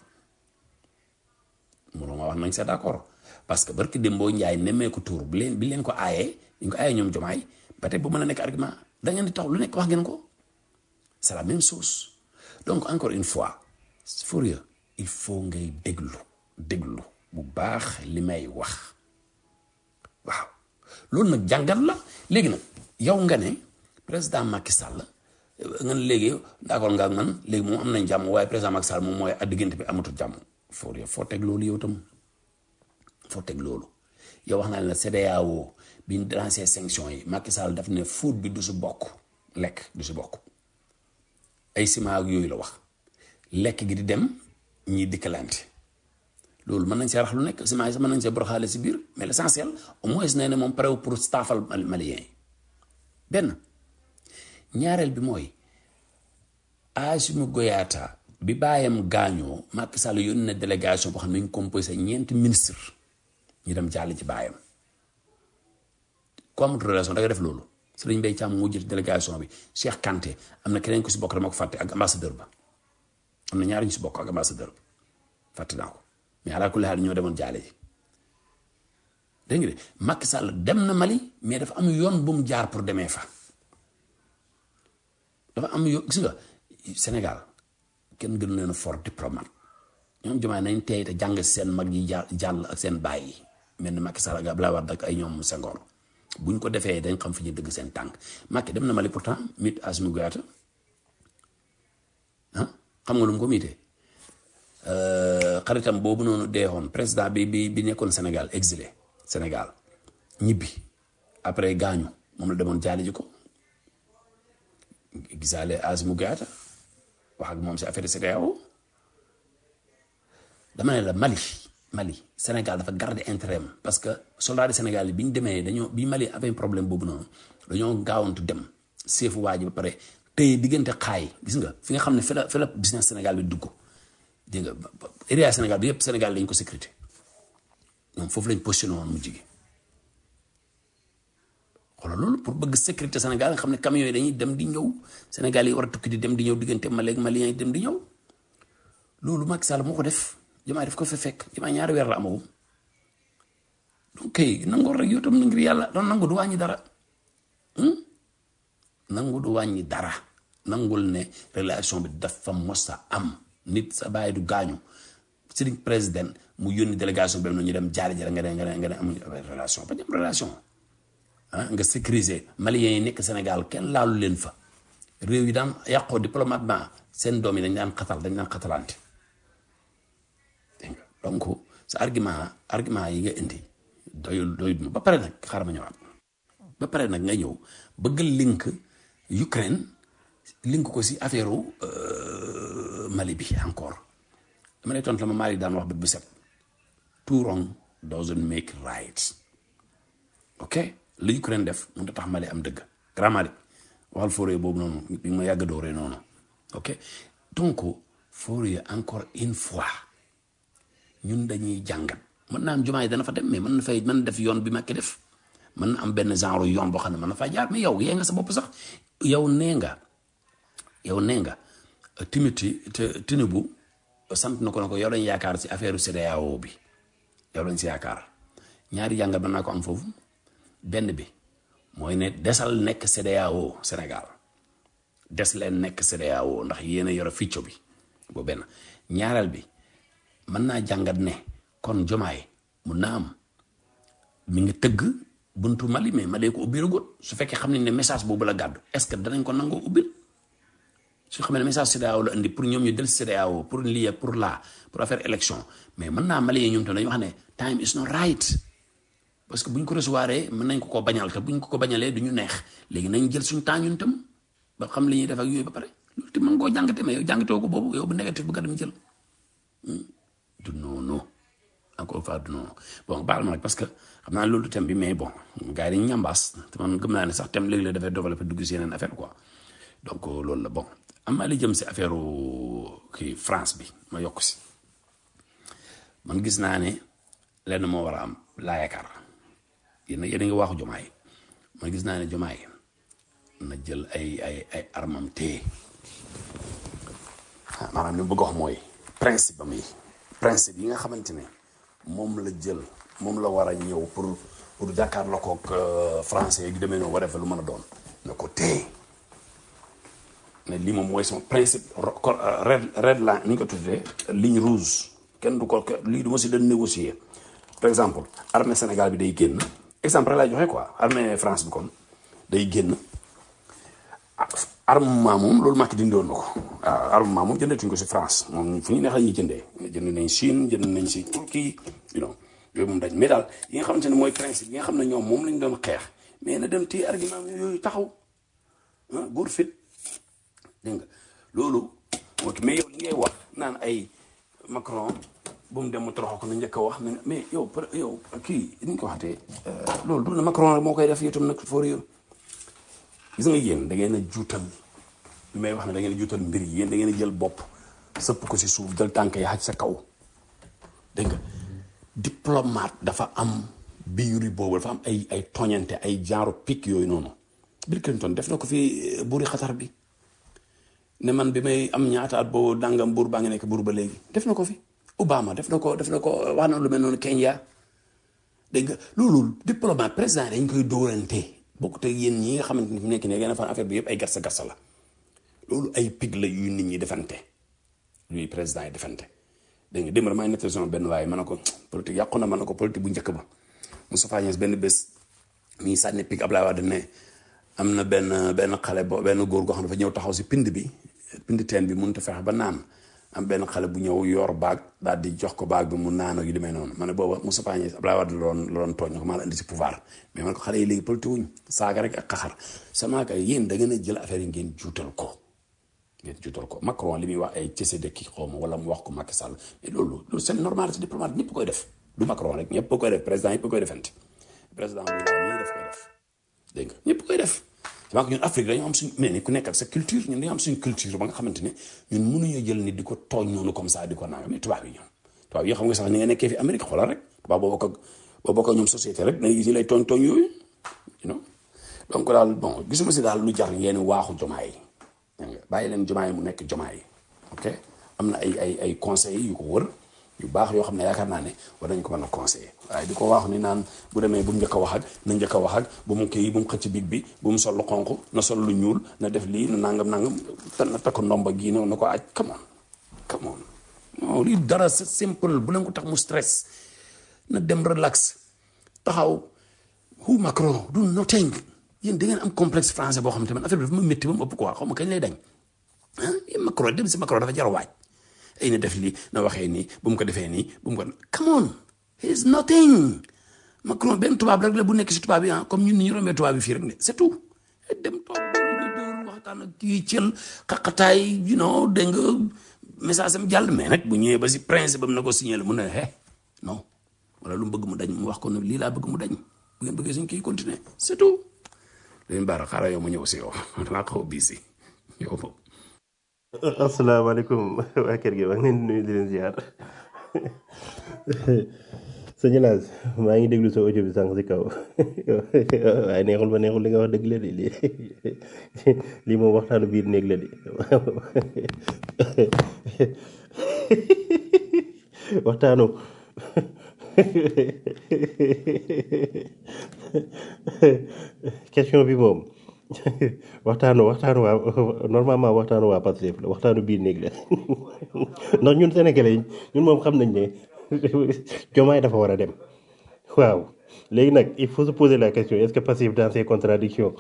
S9: mënoo ma wax nañ see d'accord parce que barki Dembo Ndiaye nemmeeku tuur bi leen bi leen ko aayee ñu ko aayee ñoom jomaay ba tey bu mën a nekk argument da ngeen di tax lu nekk wax ngeen ko c'est la même chose donc encore une fois Fourier il faut ngay déglu déglu bu baax li may wax waaw loolu nag jàngat la léegi nag yow nga ne président Macky Sall nga ne léegi d'accord nga ak man léegi moom am nañ jàmm waaye président Macky Sall moom mooy a diggante bi amatul jàmm Fourier foo teg loolu yow tam foo teg loolu yow wax naa ne la CEDEAO bi ñu lancé sanction yi Macky Sall daf ne food bi du si bokk lekk du si bokk ay ciment ak yooyu la wax lekk gi di dem ñiy dikkalante loolu mën nañ see rax lu nekk ciment yi sax mën nañ see boroxaale si biir mais l'essentiel au moins nee na moom pare pour staffal malien yi benn ñaareel bi mooy Assimi Goïta bi bàyyam gaañoo Macky Sall yónni na délégation boo xam ne ñu composé ñeenti ministre ñu dem jàll ci bàyyam ku amut relation da nga def loolu Serigne Mbaye Thiam moo jiite délégation bi Cheikh Kanté am na keneen ku si bokk dama ko fàtte ak ambassadeur ba am na ñaari ñu si bokk ak ambassadeur bi fàtte naa ko mais alaa kulli haal ñoo demoon jaale ji dégg nga de Macky Sall dem na Mali mais dafa am yoon bu mu jaar pour demee fa dafa am yoon gis nga Sénégal kenn gënu leen a fort diplomate ñoom jumaay nañ tey te jàng seen mag yi jàll ak seen baay yi mel ni Macky Sall ak Abdoulaye Wade ak ay ñoom Senghor buñ ko defee dañ xam fi ñu dëgg seen tànk Macky dem na Mali pourtant mit Assimi Goïta ah xam nga lu mu ko miitee xaritam boobu noonu deexoon président bi bi bi nekkoon Sénégal exilé Sénégal ñibbi après gaañu moom la demoon jaali ji ko gisaale Assimi Goïta wax ak moom si affaire CEDEAO dama ne la Mali Mali Sénégal dafa garder intérêt am parce que soldats du Sénégal yi bi ñu demee dañoo bi Mali avait problème boobu noonu dañoo gaawantu dem seefu waa ji ba pare tey diggante xaay gis nga fi nga xam ne fi la fi la business Sénégal bi dugg dégg nga area Sénégal bi yëpp Sénégal lañ ko sécurité ñoom foofu lañ positionné woon mujj gi xoolal loolu pour bëgg sécurité Sénégal nga xam ne camions yi dañuy dem di ñëw Sénégal yi war a tukki di dem di ñëw diggante Mali ak Maliens yi dem di ñëw loolu Macky Sall moo ko def Diomaye def ko fa fekk Diomaye ñaari weer la amagum donc kay nangoor rek yow tam na ngir yàlla doon nangu du wàññi dara nangu du wàññi dara nangul ne relation bi dafa mos a am nit sa bàyyi du gaañu sëriñ président mu yónni délégation bi ñu dem jaari jara nga ne nga ne nga ne amuñu relation ba ñu am relation ah nga sécuriser maliens yi nekk Sénégal kenn laalu leen fa réew yi daan yàqoo diplomatiquement seen doom yi dañ daan xatal dañ daan xatalante dégg nga donc sa argument argument yi nga indi doyul doyul ba pare nag xaaral ma ñëwaat ba pare nag nga ñëw bëgg link Ukraine link ko si affaire Mali bi encore dama lay tontu la ma Mali daan wax bët bu set too wrong doesn't make right ok li Ukraine def mënut a tax Mali am dëgg grand Mali waxal Fourier boobu noonu bi ma yàgg dooree noonu ok donc Fourier encore une fois ñun dañuy jàngat mën naa am jumaa yi dana fa dem mais mën na fay mën na def yoon bi Macky def mën na am benn genre yoon boo xam ne mën na faa jaar mais yow yee nga sa bopp sax yow nee nga yow nee nga Timothy te Tinubu sant na ko ne ko yow lañ yaakaar si affaire CEDEAO bi yow lañ si yaakaar ñaari jàngat mën naa ko am foofu benn bi mooy ne desal nekk CEDEAO Sénégal des leen nekk CEDEAO ndax yéen a yore ficco bi boo benn ñaareel bi mën naa jàngat ne kon jomaay mun naa am mi ngi tëgg buntu Mali mais Mali ko ubbi ragot su fekkee xam nañ ne message boobu la gàddu est-ce que danañ ko nangoo ubbil su xamee ne message CEDEAO la indi pour ñoom ñu del CEDEAO pour lii pour là pour affaire élection mais mën naa Mali yi ñoom tam dañu wax ne time is not right parce que bu ñu ko recevoir mën nañ ko ko bañal te bu ñu ko ko bañalee du ñu neex léegi nañ jël suñu temps ñun tam ba xam li ñuy def ak yooyu ba pare loolu te mën koo jàngate mais yow jàngatoo ko boobu yow bu négatif bu nga dem jël du noonu encore une fois du noonu bon baal ma nag parce que xam naa loolu thème bi mais bon gars yi dañu ñambaas te man gëm naa ne sax thème léegi la dafay développé dugg si yeneen affaire quoi donc loolu la bon am naa li jëm si affaire kii France bi ma yokk si man gis naa ne lenn moo war a am laa yaakaar yéen yéen a ngi waxu jomaay man gis naa ne jomaay na jël ay ay ay armam téye maanaam li mu bëgg a wax mooy principe am yi principe yi nga xamante ne moom la jël moom la war a ñëw pour pour jàkkaarloo koog français yi demee noonu war a lu mën a doon na ko téye ne lii moom mooy sama principe red red line ni ñu ko tuddee ligne rouge kenn du ko lii du ma si doon négocier par exemple armée Sénégal bi day génn exemple laa joxe quoi armée France bi kon day génn armement moom loolu Macky dindi woon na ko waaw armement moom jëndatuñ ko si France moom fu ñu neex la ñuy jëndee jënd nañ Chine jënd nañ si Turquie you know yooyu moom dañ mais daal yi nga xamante ne mooy principe yi nga xam ne ñoom moom lañ doon xeex mais na dem téye argument yooyu taxaw ah góor fit dégg nga loolu moo mais yow li ngay wax naan ay Macron bu mu dem mu toroxal ko nu njëkk a wax mais yow yow kii ni ñu ko waxatee loolu du na Macron rek moo koy def itam nag for yow gis nga yéen da ngeen a juutal bi may wax ne da ngeen a juutal mbir yi yéen da ngeen a jël bopp sëpp ko si suuf jël tànk yi xaj sa kaw dégg nga diplomate dafa am biiri boobu dafa am ay ay toñante ay genre pic yooyu noonu Bill Clinton def na ko fi buuri xatar bi ne man bi may am ñaata at boo dàngam buur baa ngi nekk buur ba léegi def na ko fi Obama def na ko def na ko wax na lu mel noonu Kenya dégg nga loolu diplomate président dañ koy dóorante bokkut ak yéen ñi nga xamante ni fi nekk ne ngeen fan affaire bi yëpp ay garsa garsa la loolu ay pig la yu nit ñi defante luy président yi defante dégg nga démb maa ngi nettali sama benn waaye ma ne ko politique yàqu na ma ne ko politique bu njëkk ba Moustapha Niasse benn bés mi sànni pig Ablaye Wade ne am na benn benn xale bo benn góor goo xam dafa ñëw taxaw si pind bi pind teen bi mënut a fexe ba naan am benn xale bu ñëw yor baag daal di jox ko baag bi mu naan ak yu demee noonu ma ne booba Moustapha Niasse Ablaye Wade la doon la doon tooñ ko maa la indi si pouvoir mais man ko xale yi léegi politique wuñ saaga rek ak xaxar sama kay yéen da ngeen a jël affaire yi ngeen juutal ko ngeen juutal ko Macron li muy wax ay cese dëkki xaw ma wala mu wax ko Macky Sall mais loolu loolu c'est normal c'est diplomate ñëpp koy def du Macron rek ñëpp koy def président ñëpp koy defante président bi ñii def koy def dégg nga ñëpp koy def donc ñun Afrique dañoo am suñ mais ni ku nekk ak sa culture ñun dañoo am suñ culture ba nga xamante ne ñun mënuñoo jël nit di ko tooñ noonu comme ça di ko nanga mais tubaab yi ñoom tubaab yi xam nga sax ni nga nekkee fi Amérique xoolal rek ba boo bokk ak boo bokk ak ñoom société rek day si lay tooñ tooñ yooyu you know donc daal bon gisuma si daal lu jar ngeen waaxu jomaay dégg nga bàyyi leen jomaay mu nekk jomaay ok am na ay ay ay conseils yu ko wër yu baax yoo xam ne yaakaar naa ne war nañ ko mën a conseiller waaye di ko waaxu ni naan bu demee bu mu njëkk a wax ak na njëkk a wax ak bu mu kii bu mu xëcc big bi bu mu sol lu xonq na sol lu ñuul na def lii na nangam nangam te na takk ndomba gii na na ko aj come on come on non lii dara c'est simple bu leen ko tax mu stress na dem relax taxaw hu Macron du nothing yéen da ngeen am complexe français boo xam te man affaire bi dafa ma métti ba mu ëpp quoi xaw ma kañ lay dañ ah yéen Macron dem si Macron dafa jar a waaj ay na def lii na waxee nii bu mu ko defee nii bu mu ko come on he's nothing Macron benn tubaab rek la bu nekk si tubaab yi ah comme ñun ni ñu rombee tubaab yi fii rek ne c'est tout dem toog dóor waxtaan ak kii cël xaqataay you know dégg nga message am jàll mais nag bu ñëwee ba si principe am na ko signé la mu ne eh non wala lu mu bëgg mu dañ mu wax ko ne lii laa bëgg mu dañ bu ngeen bëggee suñ kii continuer c'est tout leen baara xaaral yow ma ñëw si yow danaa xaw a bii si yow moom
S12: asalaamaaleykum waa kër gi maa ngi leen di nuyu di leen ziar sëñ Laas maa ngi déglu sa audio bi sànq si kaw waaye neexul ba neexul li nga wax dëgg la de lii lii moom waxtaanu biir néeg la de waxtaanu question bi moom waxtaanu waxtaanu waa normalement waxtaanu waa Pastef la waxtaanu biir néeg la ndax ñun sénégalais ñun moom xam nañ ne Diomaye dafa war a dem waaw léegi nag il faut se poser la question est-ce que Pastef dans ses contradictions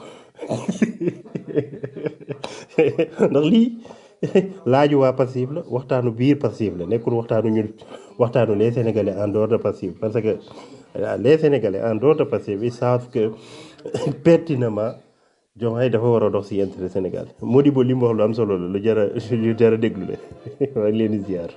S12: ndax lii laaju waa Pastef la waxtaanu biir Pastef la nekkul waxtaanu ñun waxtaanu les sénégalais en dehors de Pastef parce que les sénégalais en dehors de Pastef ils savent que pertinemment Diomaye dafa war a dox si intérêt Sénégal Modibo li mu wax lu am solo la lu jar a lu jar a déglu la maa ngi leen di ziar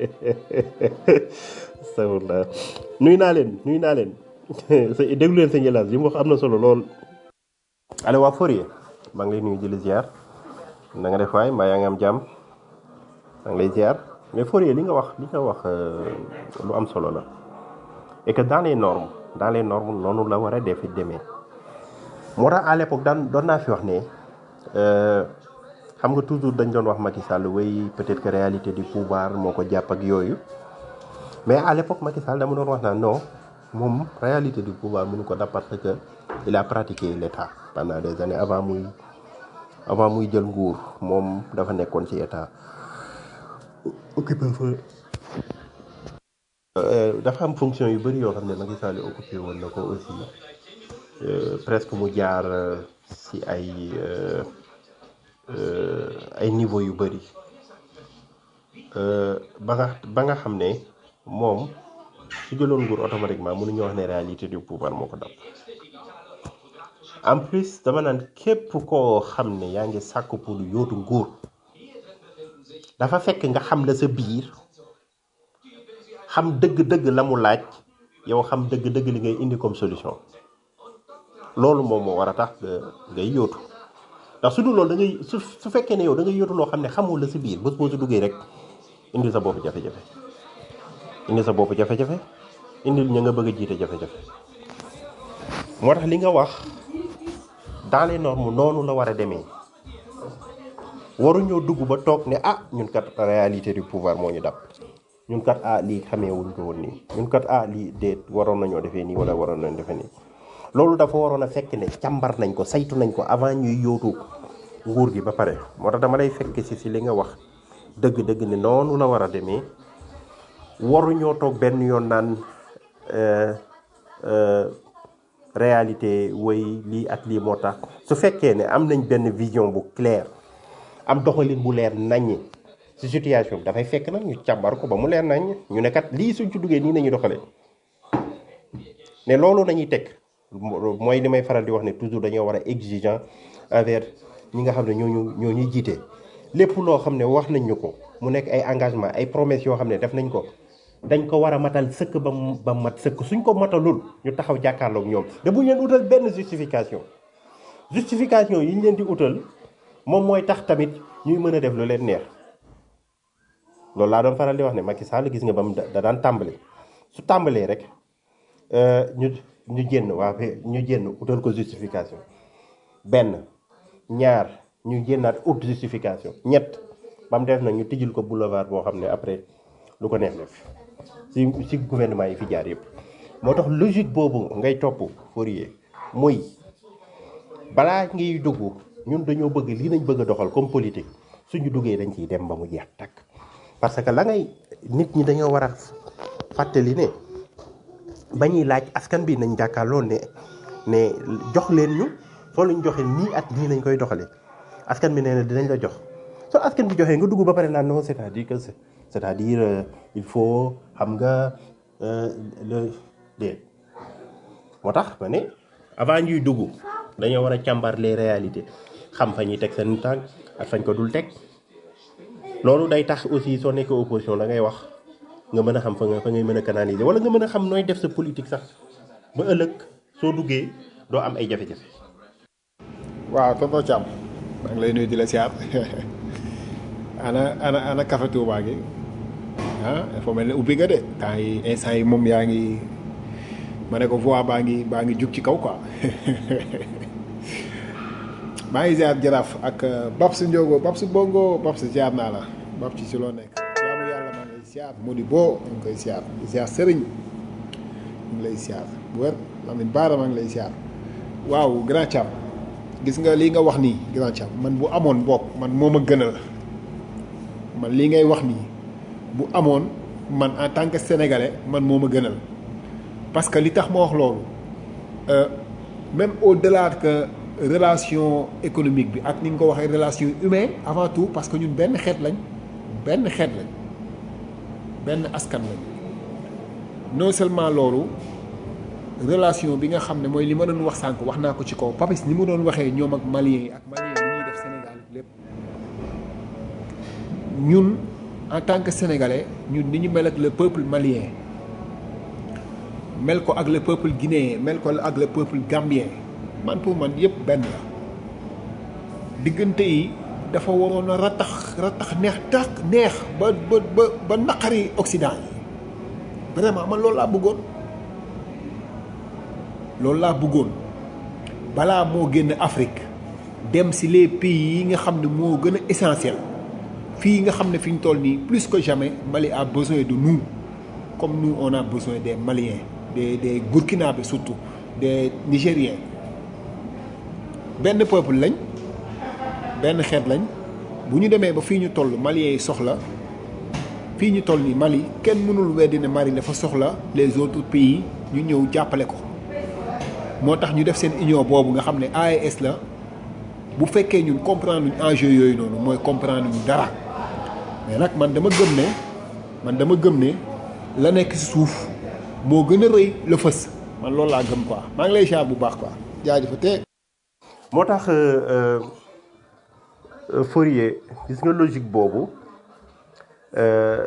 S12: astafurlah nuyu naa leen nuyu naa leen sa déglu leen sëñ Elaas li mu wax am na solo lool. allo waa Fourier maa ngi lay nuyu di la ziar na nga def waay mbaa yaa ngi am jàmm maa ngi lay ziar mais Fourier li nga wax li nga wax lu am solo la et que dans les normes dans les normes noonu la war a def demee. moo tax à l'époque daan doon naa fi wax ne xam nga toujours dañ doon wax Macky Sall way peut-être que réalité du pouvoir moo ko jàpp ak yooyu mais à l'époque Macky Sall dama doon wax naan non moom réalité du pouvoir mënu ko dab parce que il a pratiqué l'état pendant des années avant muy avant muy jël nguur moom dafa nekkoon ci état occupé fa dafa am fonction yu bëri yoo xam ne Macky Sall occupé woon na ko aussi presque mu jaar ci ay ay niveau yu bëri ba nga ba nga xam ne moom su jëloon nguur automatiquement mënuñu wax ne réalité du pouvoir moo ko dab en plus dama naan képp koo xam ne yaa ngi sàkk pour yóotu nguur dafa fekk nga xam la sa biir xam dëgg-dëgg la mu laaj yow xam dëgg-dëgg li ngay indi comme solution loolu moom moo war a tax ngay yóotu ndax su dul loolu da ngay su su fekkee ne yow da ngay yóotu loo xam ne xamul la si biir bés boo si duggee rek indi sa bopp jafe-jafe indi sa bopp jafe-jafe indil ña nga bëgg a jiite jafe-jafe moo tax li nga wax dans les normes noonu la war a demee waruñoo dugg ba toog ne ah ñun kat réalité du pouvoir moo ñu dab ñun kat ah lii xamee wuñ ko woon nii ñun kat ah lii déet waroon nañoo defee nii wala waroon nañoo defee nii loolu dafa waroon a fekk ne càmbar nañ ko saytu nañ ko avant ñuy yóotu nguur gi ba pare moo tax dama lay fekk si si li nga wax dëgg-dëgg ne noonu la war a demee waruñoo toog benn yoon naan réalité woy lii ak lii moo tax su fekkee ne am nañ benn vision bu claire am doxalin bu leer naññi si situation bi dafay fekk nag ñu càmbar ko ba mu leer nañ ñu ne kat lii suñ ci duggee nii nañu doxalee ne loolu nañuy teg mooy li may faral di wax ne toujours dañoo war a exigeant envers ñi nga xam ne ñooñu ñoo ñuy jiite lépp loo xam ne wax nañ ñu ko mu nekk ay engagement ay promesses yoo xam ne def nañ ko dañ ko war a matal sëkk ba mu ba mat sëkk suñ ko matalul ñu taxaw jàkkaarloog ñoom te bu ñu leen utal benn justification justification yi ñu leen di utal moom mooy tax tamit ñuy mën a def lu leen neex loolu laa doon faral di wax ne Macky Sall gis nga ba mu da daan tàmbali su tàmbalee rek euh, ñu ñu génn waa fe- ñu génn utal ko justification benn ñaar ñu génnaat ut justification ñett ba mu def nag ñu tijjul ko boulevard boo xam ne après lu ko neex def si si gouvernement yi fi jaar yëpp moo tax logique boobu ngay topp Fourier muy balaa ngay dugg ñun dañoo bëgg lii nañ bëgg a doxal comme politique suñu duggee dañ ciy dem ba mu jeex takk parce que la ngay nit ñi dañoo war a fàttali ne ba ñuy laaj askan bi nañ jàkkaarloo ne ne jox leen ñu soo leen joxe nii at nii lañ koy doxalee askan bi nee na dinañ la jox soo askan bi joxee nga dugg ba pare naan non c'est-à-dire que c'est- c'est-à-dire euh, il faut xam nga euh, le déet moo tax ma ne avant ñuy dugg dañoo war a càmbar les réalités xam fa ñuy teg seen tànk ak fañ ko dul teg loolu day tax aussi soo nekkee opposition da ngay wax nga mën a xam fa nga fa ngay mën a canaliser wala nga mën a xam nooy def sa politique sax ba ëllëg soo duggee doo am ay jafe-jafe.
S11: waaw tonton Thiam maa ngi lay nuyu di la siyaar ana ana ana café Touba gi ah dafa mel ne ubbi nga de temps yi instant yi moom yaa ngi ma ne ko voix baa ngi baa ngi jug ci kaw quoi maa ngi ziar jaraaf ak Babs Ndiogo Babs Bongo Babs ziar naa la Babs ci si loo nekk jaamu yàlla maa ngi lay ziar Modi Bo ñu ngi koy ziar di ziar Serigne ñu ngi lay ziar bu wér Lamine Baara maa ngi lay ziar waaw grand Thiam gis nga lii nga wax nii grand Thiam man bu amoon bopp man moo ma gënal man lii ngay wax nii bu amoon man en tant que sénégalais man moo ma gënal parce que li tax ma wax loolu euh, même au-delà que relation économique bi ak ni nga ko waxee relation humaine avant tout parce que ñun benn xeet lañ benn xeet lañ benn askan lañ non seulement loolu relation bi nga xam ne mooy li ma doon wax sànq wax naa ko ci kaw Papis ni mu doon waxee ñoom ak Maliens yi ak Maliens yi ñuy def Sénégal lépp ñun en tant que sénégalais ñun ni ñu mel ak le peuple malien mel ko ak le peuple guinéen mel ko ak le peuple gambien man pour man yëpp benn la diggante yi dafa waroon a ratax ratax neex tax neex ba ba ba ba naqari Occident yi vraiment man loolu laa bëggoon loolu laa bëggoon balaa moo génn Afrique dem si les pays yi nga xam ne moo gën a essentiel fii nga xam ne fi ñu toll nii plus que jamais Mali a besoin de nous comme nous on a besoin des Maliens des des Burkinabés surtout des Nigériens benn peuple lañ benn xeet lañ bu ñu demee ba fii ñu toll Maliens yi soxla fii ñu toll nii Mali kenn mënul weddi ne Mali dafa soxla les autres pays ñu ñëw jàppale ko moo tax ñu def seen union boobu nga xam ne AES la bu fekkee ñun comprendre luñ enjeu yooyu noonu mooy comprendre ñu dara mais nag man dama gëm ne man dama gëm ne la nekk si suuf moo gën a rëy la fës man loolu laa gëm quoi maa ngi lay xaar bu baax quoi jaajëfatee.
S12: moo tax euh, euh, Fourier gis nga logique boobu euh,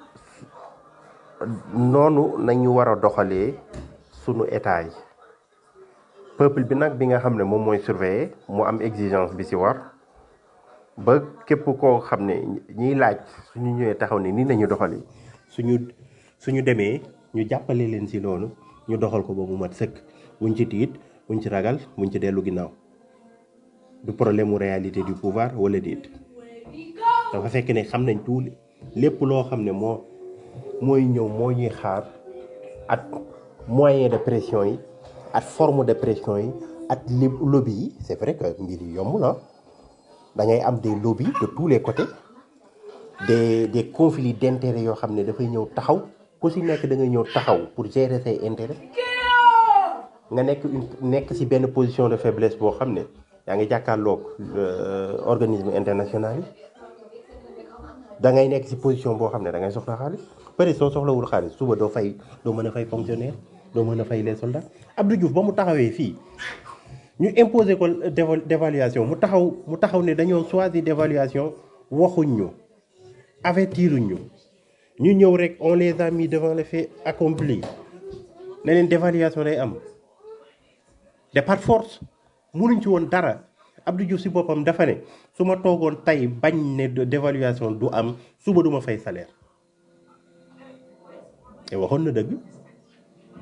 S12: noonu nañu war a doxalee sunu état yi peuple bi nag bi nga xam ne moom mooy surveiller mu am exigence bi ci war ba képp koo xam ne ñiy laaj suñu ñëwee taxaw ne nii nañu doxalee suñu suñu demee ñu jàppale leen ci loolu ñu doxal ko ba mu mat sëkk buñ ci tiit buñ ci ragal buñ ci dellu ginnaaw du problème mu réalité du pouvoir wala déet dafa fekk ne xam nañ tout lépp loo xam ne moo mooy ñëw moo ñuy xaar at moyen de pression yi at forme de pression yi at li lobby yi c'est vrai que mbir yi yomb na da ngay am des lobbies de tous les côtés des des conflits d'intérêts yoo xam ne dafay ñëw taxaw ku si nekk da ngay ñëw taxaw pour gérer say intérêts nga nekk une nekk si benn position de faiblesse boo xam ne yaa ngi jàkkaarloog organisme international yi da ngay nekk si position boo xam ne da ngay soxla xaalis peut-être soo soxlawul xaalis suba doo fay doo mën a fay fonctionnaire doo mën a fay les soldats Abdou Diouf ba mu taxawee fii ñu imposer ko déva- dévaluation mu taxaw mu taxaw ne dañoo choisir dévaluation waxuñ ñu avertiruñ ñu ñu ñëw rek on les a mis devant les faits accomplis ne leen dévaluation day am de par force munuñ ci woon dara Abdou Diouf si boppam dafa ne su ma toogoon tey bañ ne dévaluation du am suba duma fay salaire te waxoon na dëgg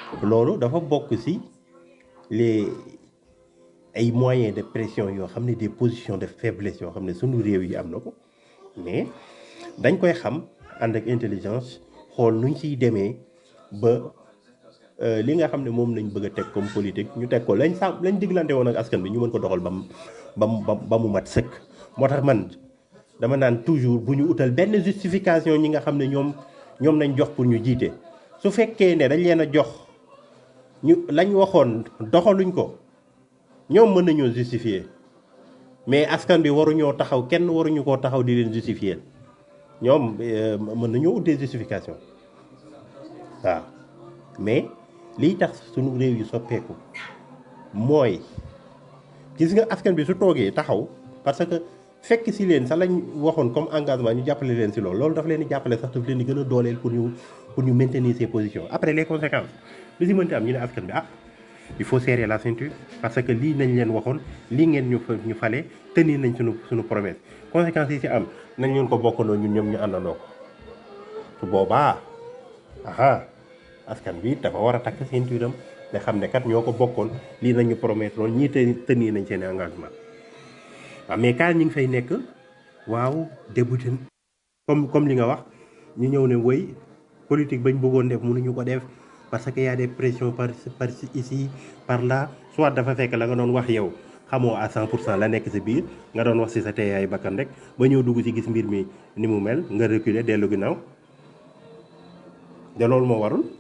S14: loolu dafa bokk ci les ay moyens de pression yoo xam ne des positions de faiblesse yoo xam ne sunu réew yi am na ko mais dañ koy xam ànd ak intelligence xool nuñ ciy demee ba euh, li nga xam ne moom lañ bëgg a teg comme politique ñu teg ko lañ sàmm lañ diglante woon ak askan bi ñu mën ko doxal ba mu ba mu ba mu mat sëkk moo tax man dama naan toujours bu ñu utal benn justification ñi nga xam ne ñoom ñoom lañ jox pour ñu jiite su fekkee ne dañ leen a jox ñu lañ waxoon doxaluñ ko ñoom mën nañoo justifier mais askan bi waruñoo taxaw kenn waruñu koo taxaw di leen justifier ñoom euh, mën nañoo ut des justifications waaw mais liy tax sunu réew yi soppeeku mooy gis nga askan bi su toogee taxaw parce que fekk si leen sax lañ waxoon comme engagement ñu jàppale leen si loolu loolu dafa leen di jàppale sax daf leen di gën a dooleel pour ñu pour ñu maintenir ces positions après les conséquences li si mënti am ñu ne askan bi ah il faut serrer la ceinture parce que lii nañ leen waxoon lii ngeen ñu fa ñu fale tenir nañ suñu suñu promesse conséquences yi si am nañ leen ko bokkandoo ñun ñoom ñu àndandoo ko su boobaa aha askan bi dafa war a takk ceinture am nga xam ne kat ñoo ko bokkoon lii nañu promettre loon ñii te tenir nañ seen engagement waaw mais quand ñu ngi fay nekk waaw débuté comme comme li nga wax ñu ñëw ne woy politique bañ bëggoon def mënuñu ko def parce que y a des pressions par par ici par là soit dafa fekk la nga doon wax yow xamoo à 100 pour cent la nekk si biir nga doon wax si sa teeyaay bakkan rek ba ñëw dugg si gis mbir mi ni mu mel nga reculer dellu ginnaaw de loolu moo warul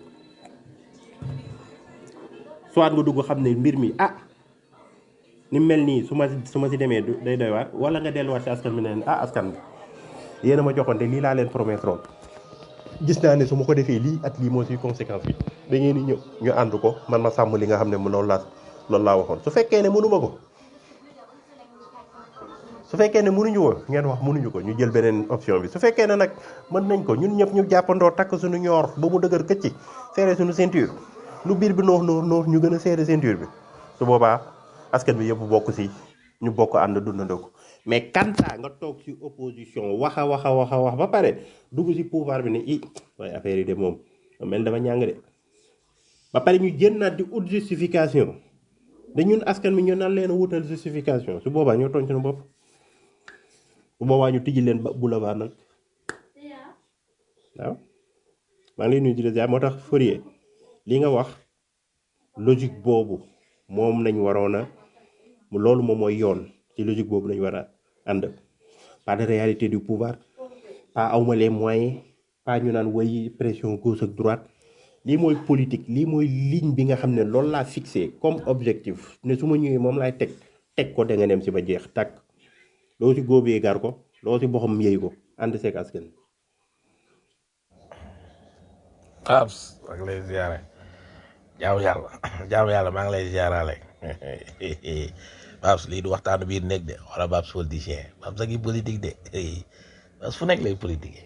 S14: soit nga dugg xam ne mbir mi ah ni mel nii su ma su ma si demee du- day doy waar wala nga delluwaat si askan bi ne leen ah askan bi yéen a ma joxoon te lii laa leen promettre woon gis naa ne su ma ko defee lii at lii moo si conséquence bi da ngeen di ñëw ñu ànd ko man ma sàmm li nga xam ne mu loolu laa loolu laa waxoon su fekkee ne mënuma ko su fekkee ne mënuñu ko ngeen wax mënuñu ko ñu jël beneen option bi su fekkee ne nag mën nañ ko ñun ñëpp ñu jàppandoo takk suñu ñoor ba mu dëgër këcc serré suñu ceinture lu biir bi noox noox noox ñu gën a serré ceinture bi su boobaa askan bi yëpp bokk si ñu bokk ànd dundandoo ko mais kanta nga toog si opposition wax a wax a wax a wax ba pare dugg si pouvoir bi ne i waaye affaire yi de moom mel dama ñàng de ba pare ñu jënnaat di ut justification da ñun askan bi ñu naan leen a wutal justification su boobaa ñoo tooñ suñu bopp bu boobaa ñu tijji leen ba boulevard nag waaw maa ngi lay nuyu di la ziar moo tax Fourier li nga wax logique boobu moom lañ waroon a loolu moom mooy yoon ci logique boobu lañ war a ànd pas de réalité du pouvoir pas awma les moyens pas ñu naan way pression gauche ak droite lii mooy politique lii mooy ligne bi nga xam ne loolu laa fixé comme objectif ne su ma ñëwee moom laay teg teg ko da nga dem si ba jeex tàkk loo si góobee gar ko loo si boxam yëy ko ànd seeg askan
S2: Paps maa ngi lay ziare jaamu yàlla jaamu yàlla maa ngi lay ziarale Paps lii du waxtaanu biir nekk de wala Paps politicien Paps a ngi politique de Paps fu nekk lay politique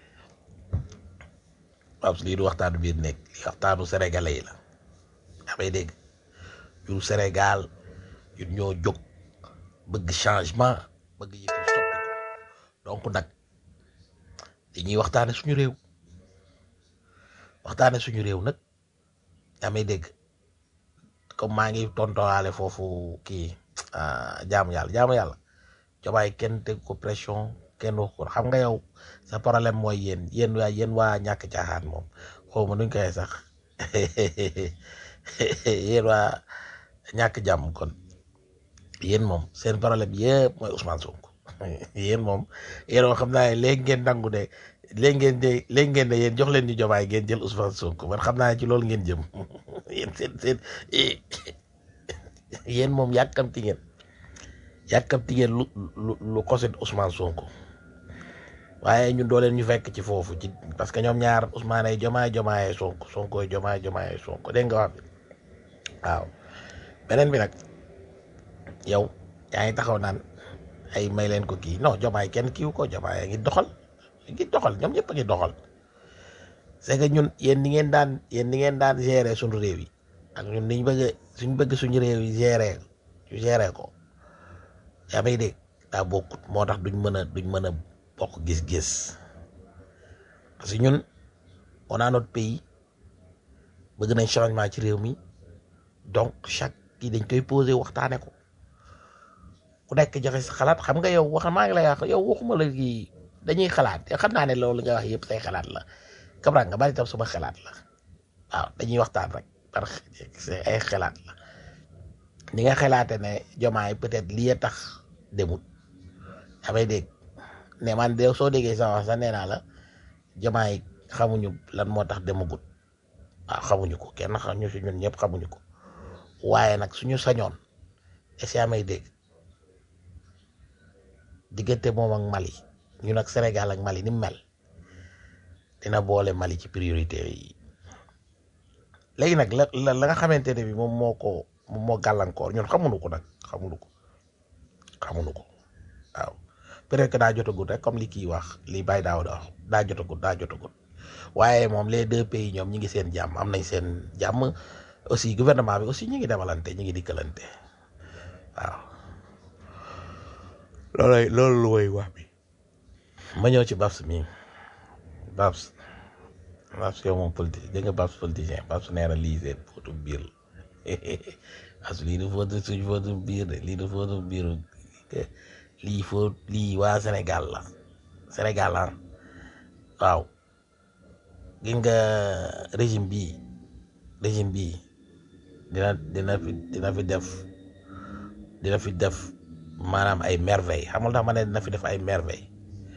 S2: Paps lii du waxtaanu biir nekk lii waxtaanu sénégalais yi la damay dégg ñun Sénégal ñun ñoo jóg bëgg changement bëgg yëf yi soppi donc nag dañuy waxtaane suñu réew waxtaane suñu réew nag damay dégg comme maa ngi tontowaale foofu kii ah, jaamu yàlla jaamu yàlla jomaay kenn teg ko pression kenn wax ko xam nga yow sa problème mooy yéen yéen waa yéen waa ñàkk caaxaan moom xaw ma nuñ koy sax yéen waa ñàkk jàmm kon yéen moom seen problème yëpp mooy Ousmane Sonko yéen moom yéen moom xam naa ne léegi ngeen nangu de léegi ngeen de léegi ngeen de yéen jox leen ñu jomaay ngeen jël Ousmane Sonko man xam naa ne ci loolu ngeen jëm yéen seen seen yéen moom yàkkamti ngeen yàkkamti ngeen lu lu lu koset Ousmane Sonko waaye ñun doo leen ñu fekk ci foofu ci parce que ñoom ñaar Ousmane ay jomaay jomaay Sonko Sonko ay jomaay jomaay Sonko dégg nga wax bi waaw beneen bi nag yow yaa ngi taxaw naan ay may leen ko kii non jomaay kenn kiiw ko jomaay a ngi doxal a ngi doxal ñoom ñëpp a ngi doxal c'est que ñun yéen ni ngeen daan yéen ni ngeen daan gérer suñu réew yi ak ñun niñ bëgg suñ bëgg suñu réew yi gérer ñu gérer ko yaa may dégg daa bokkut moo tax duñ mën a duñ mën a bokk gis-gis parce que ñun on a notre pays bëgg nañ changement ci réew mi donc chaque kii dañ koy posé waxtaane ko ku nekk joxe sa xalaat xam nga yow wax maa ngi lay wax yow waxuma la kii dañuy xalaat yow xam naa ne loolu nga wax yëpp say xalaat la kabra nga bari tam suma xalaat la waaw dañuy waxtaan rek parce que ay xalaat la ni nga xalaate ne jomaay peut-être lii a tax demut damay dégg ne man de soo déggee sa wax sax nee naa la jomaay xamuñu lan moo tax demagut waaw xamuñu ko kenn xamuñu si ñun ñëpp xamuñu ko waaye nag suñu sañoon est-ce que may dégg diggante moom ak Mali ñun ak Sénégal ak Mali ni mu mel dina boole Mali ci priorité yi léegi nag la la la nga xamante ne bi moom moo ko moom moo gàllankoor ñun xamuñu ko nag xamuñu ko xamuñu ko waaw peut-être que daa jotagut rek comme li kii wax li Baye Daouda wax daa jotagut daa jotagut waaye moom les deux pays ñoom ñi ngi seen jàmm am nañ seen jàmm aussi gouvernement bi aussi ñi ngi demalante ñi ngi dikkalante waaw loolay loolu lu woy wax bi ma ñëw ci Babs mi Babs Babs yow moom politique dégg nga Babs politicien Babs nee na lii seen fóotu biir as lii du fóotu suñ fóotu biir de lii du fóotu biir lii fóot lii waa Sénégal la Sénégal la waaw gis nga régime bii régime bii dina dina fi dina fi def dina fi def maanaam ay merveille xamul tax ma ne dina fi def ay merveille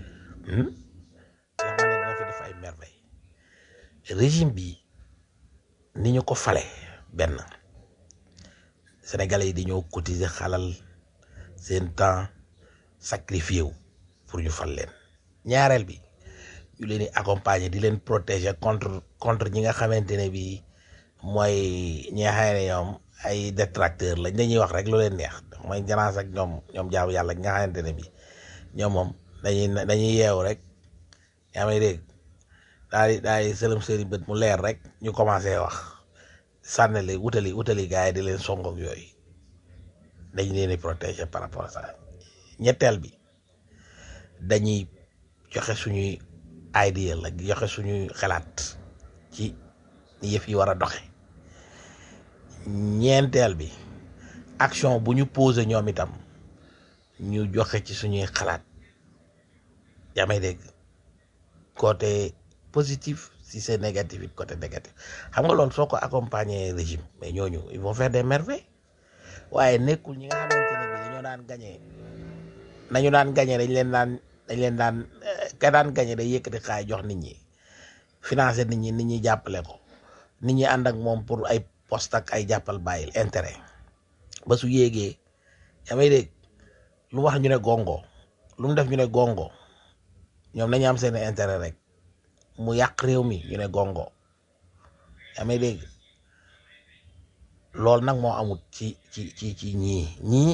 S2: tax ma ne dina fi def ay merveille régime bi ni ñu ko fale benn sénégalais yi dañoo cotiser xalal seen temps sacrifié wu pour ñu fal leen ñaareel bi ñu leen di accompagner di leen protéger contre contre ñi nga xamante ne bi mooy ñi nga xam ne ñoom ay détracteur lañ dañuy wax rek lu leen neex mooy janaas ak ñoom ñoom jaamu yàlla ñi nga xamante ne bi ñoom moom dañuy dañuy yeewu rek yaa may dégg daal di daal di sëlëm seeni bët mu leer rek ñu commencé wax sànnali wutali wutali gars yi di leen songoog yooyu dañ leen di protéger par rapport à ça ñetteel bi dañuy joxe suñuy idea la joxe suñuy xalaat ci ni yëf yi war a doxe ñeenteel bi action bu ñu posé ñoom itam ñu joxe ci suñuy xalaat yaa may dégg côté positif si c'est négatif it côté négatif xam nga loolu soo ko accompagner régime mais ñooñu ils vont faire des merveilles waaye nekkul ñi nga xamante ne bi dañoo daan gagné nañu daan gagné dañ leen daan dañ leen daan ka daan gagné day yëkkati xaay jox nit ñi financer nit ñi nit ñi jàppale ko nit ñi ànd ak moom pour ay poste ak ay jàppal bàyyil intérêt ba su yéegee yaa may dégg lu wax ñu ne gongo lu mu def ñu ne gongo ñoom nañu am seen intérêt rek mu yàq réew mi ñu ne gongo yaa may dégg loolu nag moo amut ci ci ci ci ñii ñii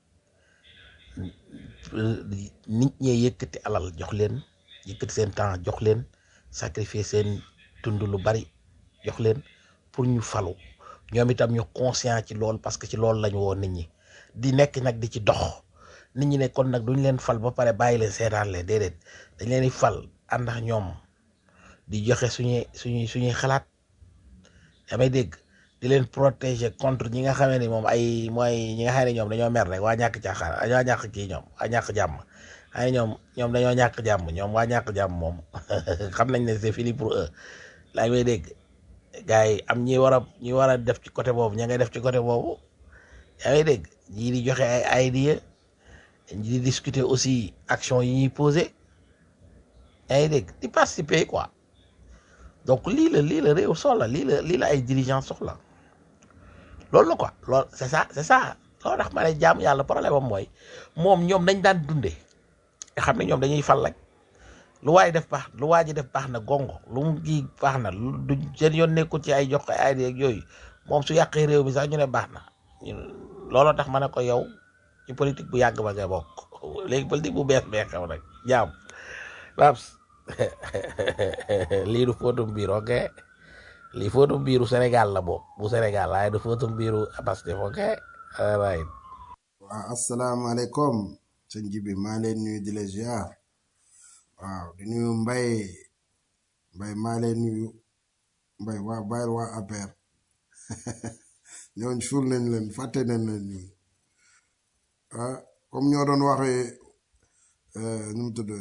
S2: nit ñee yëkkati alal jox leen yëkkati seen temps jox leen sacrifier seen tund lu bari jox leen pour ñu falu ñoom itam ñu conscient ci lool parce que ci loolu lañu woon nit ñi di nekk nag di ci dox nit ñi ne kon nag duñ leen fal ba pare bàyyi leen seetaan leen déedéet dañ leen di fal ànd ak ñoom di joxe suñuy suñuy suñuy xalaat damay dégg di leen protéger contre ñi nga xamee ni moom ay mooy ñi nga xam ne ñoom dañoo mer rek waa ñàkk caaxaan waa ñàkk kii ñoom waa ñàkk jàmm ay ñoom ñoom dañoo ñàkk jàmm ñoom waa ñàkk jàmm moom xam nañ ne c'est fini pour eux laa may dégg gars yi am ñi war a ñi war a def ci côté boobu ña ngay def ci côté boobu yaa ngi dégg ñii di joxe ay idée di discuter aussi action yi ñuy poser yaa ngi dégg di participer quoi donc lii la lii la réew soxla lii la lii la ay dirigeants soxla loolu la quoi loolu c'est ça c'est ça loolu tax ma ne jaamu yàlla problème am mooy moom ñoom dañ daan dundee nga xam ne ñoom dañuy fal rek lu waay def baax lu waa ji def baax na gongo lu mu kii baax na lu du seen yoon nekkul ci ay jox ko ay ak yooyu moom su yàqee réew mi sax ñu ne baax na looloo tax ma ne ko yow ci politique bu yàgg ba nga bokk léegi politique bu bees bee xew nag jaam Babs lii du fóotum biir ok lii fóotum biiru Sénégal la boobu bu Sénégal waaye du fóotum biiru Pastef ok right
S15: waaw asalaamaaleykum sëñ Jibi maa leen nuyu di la ziar waaw di nuyu Mbay Mbay maa leen nuyu mbay waa bàyyil waa APR ñooñ suul nañ leen fàtte nañ leen ñun ah comme ñoo doon waxee euh, nu mu tudd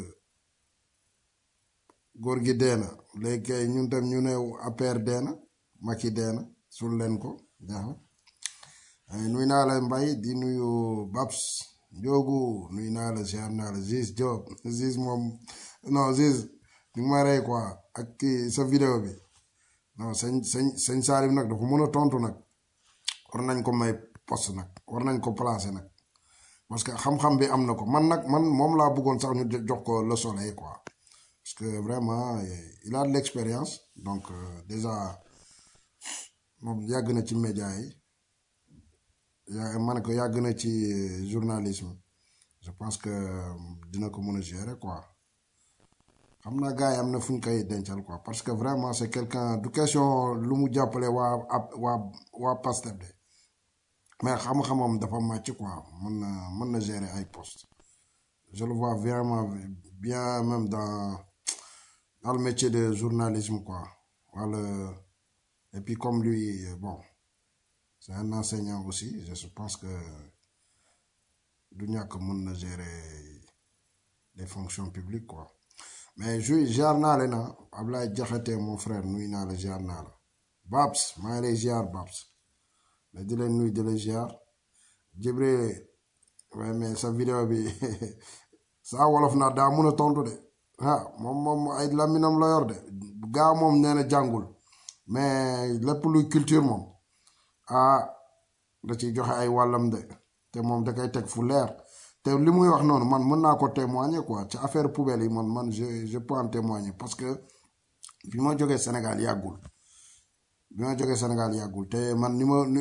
S15: góor gi dee na léegi kay ñun tam ñu ne APR dee na Macky dee na suul leen ko jeex na ay nuy naa la mbay di nuyu Babs Njoogu nuy naa la ziar naa la Ziz Diop Ziz moom non Ziz di nga ma rey quoi ak kii sa vidéo bi non sëñ sëñ sëñ Salim nag dafa mën a tontu nag war nañ ko may poste nag war nañ ko placer nag parce que xam-xam bi am na ko man nag man moom laa bëggoon sax ñu jo- jox ko le soleil quoi parce que vraiment eh, il a de l'expérience donc euh, déjà moom yàgg na ci média yi yaa ma ne ko yàgg na ci euh, journalisme je pense que euh, dina ko mën a gérer quoi xam naa gars yi am na fu ñu koy dencal quoi parce que vraiment c'est quelqu'un du question lu mu jàppale waa ab waa waa Pastef de mais xam-xamam dafa màcc quoi mën na mën na gérer ay postes je le vois vraiment bien même dans dans le métier de journalisme quoi wala et puis comme lui euh, bon c'est un enseignant aussi je pense que du ñàkk mën na gérer les fonctions publiques quoi mais je ziar naa leen ah Ablaye Diakhaté mon frère nuy naa la ziar naa la Babs maa ngi lay ziar Babs mais di leen nuy di la ziar Jibril ouais mais sa vidéo bi saa wolof naa daa mun a tontu de ah moom moom ay laminam la yor de gaa moom nee na jàngul mais lépp luy culture moom ah da ciy joxe ay wàllam de te moom da koy teg fu leer te li muy wax noonu man mën naa ko témoigner quoi ci affaire poubelle yi man man je je peux en témoigner parce que bi ma jógee Sénégal yàggul bi ma jógee Sénégal yàggul te man ni ma ni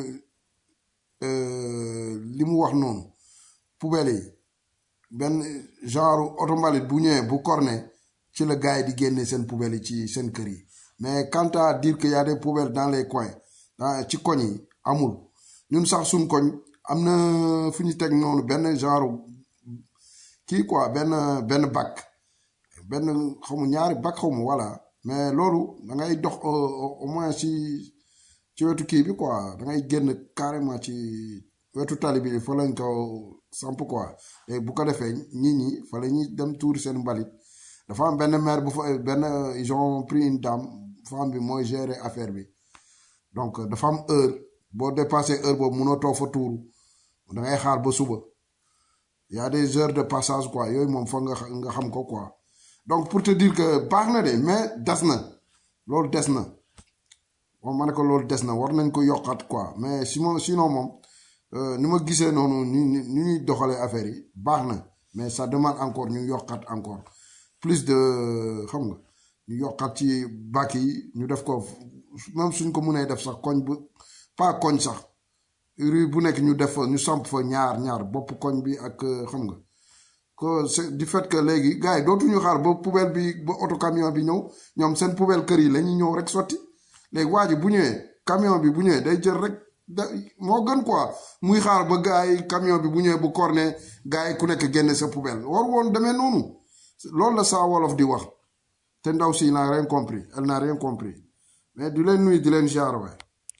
S15: euh, li mu wax noonu poubelle yi benn genre oto mbalit bu ñëwee bu corné ci la gars yi di génne seen poubelle yi ci seen kër yi mais quant à dire que y a des poubelles dans les coins dans ci koñ yi amul ñun sax suñ koñ am na fu ñu teg noonu benn genre kii quoi benn benn bac benn xamu ñaari bac xamu voilà mais loolu da ngay dox au au- au moins ci ci wetu kii bi quoi da ngay génn carrément ci wetu tali bi fa lañ ko samp quoi léegi bu ko defee nit ñi fa la ñuy dem tuuri seen mbalit dafa am benn maire bu fa benn ils ont pris une dame femme bi mooy gérer affaire bi donc dafa am heure boo dépassé heure boobu mënoo toog fa tuuru da ngay xaar ba suba y a des heures de passage quoi yooyu moom foog nga xa- nga xam ko quoi donc pour te dire que baax na de mais des na loolu des na moom ma ne ko loolu des na war nañ ko yokkaat quoi mais sinon sinon moom euh, ni ma gisee noonu ni ni ni ñuy doxalee affaire yi baax na mais ça demande encore ñu yokkaat encore plus de xam nga ñu yokkaat ci bac yi ñu def ko même suñ ko mënee def sax koñ bu pas koñ sax rue bu nekk ñu def fa ñu samp fa ñaar ñaar bopp koñ bi ak euh, xam nga que c'est du fait que léegi gars yi dootuñu xaar ba poubelle bi ba auto camion bi ñëw ñoom seen poubelle kër yi la ñuy ñëw rek sotti léegi waa ji bu ñëwee camion bi bu ñëwee day jël rek da moo gën quoi muy xaar ba gars yi camion bi bu ñëwee bu corné gars yi ku nekk génne sa poubelle war woon demee noonu loolu la saa wolof di wax te ndaw si n'a rien compris elle n'a rien compris mais du leen nuyu di leen jaar waay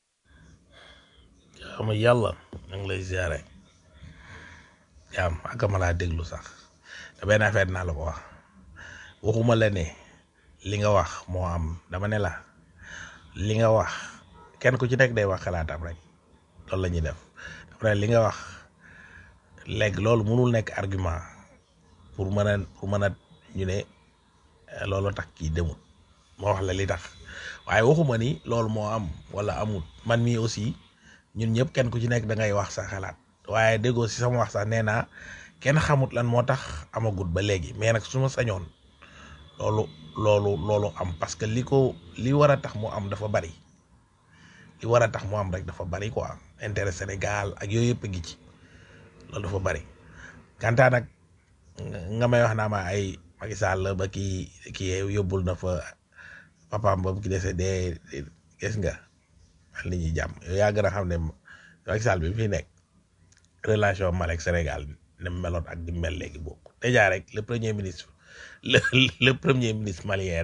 S2: xam yàlla na ngi lay ziare jaam ak ma laa déglu sax te benn affaire naa la ko wax waxuma la ne li nga wax moo am dama ne la li nga wax kenn ku ci nekk day wax xalaatam rek loolu la ñuy def dama ne li nga wax léegi loolu mënul nekk argument pour mën a pour mën a ñu ne eh, loolu tax kii demul moo wax la li tax waaye waxuma ni loolu moo am wala amul man mii aussi ñun ñëpp kenn ku ci nekk da ngay wax sa xalaat waaye déggoo si sama wax sax nee naa kenn xamut lan moo tax amagut ba léegi mais nag su ma sañoon loolu loolu loolu am parce que li ko li war a tax mu am dafa bari li war a tax mu am rek dafa bari quoi intérêt Sénégal ak yooyu yëpp a ngi ci loolu dafa bari kantaa nag nga may wax naa ma ay Macky Sall ba kii kii yóbbul na fa papaam ba ki décédé gis nga al nit ñi jàmm yow yaa gën a xam ne Macky Sall bi fi nekk relation Mali ak Sénégal ne mu meloon ak di mel léegi bokk déjà rek le premier ministre le le premier ministre malien rek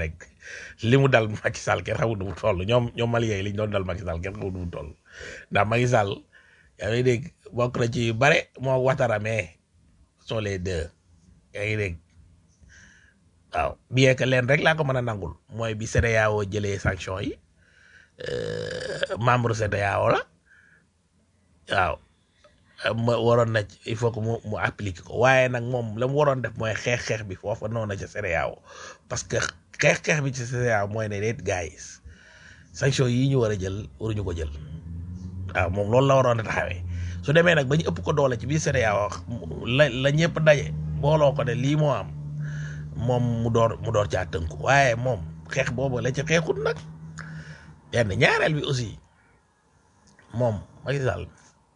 S2: li mu dal Macky Sall kenn xamul nu mu toll ñoom ñoom Maliens yi li ñu doon dal Macky Sall kenn xamul nu mu toll ndax Macky Sall yaa ngi dégg bokk na ci yu bare moo Ouattara mais sont les deux yaa ngi dégg waaw bien que leen rek laa ko mën a nangul mooy bi CEDEAO jëlee sanction yi euh, membre CEDEAO la waaw ma waroon na ci- il faut que mu mu appliquer ko waaye nag moom la mu waroon def mooy xeex-xeex bi foofa noonu na ca CEDEAO parce que xeex-xeex bi ci CEDEAO mooy ne déet guys sanction yi ñu war a jël waruñu ko jël waaw moom loolu la waroon a taxawee su demee nag ba ñu ëpp ko doole ci biir CEDEAO la la ñëpp daje booloo ko ne lii moo am moom mu door mu door caa tënku waaye moom xeex boobu la ci xeexut nag benn ñaareel bi aussi moom Macky Sall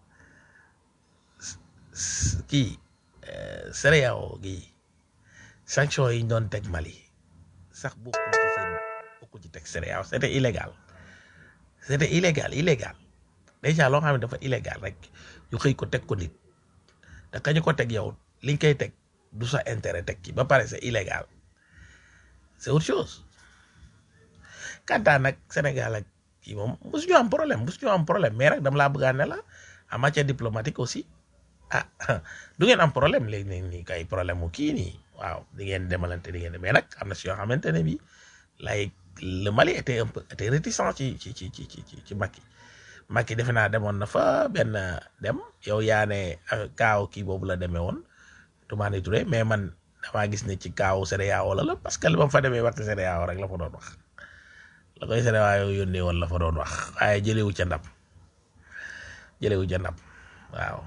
S2: s- kii eh, CEDEAO gi sanction yi ñu doon teg Mali sax bokkul ci seen bokkul ci teg CEDEAO c'était illégal c'était illégal illégal déjà loo xam ne dafa illégal rek ñu xëy ko teg ko nit te kañu ko teg yow liñ koy teg du sa intérêt teg ci ba pare c'est illégal c'est autre chose kantaan nag Sénégal ak kii moom mosuñu am problème mosuñu am problème mais nag dama laa bëggaan ne la en matière diplomatique aussi ah du ngeen am problème léegi nii nii kay problème mu kii nii waaw di ngeen demalante di ngeen mais nag am na si yoo xamante ne bi lay le Mali était un peu était réticent ci ci ci ci ci ci ci Macky Macky defe naa demoon na fa benn dem yow yaa ne euh, kaaw kii boobu la demee woon Toumani Touré mais man damaa gis ne ci kaaw CEDEAO la la parce que li ma fa demee waxti CEDEAO rek la fa doon wax la koy CEDEAO yónnee woon la fa doon wax waaye jëlewu ca ndam jëlewu ca ndam waaw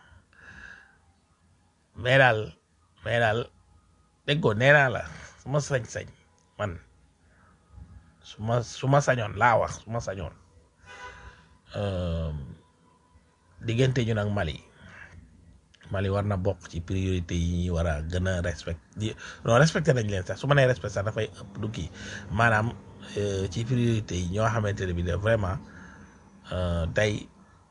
S2: mais daal mais daal déggoo nee naa la su ma sañ-sañ man su ma su ma sañoon laa wax su ma sañoon euh, diggante ñu nag Mali Mali war na bokk ci priorité yi ñuy war a gën a respect di non respecté nañ leen sax su ma nee respecté sax dafay ëpp du kii maanaam euh, ci priorité yi ñoo xamante ne bi de vraiment euh, tey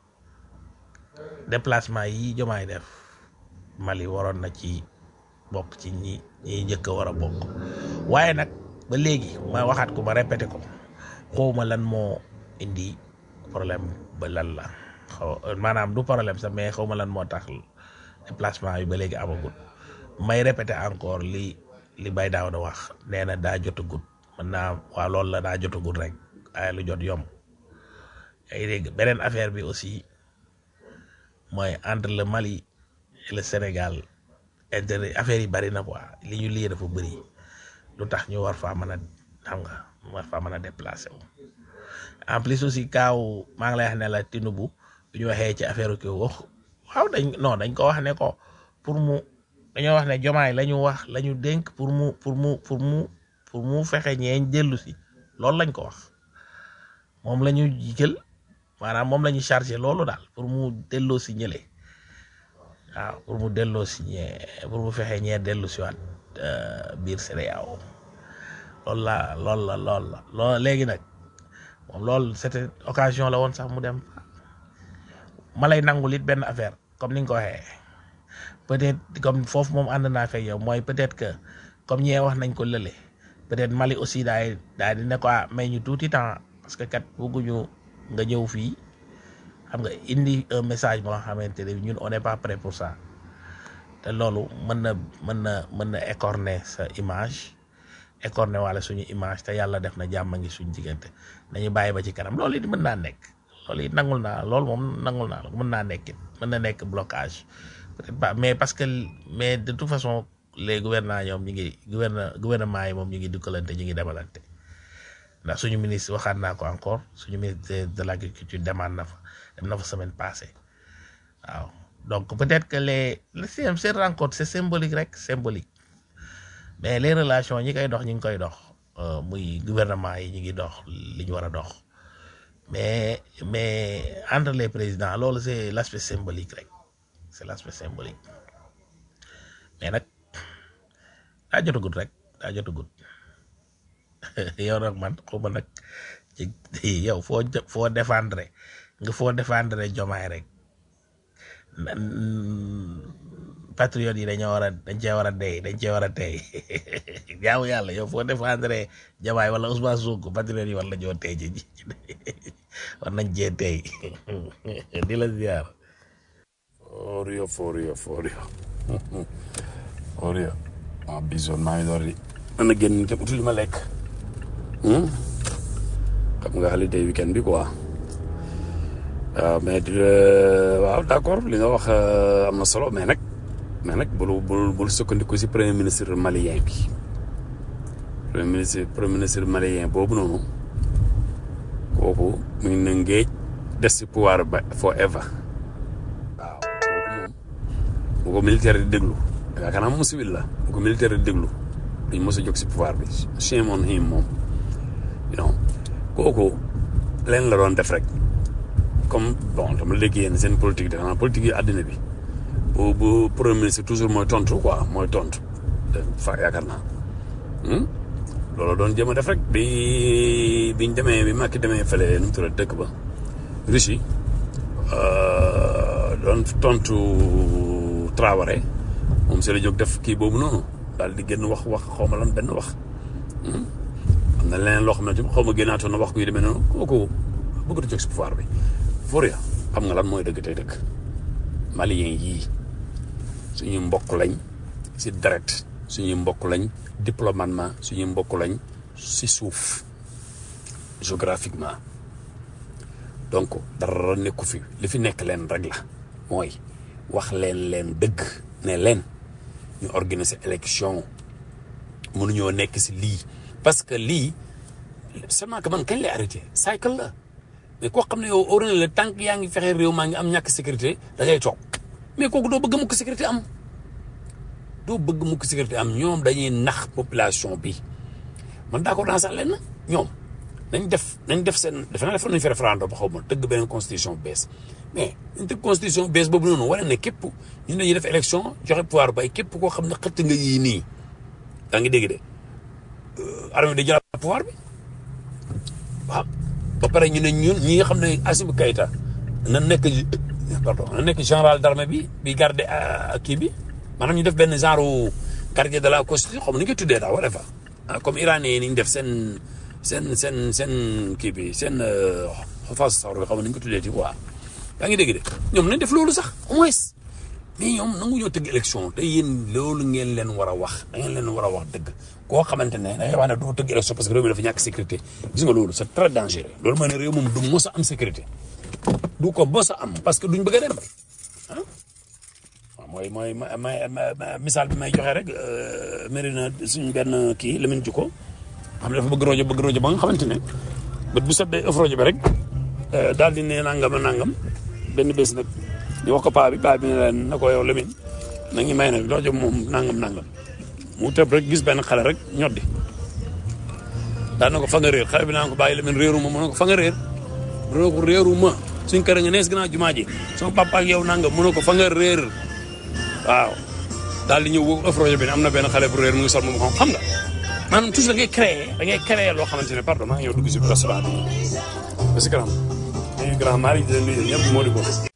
S2: déplacement yi jomaay def Mali waroon na ci bokk ci ñi ñi njëkk a war a bokk waaye nag ba léegi ma waxaat ko ma répété ko xawma lan moo indi problème ba lan la xaw maanaam du problème sax mais xawma lan moo tax déplacement yi ba léegi amagul may répété encore li li bay daaw da wax nee na daa jotagut mën naa waa loolu la daa jotagut rek waaye lu jot yomb ay dégg beneen affaire bi aussi mooy entre le Mali et le Sénégal intérêt affaire yi bari na quoi li ñu lii dafa bëri lu tax ñu war faa mën a xam nga war faa mën a déplacé wu en plus aussi kaaw maa ngi lay wax ne la Tinubu bu ñu waxee ci affaire kii wax waaw dañ non dañ ko wax ne ko pour mu dañoo wax ne jomaay la ñu wax la ñu dénk pour mu pour mu pour mu pour mu fexe ñeeñ dellu si loolu lañ ko wax moom la ñu jël maanaam moom la ñu chargé loolu daal pour mu delloo si ñële waaw pour mu delloo si ñee pour mu fexe ñee dellu si waat euh, biir CEDEAO loolu la loolu la loolu la loolu léegi nag moom loolu c'était occasion la woon sax mu dem ma lay nangul it benn affaire comme ni nga ko waxee peut-être comme foofu moom ànd naa fekk yow mooy peut-être que comme ñee wax nañ ko lële peut-être Mali aussi daay daay di ne ko ah may ñu tuuti temps parce que kat bëgguñu nga ñëw fii xam nga indi un message boo xamante ne ñun on n'est pas prêt pour ça te loolu mën na mën na mën na écorner sa image écorner wala suñu image te yàlla def na jàmm ngi suñu diggante nañu bàyyi ba ci kanam loolu it mën naa nekk loolu it nangul naa loolu moom nangul naa la mën naa nekk it mën na nekk blocage peut-être pas mais parce que mais de toute façon les gouvernants ñoom ñu ngi gouvernement gouvernement yi moom ñu ngi dukkalante ñu ngi demalante ndax suñu ministre waxaat naa ko encore suñu ministre de l'agriculture demande na fa dem na fa semaine passée waaw donc peut-être que les les seen seen rencontre c'est symbolique rek symbolique mais les relations ñi koy dox ñi ngi koy dox euh, muy gouvernement yi ñu ngi dox li ñu war a dox mais mais entre les présidents loolu c'est l'aspect symbolique rek c'est l'aspect symbolique mais nag daa jotagut rek daa jotagut yow nag man xawma nag ci yow foo jë- foo défendre nga foo défendre jomaay rek na- patriote yi dañoo war a dañ cee war a dey dañ cee war a tey jaamu yàlla yow foo défendre Diomaye wala Ousmane Sonko patriote yi war la ñoo tey ci war nañ cee tey di la ziar
S9: for real for real for real for real ah bisoon maa ngi door di mën a génn te utul li ma lekk Hmm? xam nga holiday weekend bi quoi waaw mais di waaw d'accord li nga wax euh, am na solo mais nag mais nag bul bul bul sukkandiku si premier ministre malien bi premier ministre premier ministre malien boobu noonu kooku mu ngi ne ngéej des si pouvoir ba forever waaw kooku moom bu ko militaire di déglu yaakaar naa moom civil la bu ko militaire di déglu duñ mos a jóg si pouvoir bi shame on him moom you know kooku leen la doon def rek comme bon dama léegi yéen seen politique de xanaa politique yi àddina bi bu bu premier ministre toujours mooy tontu quoi mooy tontu fa yaakaar naa Hmm? loolu doon jëm a def rek bi biñ demee bi Macky demee fële nu mu tudd dëkk ba Russie euh, doon tontu Traoré moom si la jóg def kii boobu noonu daal di génn wax wax xaw ma lan benn wax Hmm? am na leneen loo xam ne xaw ma génnaatoon na wax kuy demee noonu kooku bëgg a jóg si pouvoir bi Fourier xam nga lan mooy dëgg tey dëgg malien yii suñu mbokk lañ si deret suñuy mbokk lañ diplomatement suñuy mbokk lañ si suuf géographiquement donc dara nekku fi li fi nekk leen rek la mooy wax leen leen dëgg ne leen ñu organiser élection mënuñoo nekk si lii parce que lii seulement que man kañ lay arrêté cycle la mais koo xam ne yow óor na la tànk yaa ngi fexe réew maa ngi am ñàkk sécurité da ngay toog mais kooku doo bëgg mukk sécurité am doo bëgg mukk sécurité am ñoom dañuy nax population bi man d'accord dans sax lenn ñoom nañ def nañ def seen defe naa defoon nañ fi référendum ba xaw ma tëgg beneen constitution bu bees mais nañ tëgg constitution bu bees boobu noonu wane ne képp ñu dañuy def élection joxe pouvoir bay képp koo xam ne xëtt nga yii nii daa ngi dégg de armée di jëlaat pouvoir bi waaw ba pare ñu ne ñun ñi nga xam ne Assimi Goïta na nekk pardon na nekk général d'armée bi bi garde kii bi maanaam ñu def benn genre gardien de la constitution xam ni nga tuddee daal wala fa comme iranien yi ni ñu def seen seen seen seen kii bi seen xafaas sawr bi xam ni nga ko tuddee ci quoi yaa ngi dégg de ñoom nañ def loolu sax au moins mais ñoom nangu ñoo tëgg élection te yéen loolu ngeen leen war a wax da ngeen leen war a wax dëgg koo xamante ne da ngay wax ne du tëgg élection parce que réew mi dafa ñàkk sécurité gis nga loolu c'est très dangereux loolu mooy ne réew moom du mos a am sécurité du ko mos a am parce que duñ bëgg a dem ah waaw mooy mooy ma ma misaal bi may joxe rek mari na suñ benn kii Lamine Diouf xam ne dafa bëgg rajo bëgg rajo ba nga xamante ne bët bu set day ëff rajo bi rek daal di ne nangam nangam benn bés nag ñu wax ko paa bi paa bi ne leen na ko yow Lamine na ngi may nag rajo moom nangam nangam mu tëb rek gis benn xale rek ñoddi daan na ko fa nga réer xale bi naan ko bàyyi Lamine réeru ma mu ne ko fa nga réer mu ne ko réeru ma suñ kër nga nees gannaaw jumaa ji sama papa ak yow nangam mu ne ko fa nga réer waaw daal di ñëw ëff rajo bi ne am na benn xale bu réer mu ngi sol moom xam xam nga maanaam toujours da ngay créer da ngay créer loo xamante ne pardon maa ngi ñëw dugg si restaurant bi parce que grand maa ngi grand maa ngi leen nuyu ñëpp moo di ko